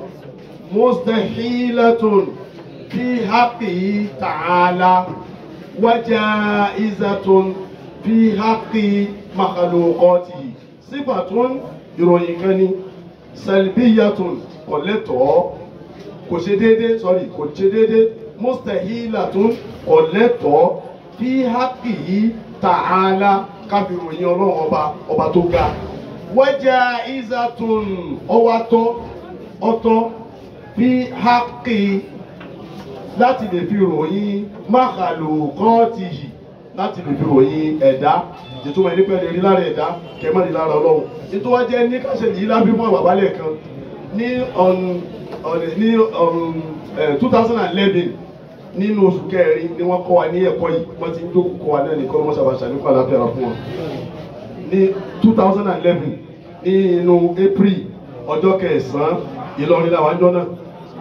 mustahilatun fi haqqihi ta'ala wa ja'izatun fi haqqi makhluqatihi sífàtún ìròyìn kan ni salbiyatun kò lẹ́tọ̀ọ́ kò ṣe déédéé sorry kò ṣe déédéé mustahilatun kò lẹ́tọ̀ọ́ fi haqqihi ta'ala káfí ìròyìn ọlọ́run ọba ọba tó ga wa ja'izatun ọwátọ́ ọtọ́ fi haqqi láti lè fi ròyìn makhluqatihi láti lè fi ròyìn ẹ̀dá ìtumọ̀ ẹni pẹ́ẹ́lẹ́ rí lára ẹ̀dá kẹ́mọ́ ní lára ọlọ́run nítorí wọ́n jẹ́ ní káṣẹ́ yìí lábí fún àwọn àbálẹ̀ kan ní on on ní on two thousand and eleven nínú oṣù kẹrin ni wọ́n kọ́ wa ní ẹ̀kọ́ yìí wọ́n ti ń jókòó kọ́ wa náà nìkan wọ́n ṣàbàṣà nípa àlàáfíà fún wọn ní two thousand and eleven ní inú april ọjọ́ kẹsàn-án ìlọrin làwọn àjọ náà.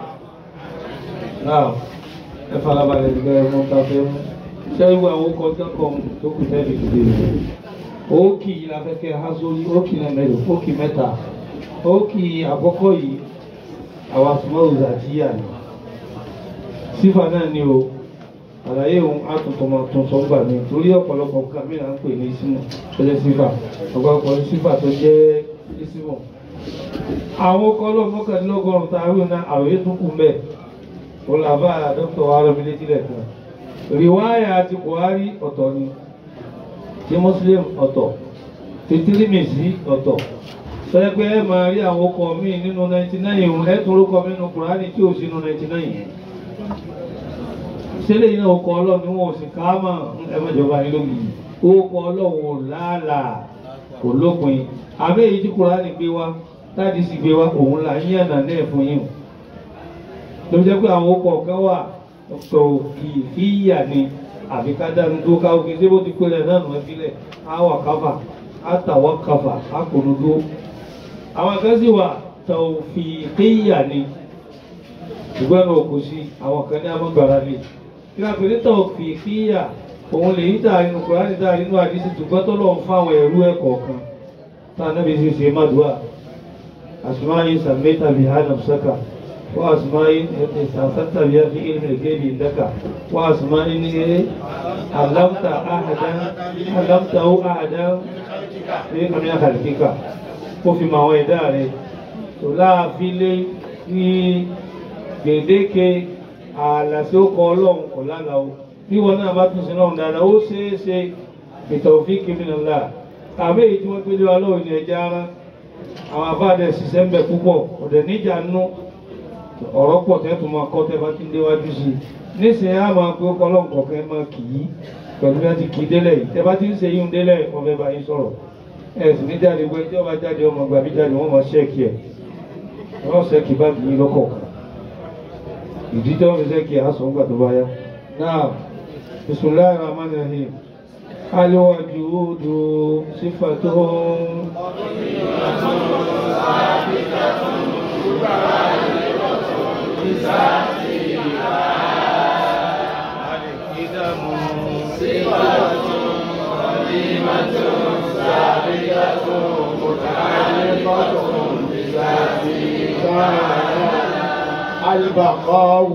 náà ẹ farabalẹ̀ nígbà ẹ̀ mọ́ ta fẹ́ mú sẹ́yìn àwọn ọkọ̀ kẹ́kọ̀ọ́ tó kù tẹ́lẹ̀ ìdílé rẹ̀ ókì afẹ́kẹ́ hazoli ókì náà mẹ́rin ókì mẹ́ta ókì àkọ́kọ́ yìí àwọn asùnmọ́ọ̀zà àti yà ni sífà náà ni o àlàyé òun àtúntọmọ tún sọ gbà mí torí ọ̀pọ̀lọpọ̀ nǹkan mìíràn ń pè ní símù tó jẹ́ sífà ọ̀pọ̀lọpọ̀ sífà tó jẹ́ símù àwọn ọkọ̀ ọlọ́mọkànlélọ́gọ́rùn-ún tá a rí náà àròyé tún kù mẹ́ẹ̀ olùlàbà dókítà wa rẹ̀ mi létí lẹ́ẹ̀kan riwaya ti buhari ọ̀tọ̀ ni ti muslim ọ̀tọ̀ ti tirimisi ọ̀tọ̀ sọ́yẹ́ pé ẹ máa rí àwọn ọkọ̀ míì nínú 99 ìhun ẹ tún orúkọ mi nínú kùránì tí ò sínú 99 yẹn sílẹ̀ yìí náà ọkọ̀ ọlọ́run ni wọn ò sì ká mọ̀ ẹ̀mọ́jọba yìí lómi ọkọ̀ ọlọ́run ò láàlà kò lópin àbẹ́ èyí tí kùránì gbé wá táàdì sì gbé wá òun là ń yànnà náà fún yín ló jẹ́ pé àwọn ọkọ̀ kan wà tọ̀kìfíyà ni àbí ká dánu tó ká òkè tí bó ti pé rẹ̀ náà nù ẹ́ sílẹ̀ á wà káfà á tàwọ́ káfà á kòrò dó. àwọn kan sì wà tọ̀fìkíyà ni ṣùgbọ́n náà kò sí àwọn kan ní amúgbára lè. kí a pè ní tọ̀fìkíyà òun lè yí tà nínú Kùránì tà nínú àdísì ṣùgbọ́n tó lọ́n fáwọn ẹ̀rú ẹ̀ kọ̀ọ̀kan tá a nábì sì ṣe mádùúà àṣùmáyé sàmẹ́tà bíi hánà sàkà وأسماء استأثرت بها في علم الغيب لك وأسماء علمت أحدا علمته أحدا من خلقك وفي مواعيد rẹ̀ tó láàfin lé ní gbèdéke ààlà tí ó kọ ọlọ́run kò lánàá o bí wọn náà bá tún sí náà dáadáa ó ṣeé ṣe ètò òfin kìmìnàlá tàbí èyí tí wọ́n gbé lé wa lọ́wọ́ ní ẹja ara àwọn afáàdẹ ṣiṣẹ́ ń bẹ púpọ̀ ọ̀dẹ̀ níjà nú ọ̀rọ̀ pọ̀ tẹ́ tó máa kọ́ tẹ́ bá ti ń déwájú sí i nísìnyí á máa pé ó kọ́ ọlọ́run kọ̀ọ̀kan máa kì í pẹ̀lú bí wọ́n ti kì í délẹ̀ yìí tẹ́ bá ti ń ṣe yín délẹ̀ wọ́n fẹ́ bá yín sọ̀rọ̀ ẹ̀ sì ní jáde pé tí wọ́n bá jáde ọmọ gbàbí jáde wọ́n máa ṣẹ́ẹ̀kì ẹ̀ wọ́n ṣẹ́ẹ̀kì báàgì yín lọ́kọ̀ọ̀kan ìdí tí wọ́n fi ṣẹ́ẹ̀kì àásọ̀ ńgbà tó bá yá náà bisimilayi rahman rahim aliwajudu sifatun. البقاء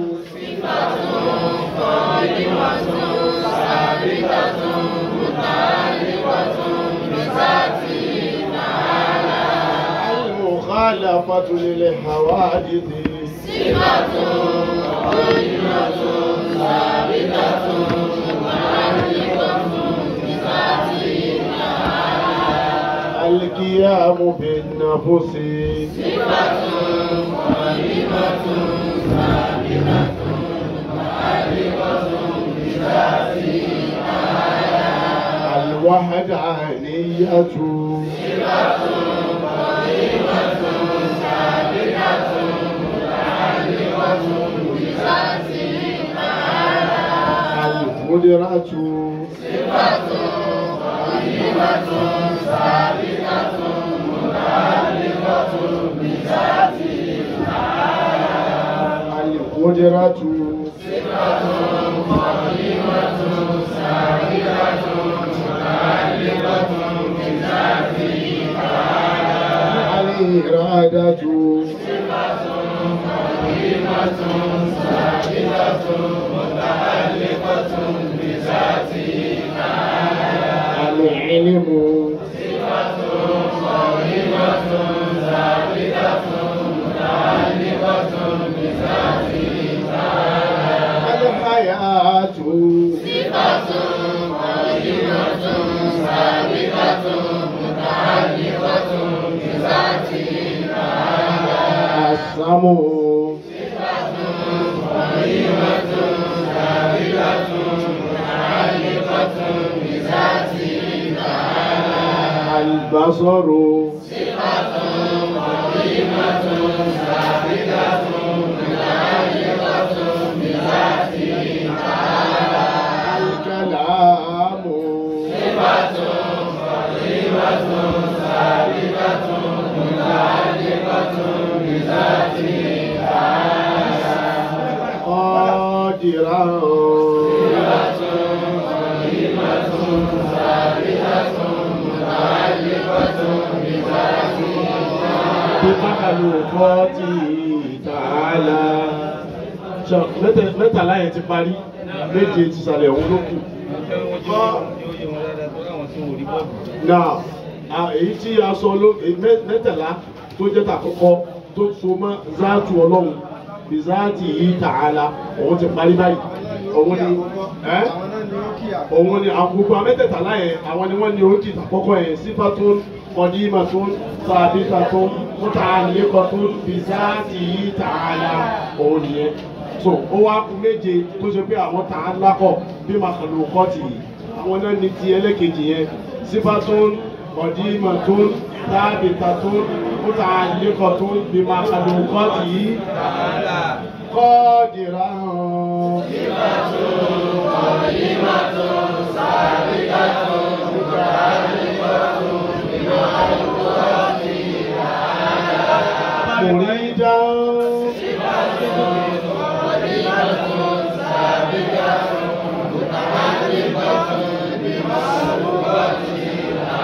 المخالفة للحوادث القيام بالنفس الوحدانية القدرة القدرة الإرادة العلم الحياة السمو البصر الكلام قادرا بمخلوقاته تعالى mẹ́tàlá yẹn ti parí méje ti sàlẹ̀ òun ló kù. náà à- èyí tí a sọ ló èyí mẹ́- mẹ́tàlá tó jẹ́ tàkọ́kọ́ tó so mọ́ záàtù ọlọ́run bí záàtì yìí tààlà òun ti parí báyìí òun ni ẹ́ òun ni àwọn gbogbo amẹ́tẹ̀ẹ̀tàlá yẹn àwọn ni wọ́n ní oríkì tàkọ́kọ́ yẹn sífàtún kọ́dímàtún sàbítàtún mùtàlẹ́kọ̀tún bí záàtì yìí tààlà òun nìyẹn so ó wá kú méje tó ṣe pé àwọn tà á lákọ̀ bí màkàlù kọ́ọ̀tì yìí àwọn náà ní ti ẹlẹ́kejì yẹn sífàtún kọ̀dímàtún sábìtàtún mùtàlẹ́kọ̀tún bí màkàlù kọ́ọ̀tì yìí kọ́ọ̀dìrà hàn. مريدا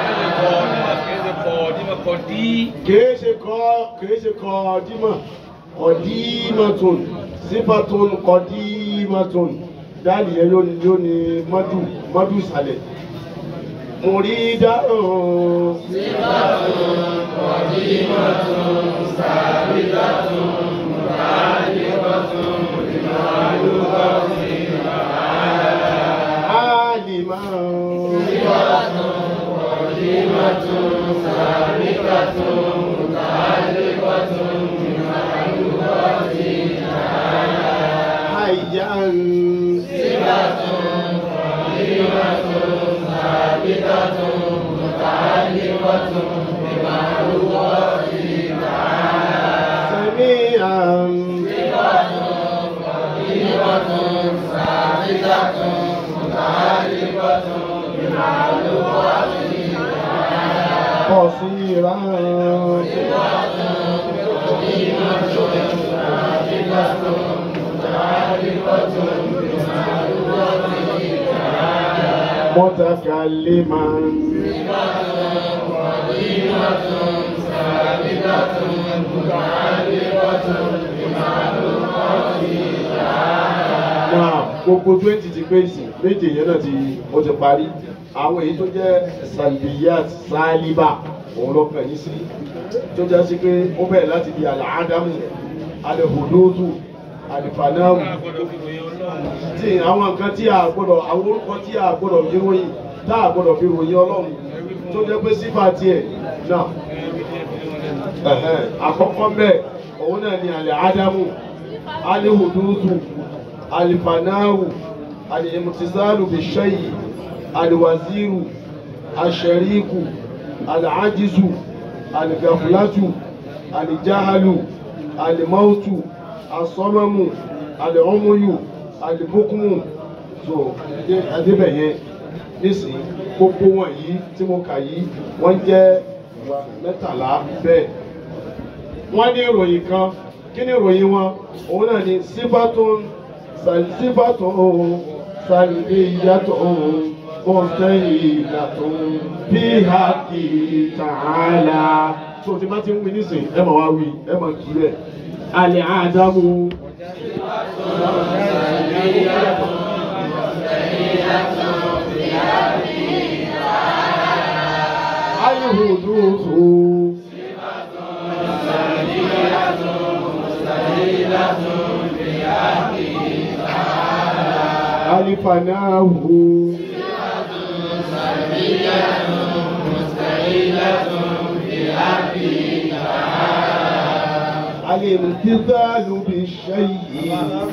kìí ṣe kọ́ kìí ṣe kọ́ dímọ̀ qadimatun sífàtún qadimatun dáàlì yẹn yóò ní yóò ní mọ́dù mọ́dù ìsàlẹ̀ mùrídà sífàtún qadimatun sàbíkàtún mùtàlíkàtún ìmọ̀lúkàtún àlìmọ́ sífàtún qadimatun sàbíkàtún mùtàlíkàtún ìmọ̀lúkàtún hayyan sífàtún qadimatun sàbíkàtún mùtàlíkàtún ìmọ̀lúkàtún sami'an sífàtún qadimatun sàbíkàtún mùtàlíkàtún ìmọ̀lúkàtún qasiran mutakalliman náà gbogbo twenty ti pé ìsìn méje yẹn náà ti ó ti parí àwọn èyí tó jẹ́ salbiyat saliba òun ló kàn yín sí tó jẹ́ sí pé ó bẹ̀rẹ̀ láti di àlàádámù alẹ́hùdóòtù àlìfànáàmù tí àwọn nǹkan tí a gbọ́dọ̀ àwọn orúkọ tí a gbọ́dọ̀ fi ròyìn tá a gbọ́dọ̀ fi ròyìn ọlọ́run tó jẹ́ pé sífà tiẹ̀ náà ẹ̀hẹ́n, àkọ́kọ́ bẹ́ẹ̀ òun náà ni àlẹ́ ádámù alẹ́hùdóòtù alifanawu alimutisalu bishayi aliwaziru ashariku alajizu aligafulatu alijahalu alimautu asọmọmu alihumuyu alibukumu so adébẹyẹ nísìnyí gbogbo wọn yìí tí mo kà yìí wọn jẹ mẹ́tàlá bẹ́ẹ̀ wọn ní ìròyìn kan kí ni ìròyìn wọn òun náà ni sífàtún sífàtún sàlìyàtún mọ̀tẹ́yìnàtún bí hàkì tààlà. tó o ti bá ti ń wí nísìn ẹ máa wá wí ẹ máa kí rẹ̀ alẹ́ àdámù. Ayéhùdúró. alifanahu الامتثال بالشيء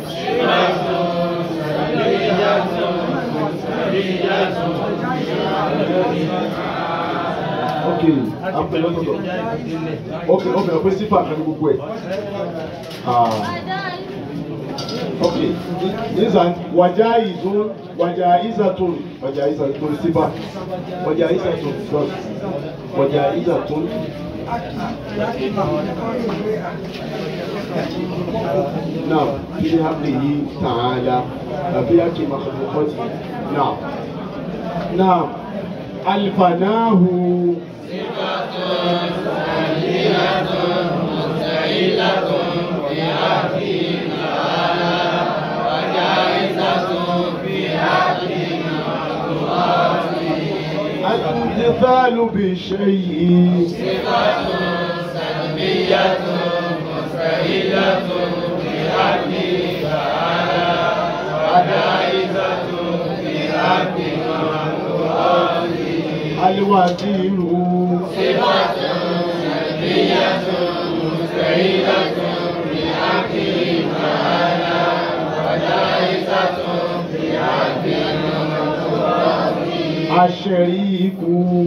ok apẹlẹtọtọ ok ok ọpẹ sífà kan ní gbogbo ẹ ah ok nisan wàjà ìzún wàjà ìzàtún wàjà ìzàtún sífà wàjà ìzàtún first wàjà ìzàtún. نعم في حقه تعالى في حق مخلوقاته نعم نعم الفناه الامتثال بشيء الوزير الشريك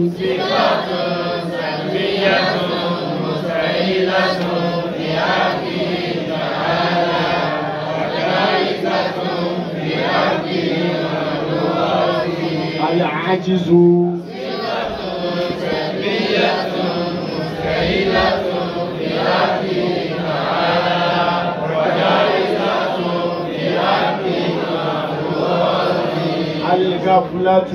العجز الغفلة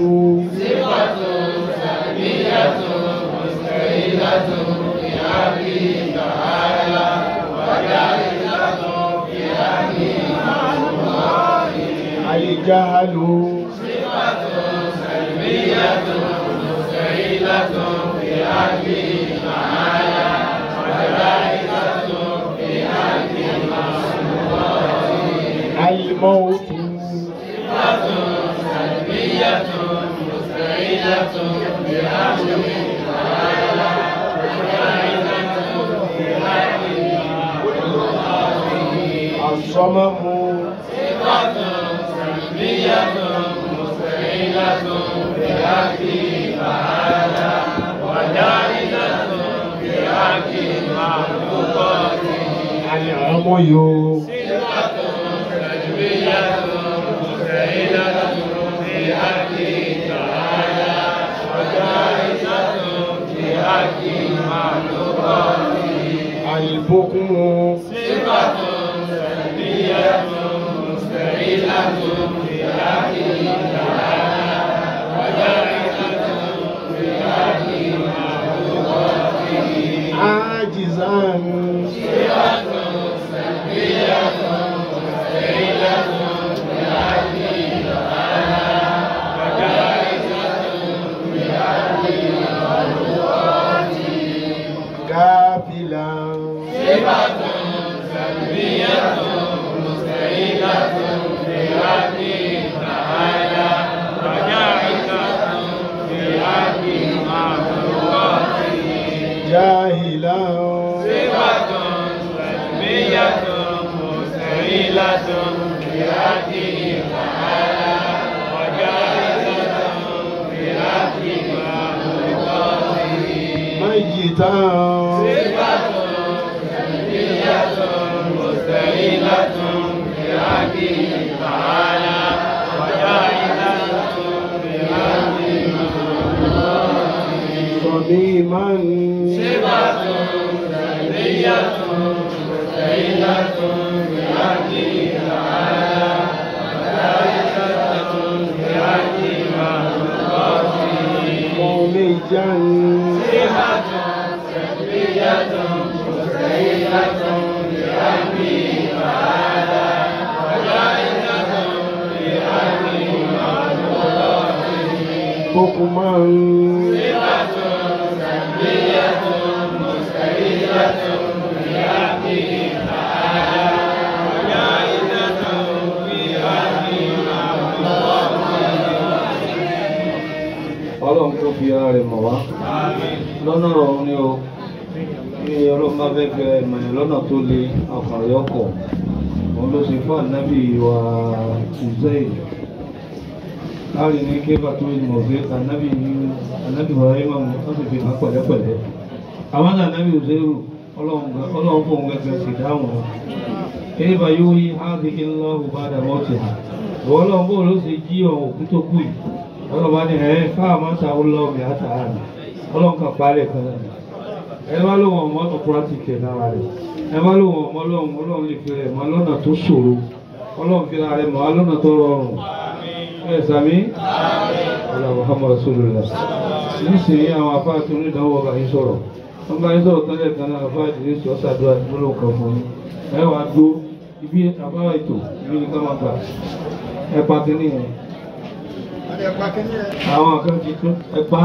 àsọmọ́mu. صفة سلبية مستعينة بحق تعالى وجائزة بحق المخلوقات àlẹ́ọmọyò. صفة سلبية مستعينة بحق تعالى وجائزة بحق المخلوقات àlìbókún. صفة سلبية مستعينة بحق تعالى وجائزة بحق المخلوقات ájìzán. صفة سلبية مستعينة بحق تعالى وجائزة بحق المخلوقات gáfìlà. صفة سلبية مستعينة بحق تعالى وجائزة بحق المخلوقات jáhìlà. صفة سلبية مستعينة بحق تعالى وجائزة بحق المخلوقات májìtá. صفة سلبية مستعينة بحق تعالى وجائزة بحق المخلوقات صميما. صفة سلبية مستعينة بحق تعالى وجائزة بحق المخلوقات مميجا. صفة سلبية مستعينة بحق تعالى وجائزة بحق المخلوقات حكما. صفة سلبية مستعينة بحق تعالى وجائزة بحق المخلوقات ọlọ́run tó fi ara rẹ̀ mọ̀ wá lọ́nà ọ̀run ni o ní ọlọ́run bá fẹ́ fẹ́ ìmọ̀yàn lọ́nà tó le ọkàn rẹ̀ ọkọ̀ òun ló ṣe fún ànábì wa ìzẹ́yìn láàrin ní kébà tó ń mọ̀ pé ànábì ànábì wa ayé máa wọ́n sì fi hàn pẹ̀lẹ́pẹ̀lẹ́ àwọn ànábì òṣèlú ọlọ́run fún òun gẹ́gẹ́ sì dáhùn wọn kébà yóò yí hábi ńlá òbádà mọ́tì ìwọ ọlọ́run bó ló ṣe jí ọ̀hún òkú tó kù yìí ọlọ́ba ní ẹ̀ káà máa ń ta ọlọ́ọ̀mì àtàrà ọlọ́run kan parẹ́ kan náà ẹ bá lóun ọmọ ọ̀tọ̀ púrátìkì lára rẹ̀ ẹ bá lóun ọmọ ọlọ́run ọlọ́run lè fi rẹ̀ mọ́ lọ́nà tó ṣòro ọlọ́run fi ra rẹ̀ mọ́ lọ́nà tó rọrùn ẹ sàmí ọlọ́run Muhammad rasulullah nísìnyí àwọn afá tó ní ìdánwò ọba yín sọ̀rọ̀ wọ́n bá yín sọ̀rọ̀ tọ́lẹ̀ kan náà afá ìdílé sọ ṣàdúrà gbólóhùn kan fún yín ẹ wàá gbó ibi afá ètò ibi ní ká máa gbà ẹ pa kínní yẹn àwọn kan ti tún ẹ pa